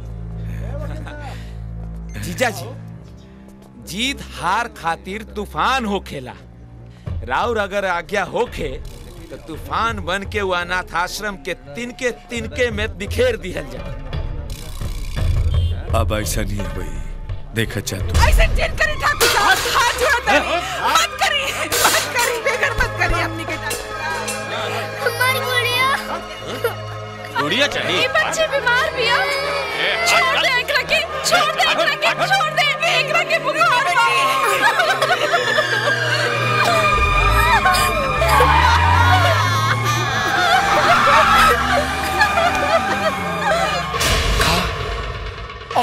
Speaker 5: जीजा जी जीत हार खातिर तूफान होखेला राउर अगर आज्ञा होखे तो तूफान बन के वो अनाथ आश्रम के तिनके तिनके में बिखेर दिहल जाए
Speaker 16: अब ऐसा नहीं है भाई देखा चाह तू
Speaker 2: ऐसे जिन करी ठाकुर साहब हाथ जोड़ता है मत करी मत करी बेगर मत करी अपनी के
Speaker 14: हमारी गुड़िया
Speaker 21: गुड़िया चाहिए
Speaker 8: ये बच्चे बीमार भी है छोड़ दे एकरा के छोड़ दे एकरा के छोड़ दे एकरा के बुखार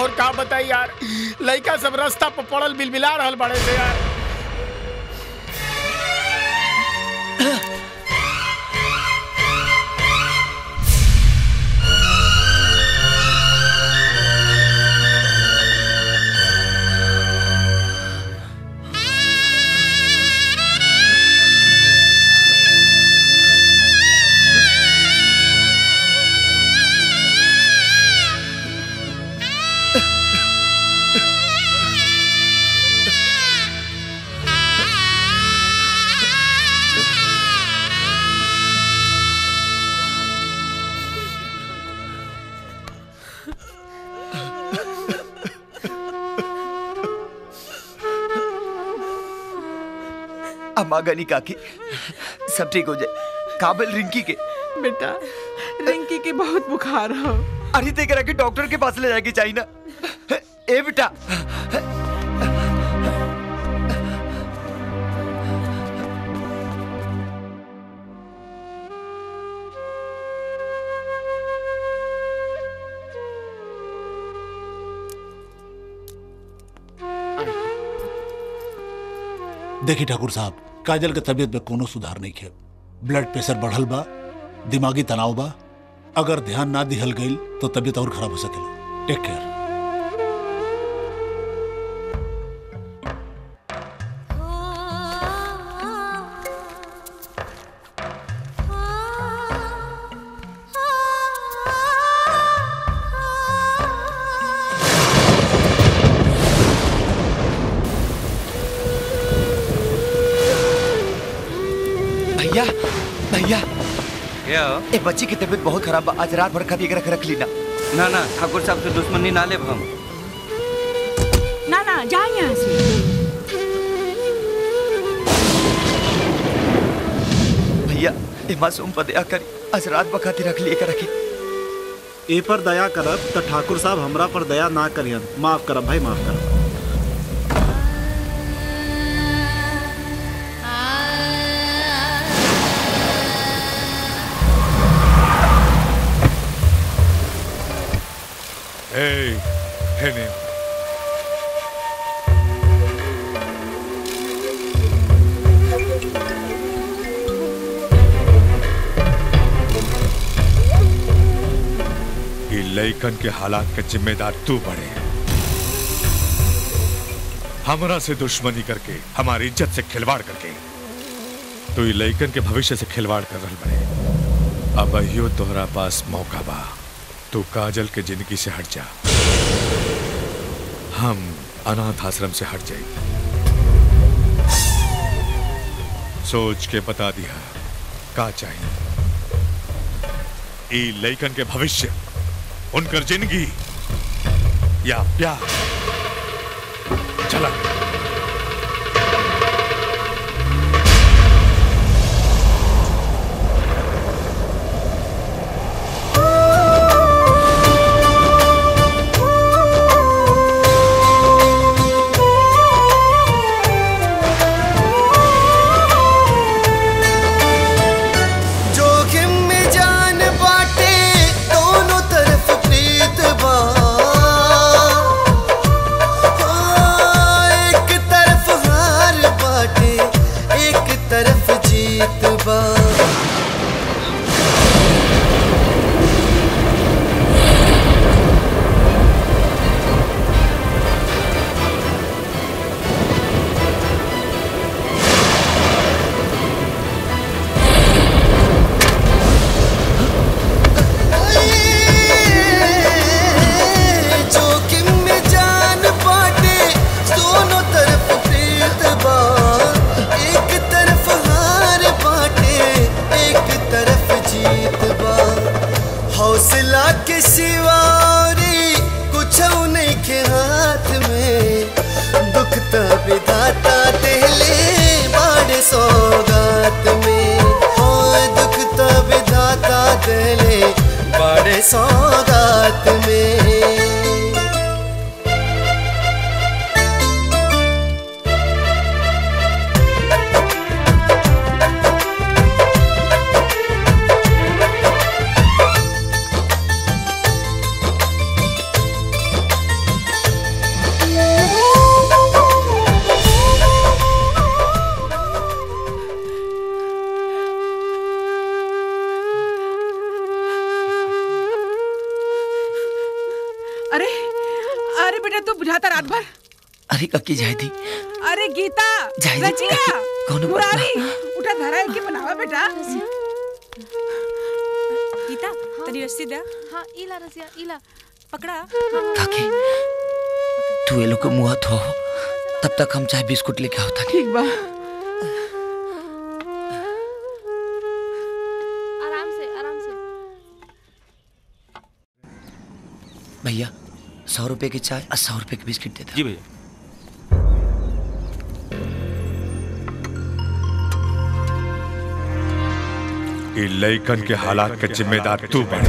Speaker 4: और का बताई यार लड़का सब रास्ता पर पड़ल बिलबिला रहल बड़े से यार
Speaker 7: अम्मा गनी काकी सब ठीक हो जाए काबिल रिंकी के
Speaker 2: बेटा रिंकी के बहुत बुखार हो
Speaker 7: अरे ते करा के डॉक्टर के पास ले जाके चाहिए ना ए बेटा
Speaker 17: देखिए ठाकुर साहब काजल के तबीयत में कोनो सुधार नहीं है ब्लड प्रेशर बढ़ल बा दिमागी तनाव बा अगर ध्यान ना दिहल गईल तो तबीयत और खराब हो सकेला टेक केयर
Speaker 7: भैया भैया
Speaker 18: क्या
Speaker 7: ए बच्ची की तबीयत बहुत खराब बा आज रात भर खाती रख रख ली ना
Speaker 18: ना ना ठाकुर साहब से दुश्मनी ना ले हम
Speaker 8: ना ना जा यहाँ से
Speaker 7: भैया ए मासूम पर दया करी आज रात भर खाती रख लिए कर रखी
Speaker 23: ए पर दया करब त ठाकुर साहब हमरा पर दया ना करियन माफ करब भाई माफ करब
Speaker 16: Hey, Henning. ये लइकन के हालात के जिम्मेदार तू बड़े हमरा से दुश्मनी करके हमारी इज्जत से खिलवाड़ करके तू ये लइकन के भविष्य से खिलवाड़ कर रहा बड़े अब अहियो तोहरा पास मौका बा तू काजल के जिंदगी से हट जा हम अनाथ आश्रम से हट जाए सोच के बता दिया का चाहिए ई लइकन के भविष्य उनकर जिंदगी या प्यार चला
Speaker 9: जोखिम में जान बाटे दोनों तरफ प्रीत बा हाँ, एक तरफ हार बाटे एक तरफ जीत बा जोखिम में जान बाटे दोनों तरफ प्रीत बा एक तरफ हार बाटे एक तरफ जीत बा हौसला के सिवारी कुछ नहीं के हाथ में दुख तो विधाता देले बड़े सौगात में हाँ दुख तो विधाता देले बड़े सौगात में
Speaker 2: अरे अरे बेटा तू बुझाता रात भर
Speaker 7: अरे कक्की जाए थी
Speaker 2: अरे गीता
Speaker 7: जाए जी।
Speaker 2: रजिया
Speaker 7: कौनो
Speaker 2: मुरारी उठा धरा है कि बनावा बेटा
Speaker 10: गीता तनी रस्सी दे
Speaker 8: हाँ इला रसिया इला
Speaker 10: पकड़ा
Speaker 7: काकी तू ये लोग को मुँह धो तब तक हम चाय बिस्कुट लेके आओ था
Speaker 2: ठीक बा
Speaker 8: आराम से आराम से
Speaker 7: भैया सौ रुपए की चाय और सौ रुपए की बिस्किट दे दो
Speaker 16: जी भैया ई लइकन के हालात के जिम्मेदार तू बन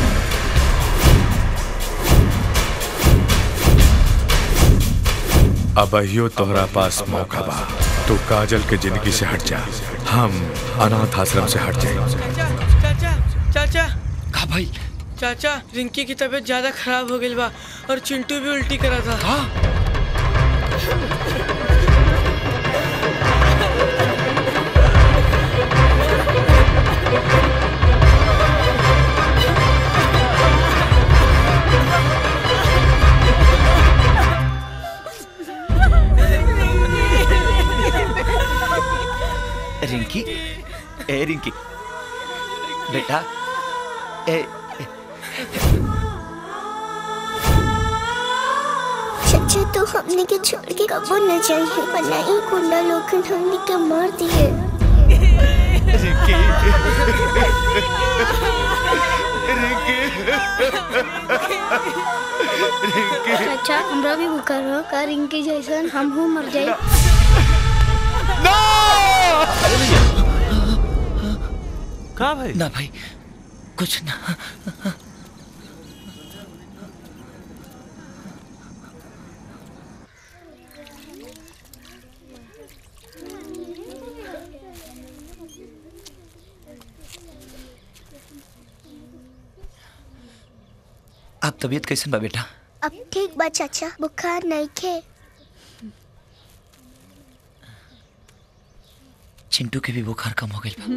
Speaker 16: अब अहियो तोहरा पास मौका बा तू काजल के जिंदगी से हट जा हम अनाथ आश्रम से हट जाए
Speaker 4: चाचा चाचा
Speaker 7: का भाई
Speaker 4: चाचा रिंकी की तबीयत ज्यादा खराब हो गई बा और चिंटू भी उल्टी करा था हाँ
Speaker 7: रिंकी ए रिंकी बेटा ए
Speaker 14: चाचा तो हमने के छोड़ के कबो न जाइए वरना ये गुंडा लोग हमने के मार दिए चाचा हमरा भी बुखार हो का रिंकी जैसन हम हूँ मर जाए
Speaker 7: का भाई ना भाई कुछ ना आप तबीयत कैसन बा बेटा
Speaker 14: अब ठीक बा चाचा बुखार नहीं खे
Speaker 7: चिंटू के भी बुखार कम हो गई बा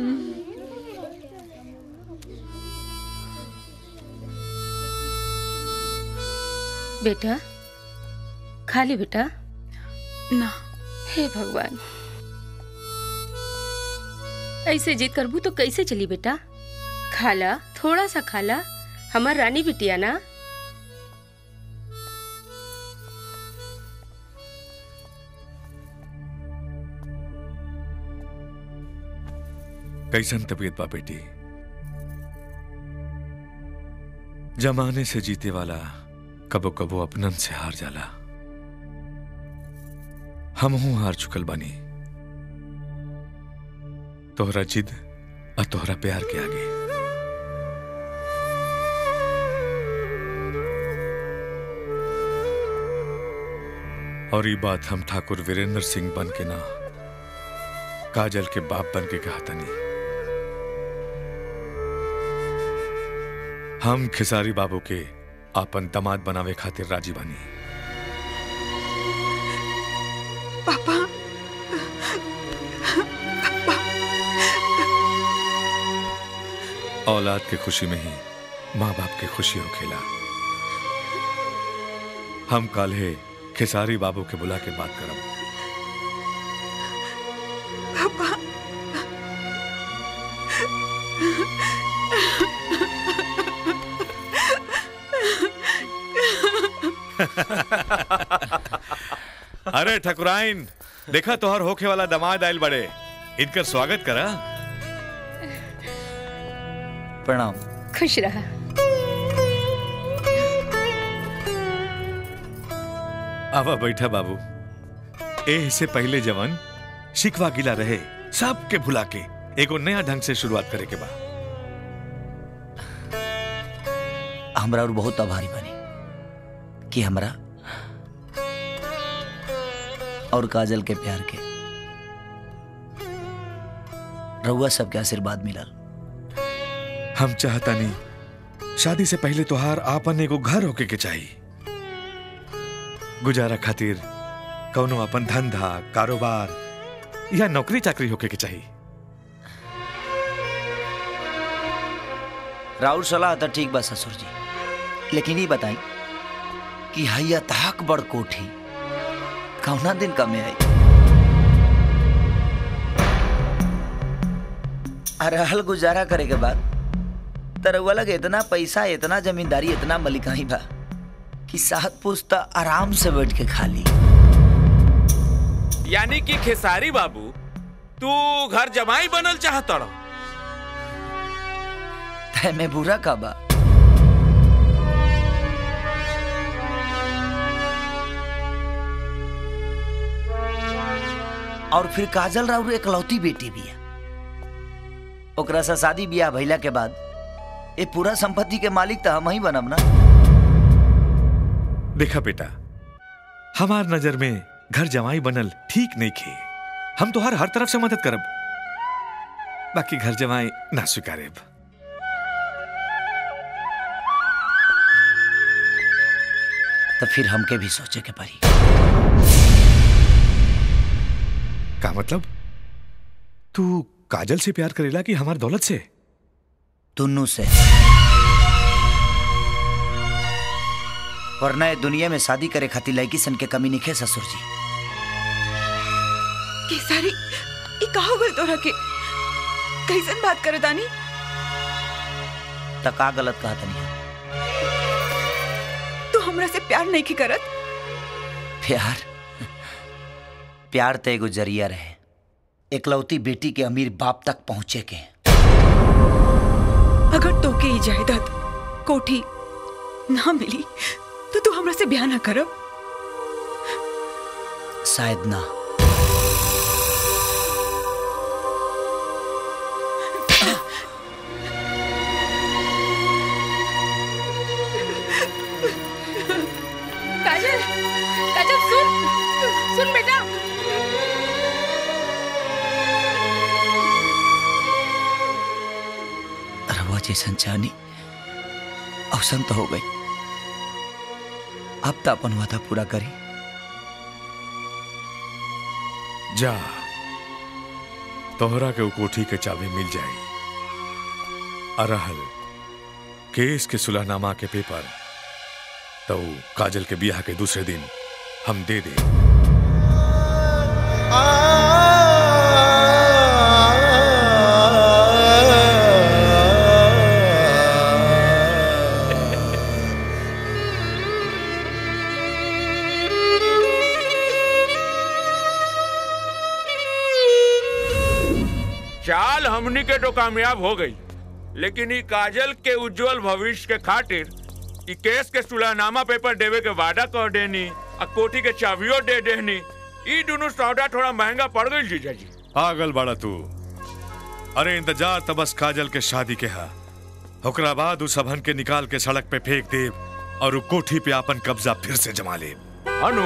Speaker 11: बेटा खा ली बेटा
Speaker 10: ना
Speaker 11: हे भगवान ऐसे जिद करबू तो कैसे चली बेटा खाला थोड़ा सा खाला हमार रानी बिटिया ना
Speaker 16: कैसन तबीयत बा बेटी जमाने से जीते वाला कबो कबो अपनन से हार जाला हम हूं हार चुकल बानी तोहरा जिद और तोहरा प्यार के आगे और ये बात हम ठाकुर वीरेंद्र सिंह बन के ना काजल के बाप बन के कहा तनी हम खिसारी बाबू के आपन दमाद बनावे खातिर राजी बानी
Speaker 2: पापा
Speaker 16: औलाद के खुशी में ही माँ बाप की खुशी हो खेला हम कल है खिसारी बाबू के बुला के बात करब
Speaker 2: पापा
Speaker 16: अरे ठकुराइन देखा तोहर होखे वाला दमाद आयल बड़े इनकर स्वागत करा
Speaker 7: प्रणाम
Speaker 11: खुश रहा
Speaker 16: आवा बैठा बाबू ए से पहले जवन शिकवा गिला रहे सबके भुला के एगो नया ढंग से शुरुआत करे के बा
Speaker 7: हमरा और बहुत आभारी बनी कि हमरा और काजल के प्यार के रउआ सबके आशीर्वाद मिलल
Speaker 16: हम चाहता नहीं शादी से पहले तोहार आपन एगो घर होके के चाहिए गुजारा खातिर कौनो अपन धंधा कारोबार या नौकरी चाकरी होके के चाहिए
Speaker 7: राउर सलाह तो ठीक बा ससुर जी लेकिन ये बताई कि हैया तहक बड़ कोठी कौना दिन कमे आई अरहल गुजारा करे के बाद तरवा लगे इतना पैसा इतना जमींदारी इतना मलिकाई बा कि सात पुस्ता आराम से बैठ के खा ली
Speaker 5: यानी कि खेसारी बाबू तू घर जमाई बनल चाहत रहो
Speaker 7: तय में बुरा का बा और फिर काजल राउर एकलौती बेटी भी है ओकरा से शादी बियाह भइला के बाद ये पूरा संपत्ति के मालिक तो हम ही बनब ना
Speaker 16: देखा बेटा हमार नजर में घर जमाई बनल ठीक नहीं खे हम तो हर हर तरफ से मदद करब बाकी घर जमाई ना स्वीकारेब
Speaker 7: तो फिर हमके भी सोचे के पड़ी
Speaker 16: का मतलब तू काजल से प्यार करेला कि हमार दौलत से
Speaker 7: दोनों से वरना ये दुनिया में शादी करे खातिर लड़की सन के कमी नहीं खे ससुर जी
Speaker 10: केसारी ई का हो गइल तोरा के कैसन बात करे तानी
Speaker 7: त का गलत कहा तनी
Speaker 10: तू हमरा से प्यार नहीं की करत
Speaker 7: प्यार प्यार तो एगो जरिया रहे एकलौती बेटी के अमीर बाप तक पहुंचे के
Speaker 10: अगर तोके ई जायदाद कोठी ना मिली तो तू हमरा से ब्याह ना करब
Speaker 7: शायद ना
Speaker 11: काजल काजल सुन सुन बेटा
Speaker 7: रवा जैसन चाहनी अवसन तो हो गई अब तो अपन वादा पूरा करी
Speaker 16: जा तोहरा के उ कोठी के चाबी मिल जाई अरहल केस के सुलहनामा के पेपर तो उ काजल के बियाह के दूसरे दिन हम दे दे
Speaker 5: चाल हमनी के तो कामयाब हो गई लेकिन ई काजल के उज्जवल भविष्य के खातिर ई केस के सुलहनामा पेपर देवे के वादा कर देनी आ कोठी के चाबियो दे देनी ई दोनों सौदा थोड़ा महंगा पड़ गई जीजा जी
Speaker 16: पागल बाड़ा तू अरे इंतजार त बस काजल के शादी के हा ओकरा बाद उस सबहन के निकाल के सड़क पे फेंक दे और उ कोठी पे अपन कब्जा फिर से जमा ले
Speaker 5: अनु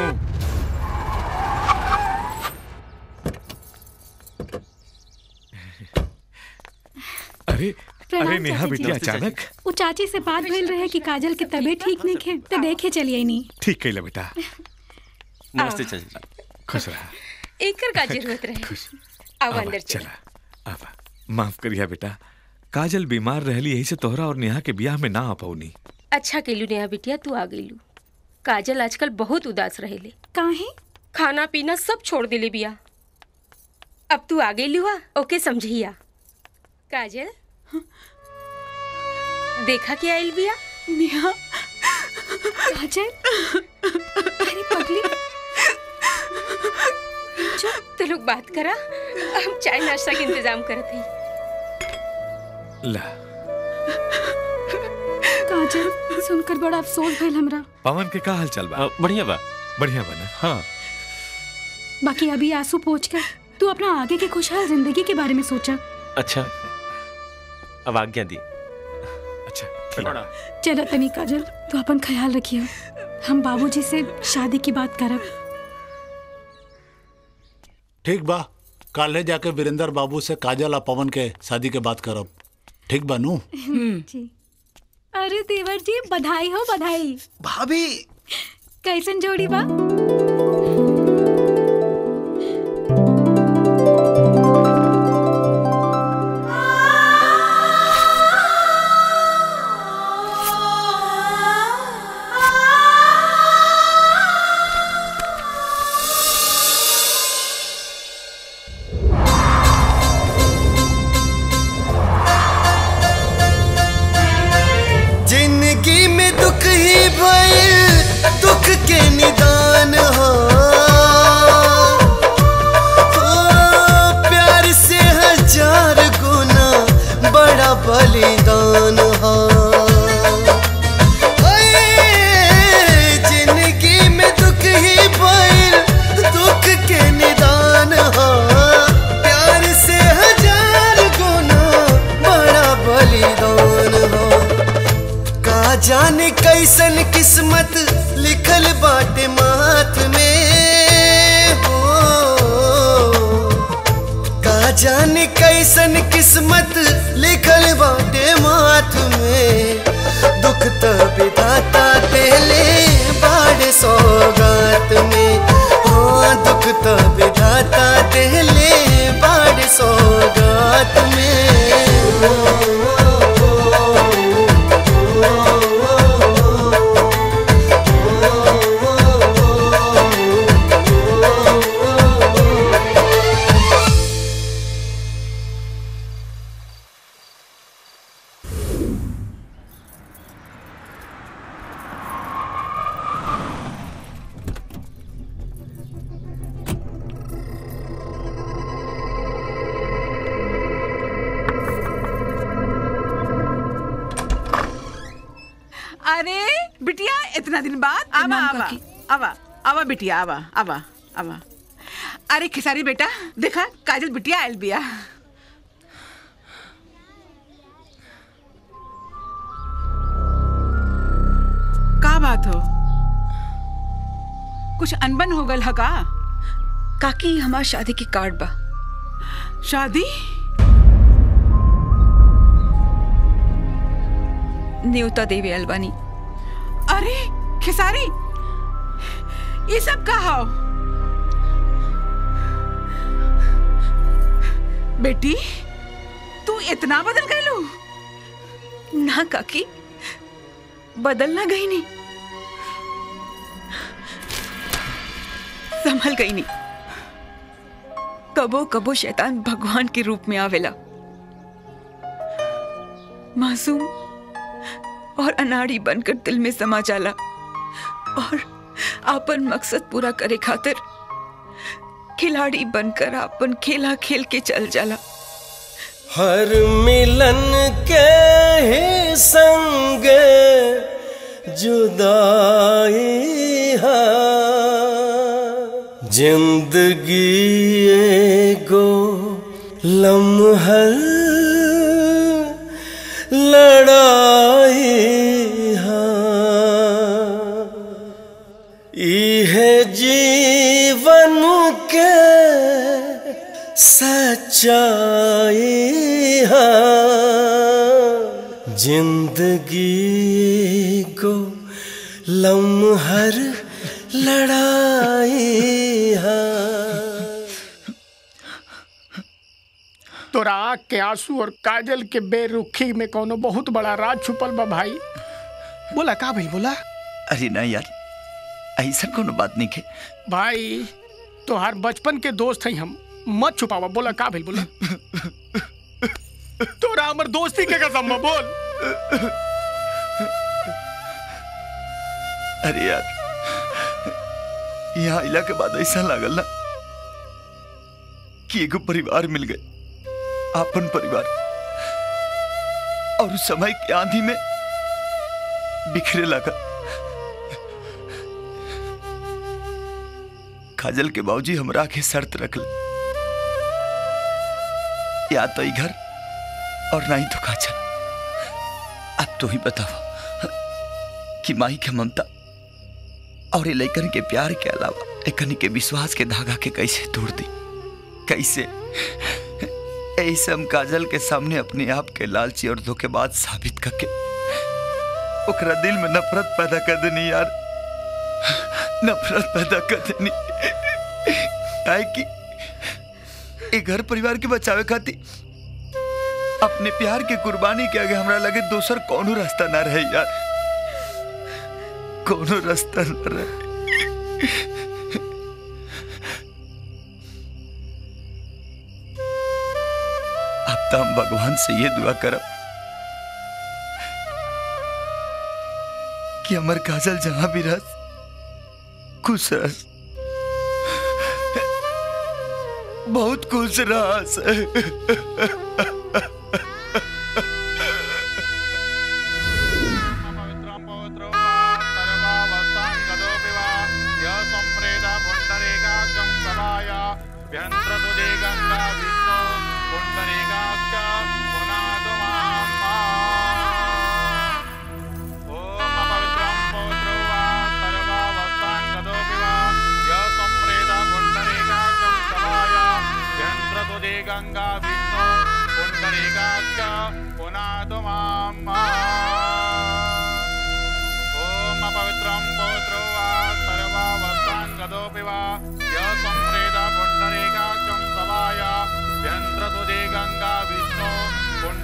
Speaker 16: अरे
Speaker 1: प्रणाम
Speaker 16: अरे नेहा
Speaker 1: चाची
Speaker 16: बेटी
Speaker 1: जी।
Speaker 16: अचानक
Speaker 1: वो चाची से बात भइल रहे कि काजल के तबीयत ठीक नहीं खे तो देखे चलिए नहीं
Speaker 16: ठीक कैला बेटा
Speaker 11: नमस्ते
Speaker 16: चाची खुश रहा
Speaker 11: एकर का जरूरत रहे अब अंदर चल
Speaker 16: चला अब माफ करिया बेटा काजल बीमार रहली यही से तोहरा और नेहा के ब्याह में ना आ पौनी
Speaker 11: अच्छा केलू नेहा बिटिया तू आ गईलू काजल आजकल बहुत उदास रहेले
Speaker 1: काहे
Speaker 11: खाना पीना सब छोड़ देले बिया अब तू आ गईलू हा ओके समझिया काजल देखा क्या आइल बिया
Speaker 10: नेहा
Speaker 1: काजल अरे पगली
Speaker 11: चुप तो लोग बात करा हम चाय नाश्ता के इंतजाम करत हई
Speaker 16: ला
Speaker 1: काजल सुनकर बड़ा अफसोस भइल हमरा
Speaker 16: पवन के का हाल चल बा
Speaker 15: बढ़िया बा
Speaker 16: बढ़िया बना
Speaker 15: हाँ
Speaker 1: बाकी अभी आंसू पोछ कर तू अपना आगे की खुशहाल जिंदगी के बारे में सोचा
Speaker 15: अच्छा अब आज्ञा दी
Speaker 16: अच्छा
Speaker 1: चलो तनी काजल तू अपन ख्याल रखियो हम बाबूजी से शादी की बात करब
Speaker 17: ठीक बा काले जाके वीरेंद्र बाबू से काजल और पवन के शादी के बात करब ठीक बा नू
Speaker 1: जी अरे देवर जी बधाई हो बधाई
Speaker 7: भाभी
Speaker 1: कैसन जोड़ी बा
Speaker 9: किस्मत लिखल बाटे माथ में हो का जाने कैसन किस्मत लिखल बाटे माथ में दुख त विधाता देले बाड़ सौगात में हाँ दुख त विधाता देले बाड़ सौगात
Speaker 2: अरे बिटिया इतना दिन बाद आवा आवा आवा आवा बिटिया आवा आवा आवा अरे खिसारी बेटा देखा काजल बिटिया आयल बिया का बात हो कुछ अनबन हो गल ह का
Speaker 10: काकी हमार शादी की कार्ड बा
Speaker 2: शादी
Speaker 10: न्योता देवी अलबानी
Speaker 2: अरे खिसारी ये सब का हो बेटी तू इतना बदल गई
Speaker 10: ना काकी बदलना गई नहीं संभल गई नहीं कबो कबो शैतान भगवान के रूप में आवेला मासूम और अनाड़ी बनकर दिल में समा जाला और आपन मकसद पूरा करे खातिर खिलाड़ी बनकर आपन खेला खेल के चल जाला
Speaker 9: हर मिलन के ही संग जुदाई है जिंदगी एगो लम्हर लड़ाई है इहे जीवन के सच्चाई है जिंदगी को लम्हर लड़ाई है
Speaker 4: तोरा आँख के आंसू और काजल के बेरुखी में कोनो बहुत बड़ा राज छुपल बा भाई बोला का भाई बोला
Speaker 7: अरे ना यार ऐसा कोनो बात नहीं के
Speaker 4: भाई तोहार बचपन के दोस्त हैं हम मत छुपावा बोला का भाई बोला तोरा हमर दोस्ती के कसम बा, बोल
Speaker 7: अरे यार यहाँ आइला के बाद ऐसा लागल ना कि एगो परिवार मिल गए आपन परिवार और उस समय की आंधी में बिखरे लगा काजल के बाबूजी हमरा के शर्त रखल या तो ई घर और ना ही तो काजल अब तो ही बताओ कि माई के ममता और ये लैकन के प्यार के अलावा एकनी के विश्वास के धागा के कैसे तोड़ दी कैसे ऐसे हम काजल के सामने अपने आप के लालची और धोखेबाज साबित करके ओकरा दिल में नफरत पैदा कर देनी यार नफरत पैदा कर देनी काहे कि ए घर परिवार के बचावे खातिर अपने प्यार के कुर्बानी के आगे हमरा लगे दोसर कोनो रास्ता ना रहे यार कोनो रास्ता न रहे अब तो हम भगवान से ये दुआ करब कि अमर काजल जहां भी रह खुश रह बहुत खुश रह
Speaker 3: ॐ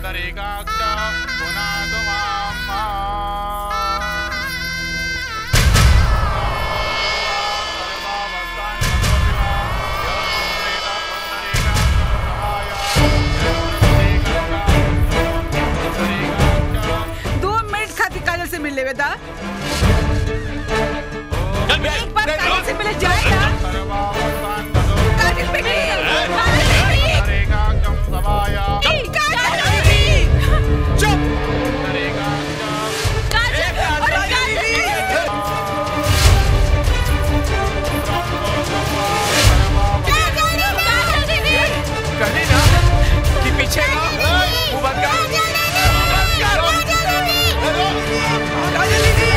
Speaker 2: दो मिनट खातिर काजल से मिल लेवे दा एक बार काजल से मिले जाए ना काजल बेटी काजल बेटी चुप काजल अरे काजल
Speaker 5: कहली ना कि पीछे ना मुंह बंद कर मुंह बंद कर काजल दीदी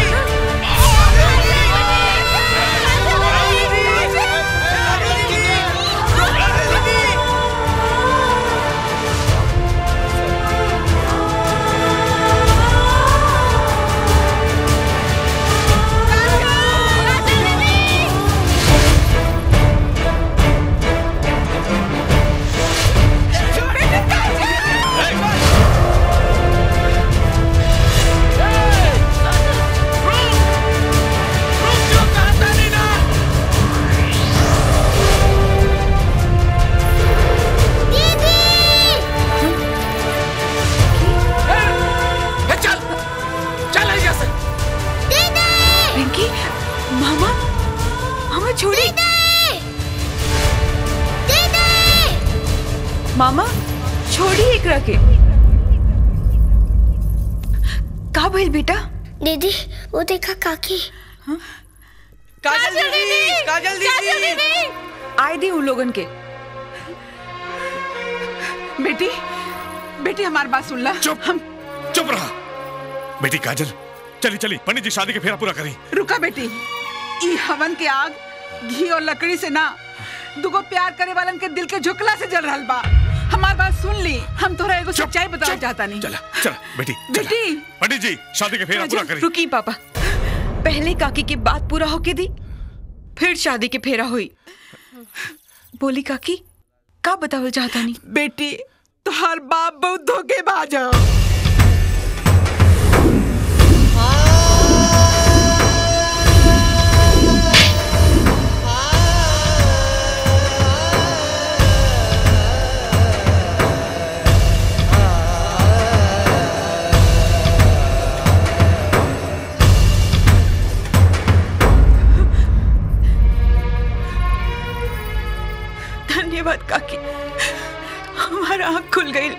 Speaker 5: ए, चल चल यहाँ से
Speaker 10: पिंकी मामा मामा छोड़ी मामा छोड़ी एकरा के का भइल बेटा
Speaker 14: दीदी वो देखा काकी
Speaker 10: काजल दीदी काजल दीदी आए दी उन लोगन के
Speaker 2: बेटी बेटी हमारी बात सुन ला
Speaker 16: चुप हम चुप रहा बेटी काजल चली चली पंडित जी शादी के फेरा पूरा करी
Speaker 2: रुका बेटी ई हवन के आग घी और लकड़ी से ना दुगो प्यार करे वालन के दिल के झुकला से जल रहल बा हमार बात सुन ली हम तोरा एगो सच्चाई बताना चाहता नहीं
Speaker 16: चला चला बेटी चला।
Speaker 2: बेटी
Speaker 16: पंडित जी शादी के फेरा पूरा करी
Speaker 10: रुकी पापा पहले काकी की बात पूरा होके दी फिर शादी के फेरा हुई बोली काकी का बतावल चाहता नहीं
Speaker 2: बेटी तोहार बाप बहुत धोखेबाज है
Speaker 10: धन्यवाद काकी हमारा आँख खुल गई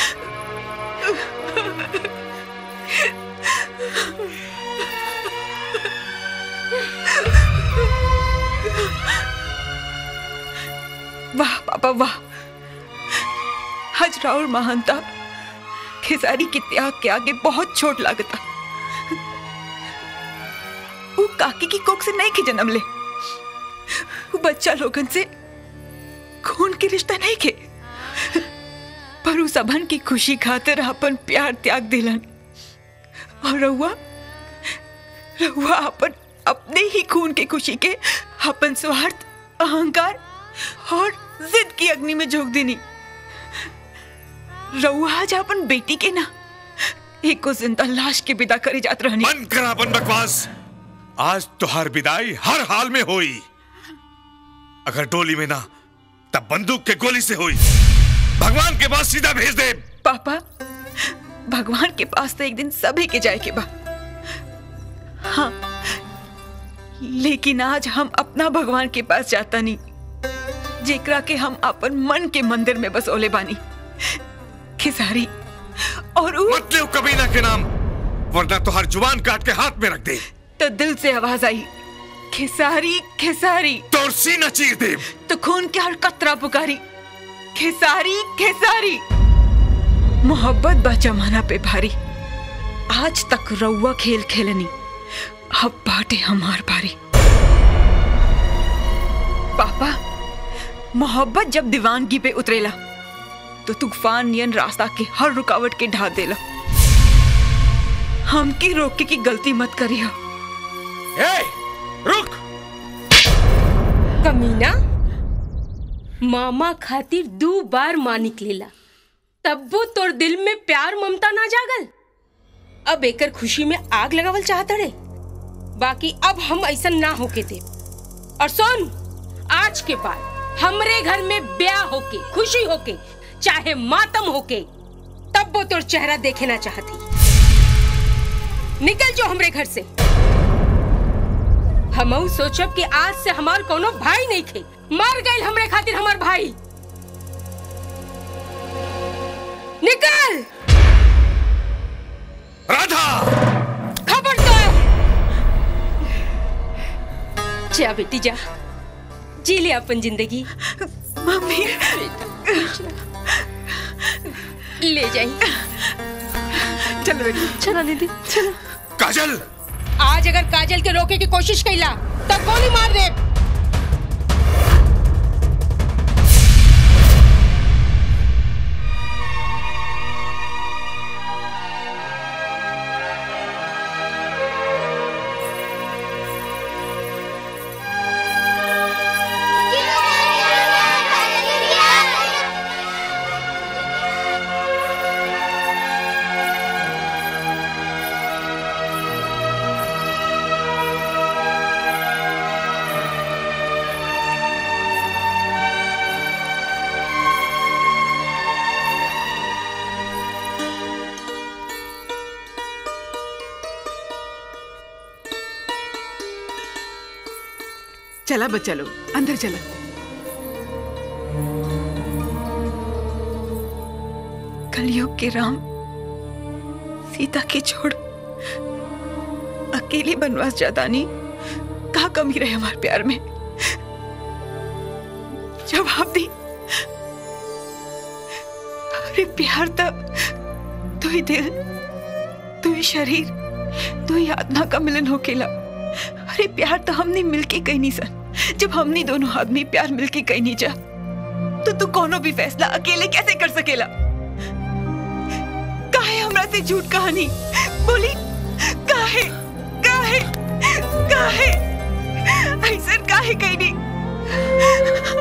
Speaker 10: वाह पापा वाह हजरा और महानता खेसारी के त्याग के आगे बहुत छोट लागता वो काकी की कोख से नहीं के जन्म ले वो बच्चा लोगन से खून के रिश्ता नहीं के पर उस अभन की खुशी खातिर अपन प्यार त्याग दिलन और रहुआ रहुआ अपन अपने ही खून के खुशी के अपन स्वार्थ अहंकार और जिद की अग्नि में झोंक देनी रहुआ आज अपन बेटी के ना एक को जिंदा लाश के विदा करे जात रहनी
Speaker 16: बंद करा अपन बकवास आज तुहार विदाई हर हाल में होई अगर डोली में ना तब बंदूक के गोली से हुई भगवान के पास सीधा भेज दे
Speaker 10: पापा भगवान के पास तो एक दिन सभी के जाए के बा हाँ लेकिन आज हम अपना भगवान के पास जाता नहीं जेकरा के हम अपन मन के मंदिर में बसोले बानी खिसारी और उ...
Speaker 16: मत ले कबीना के नाम वरना तो हर जुबान काट के हाथ में रख दे
Speaker 10: तो दिल से आवाज आई खिसारी खिसारी
Speaker 16: तोर सीना चीर दे
Speaker 10: तो खून के हर कतरा पुकारी खिसारी खिसारी मोहब्बत बा जमाना पे भारी आज तक रउआ खेल खेलनी अब बाटे हमार बारी पापा मोहब्बत जब दीवानगी पे उतरेला तो तूफान नियन रास्ता के हर रुकावट के ढा देला हमकी रोके की गलती मत करिया
Speaker 5: ए, रुक
Speaker 11: कमीना मामा खातिर दो बार माँ निकलेला तब्बो तोर दिल में प्यार ममता ना जागल अब एकर खुशी में आग लगावल चाहत रे बाकी अब हम ऐसा ना होके दे और सुन आज के बाद हमरे घर में ब्याह होके खुशी होके चाहे मातम होके तब वो तोर चेहरा देखे ना चाहती निकल जो हमरे घर से हम सोचब कि आज से हमार कोनो भाई नहीं थे मर गए हमरे खातिर हमार भाई निकल
Speaker 16: राधा
Speaker 11: खबरदार जा बेटी जा जी ले अपन जिंदगी
Speaker 8: मम्मी
Speaker 11: ले जाई
Speaker 8: चलो बेटी चलो दीदी चलो
Speaker 16: काजल
Speaker 11: आज अगर काजल के रोके की कोशिश कैला तब गोली मार दे
Speaker 2: चला बच्चा लोग अंदर चला
Speaker 8: कलयुग के राम सीता के छोड़ अकेले बनवास जादानी कहा कमी रहे हमारे प्यार में जवाब दी अरे प्यार तो तू ही दिल तू ही शरीर तू ही आत्मा का मिलन होकेला अरे प्यार तो हमने मिलके कहीं नहीं सन जब हमने दोनों आदमी प्यार मिलके कहीं नहीं जा तो तू कोनो भी फैसला अकेले कैसे कर सकेला काहे हमरा से झूठ कहानी बोली काहे काहे काहे ऐसा काहे कहीं नहीं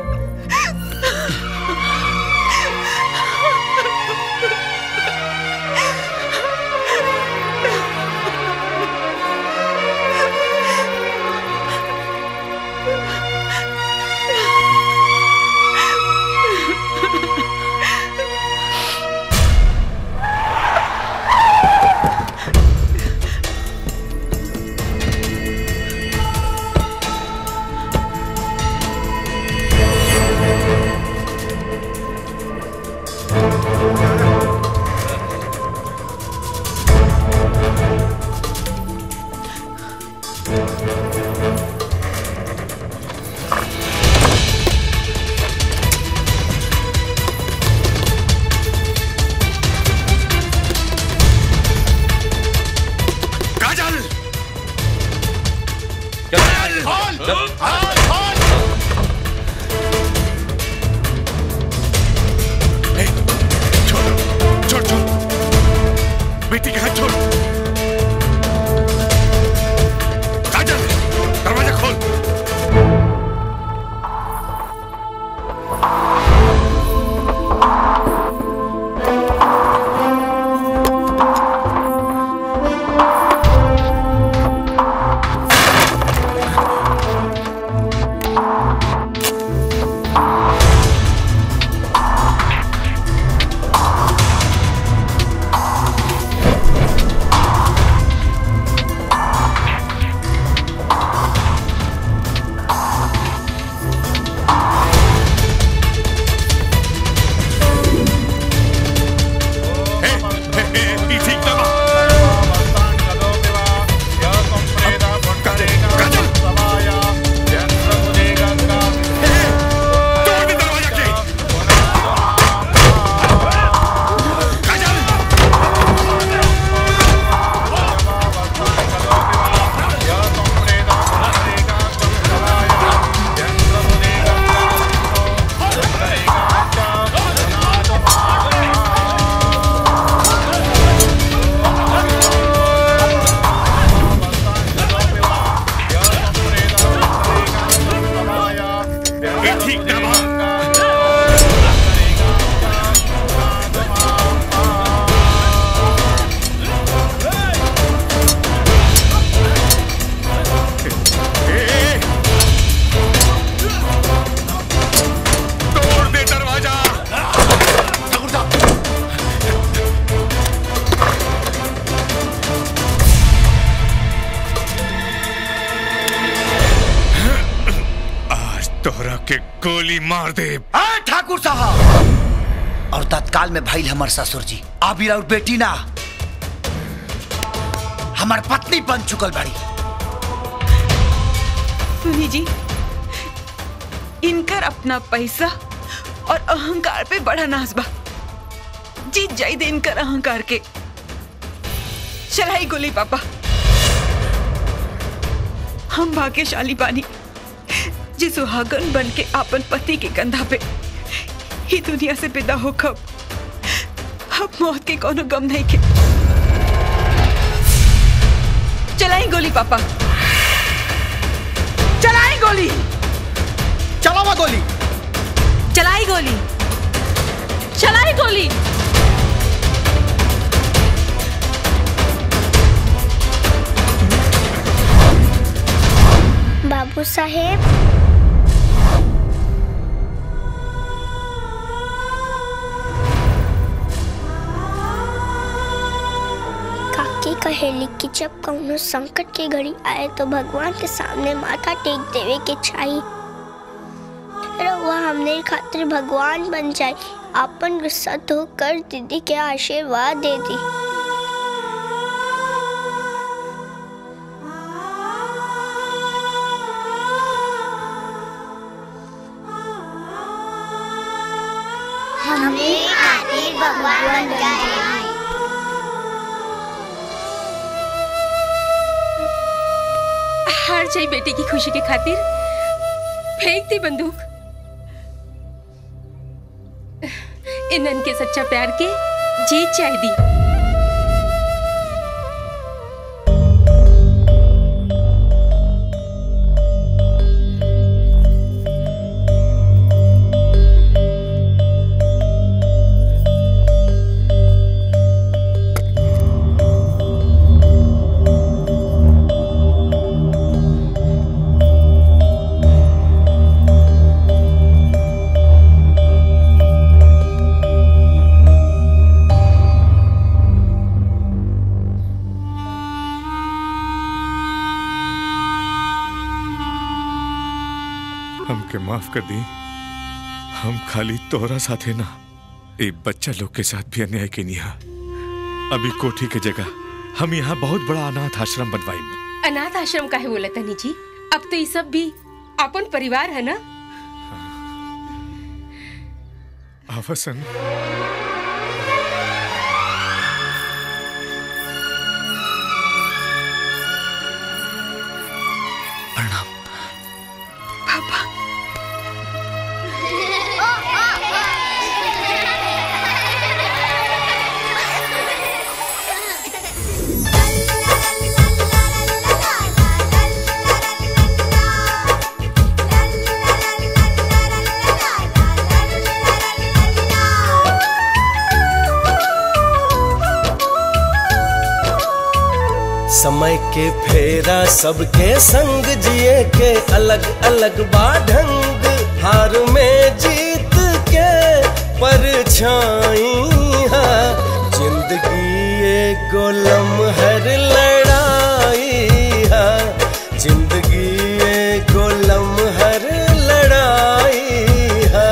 Speaker 16: काजल छोड़ छोड़ बेटी का हाथ छोड़ काजल दरवाजा खोल तोहरा के गोली मार दे
Speaker 7: आ, ठाकुर साहब और तत्काल में भाई हमार ससुर जी आबी और बेटी ना हमार पत्नी बन चुकल बाड़ी
Speaker 8: सुनी जी इनकर अपना पैसा और अहंकार पे बड़ा नाज बा जीत जाई दे इनकर अहंकार के चलाई गोली पापा हम भाग्यशाली बानी जी सुहागन बन के आपन पति के कंधा पे ही दुनिया से विदा हो कब अब मौत के कोनो गम नहीं के चलाई गोली पापा चलाई गोली
Speaker 4: चलावा गोली
Speaker 8: चलाई गोली
Speaker 11: चलाई गोली
Speaker 14: बाबू साहेब काकी कहेली कि जब कौनो संकट की घड़ी आए तो भगवान के सामने माथा टेक देवे के चाहिए रउआ हमने खातिर भगवान बन जाए अपन गुस्सा धोकर दीदी के आशीर्वाद दे दी हमने खातिर भगवान बन जाए
Speaker 11: हार जाई बेटी की खुशी के खातिर फेंक दी बंदूक इनन के सच्चा प्यार के जीत जाए दी
Speaker 16: हमके माफ कर दी हम खाली तोहरा साथे ना एक बच्चा लोग के साथ भी अन्याय के निहा अभी कोठी के जगह हम यहाँ बहुत बड़ा अनाथ आश्रम बनवाई
Speaker 11: अनाथ आश्रम काहे बोला तनी जी अब तो ये सब भी अपन परिवार है ना
Speaker 16: आवसन
Speaker 8: पापा
Speaker 9: समय के फेरा सबके संग जिए के अलग अलग बाढंग हार में जीत के परछाई है जिंदगी एगो लम्हर लड़ाई है जिंदगी एगो लम्हर लड़ाई है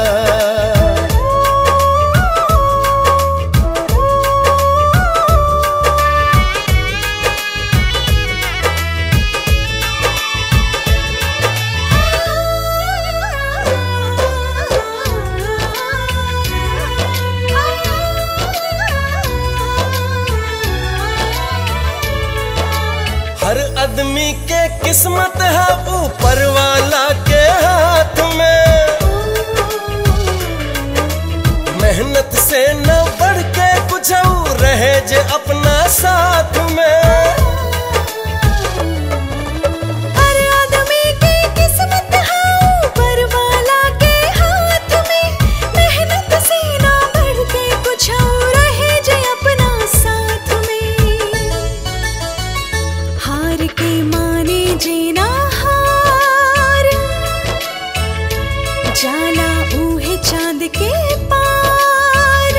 Speaker 9: हर आदमी के किस्मत है ऊपर वाला के हाथ में मेहनत से न बढ़ के कुछ और रहे जे अपना साथ में
Speaker 12: हर आदमी की किस्मत है ऊपर वाला के हाथ में मेहनत से ना बढ़ के कुछ और रहे जे अपना साथ में हार के माने जीना हार जाला ऊहे चांद के पार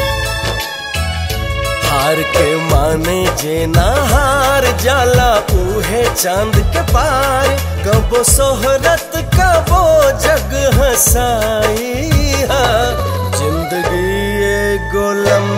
Speaker 9: हार के माने जे ना हार जाला उहे चांद के पार कबो सोहरत का सबो जग हसाई हा जिंदगी एगो लम्हा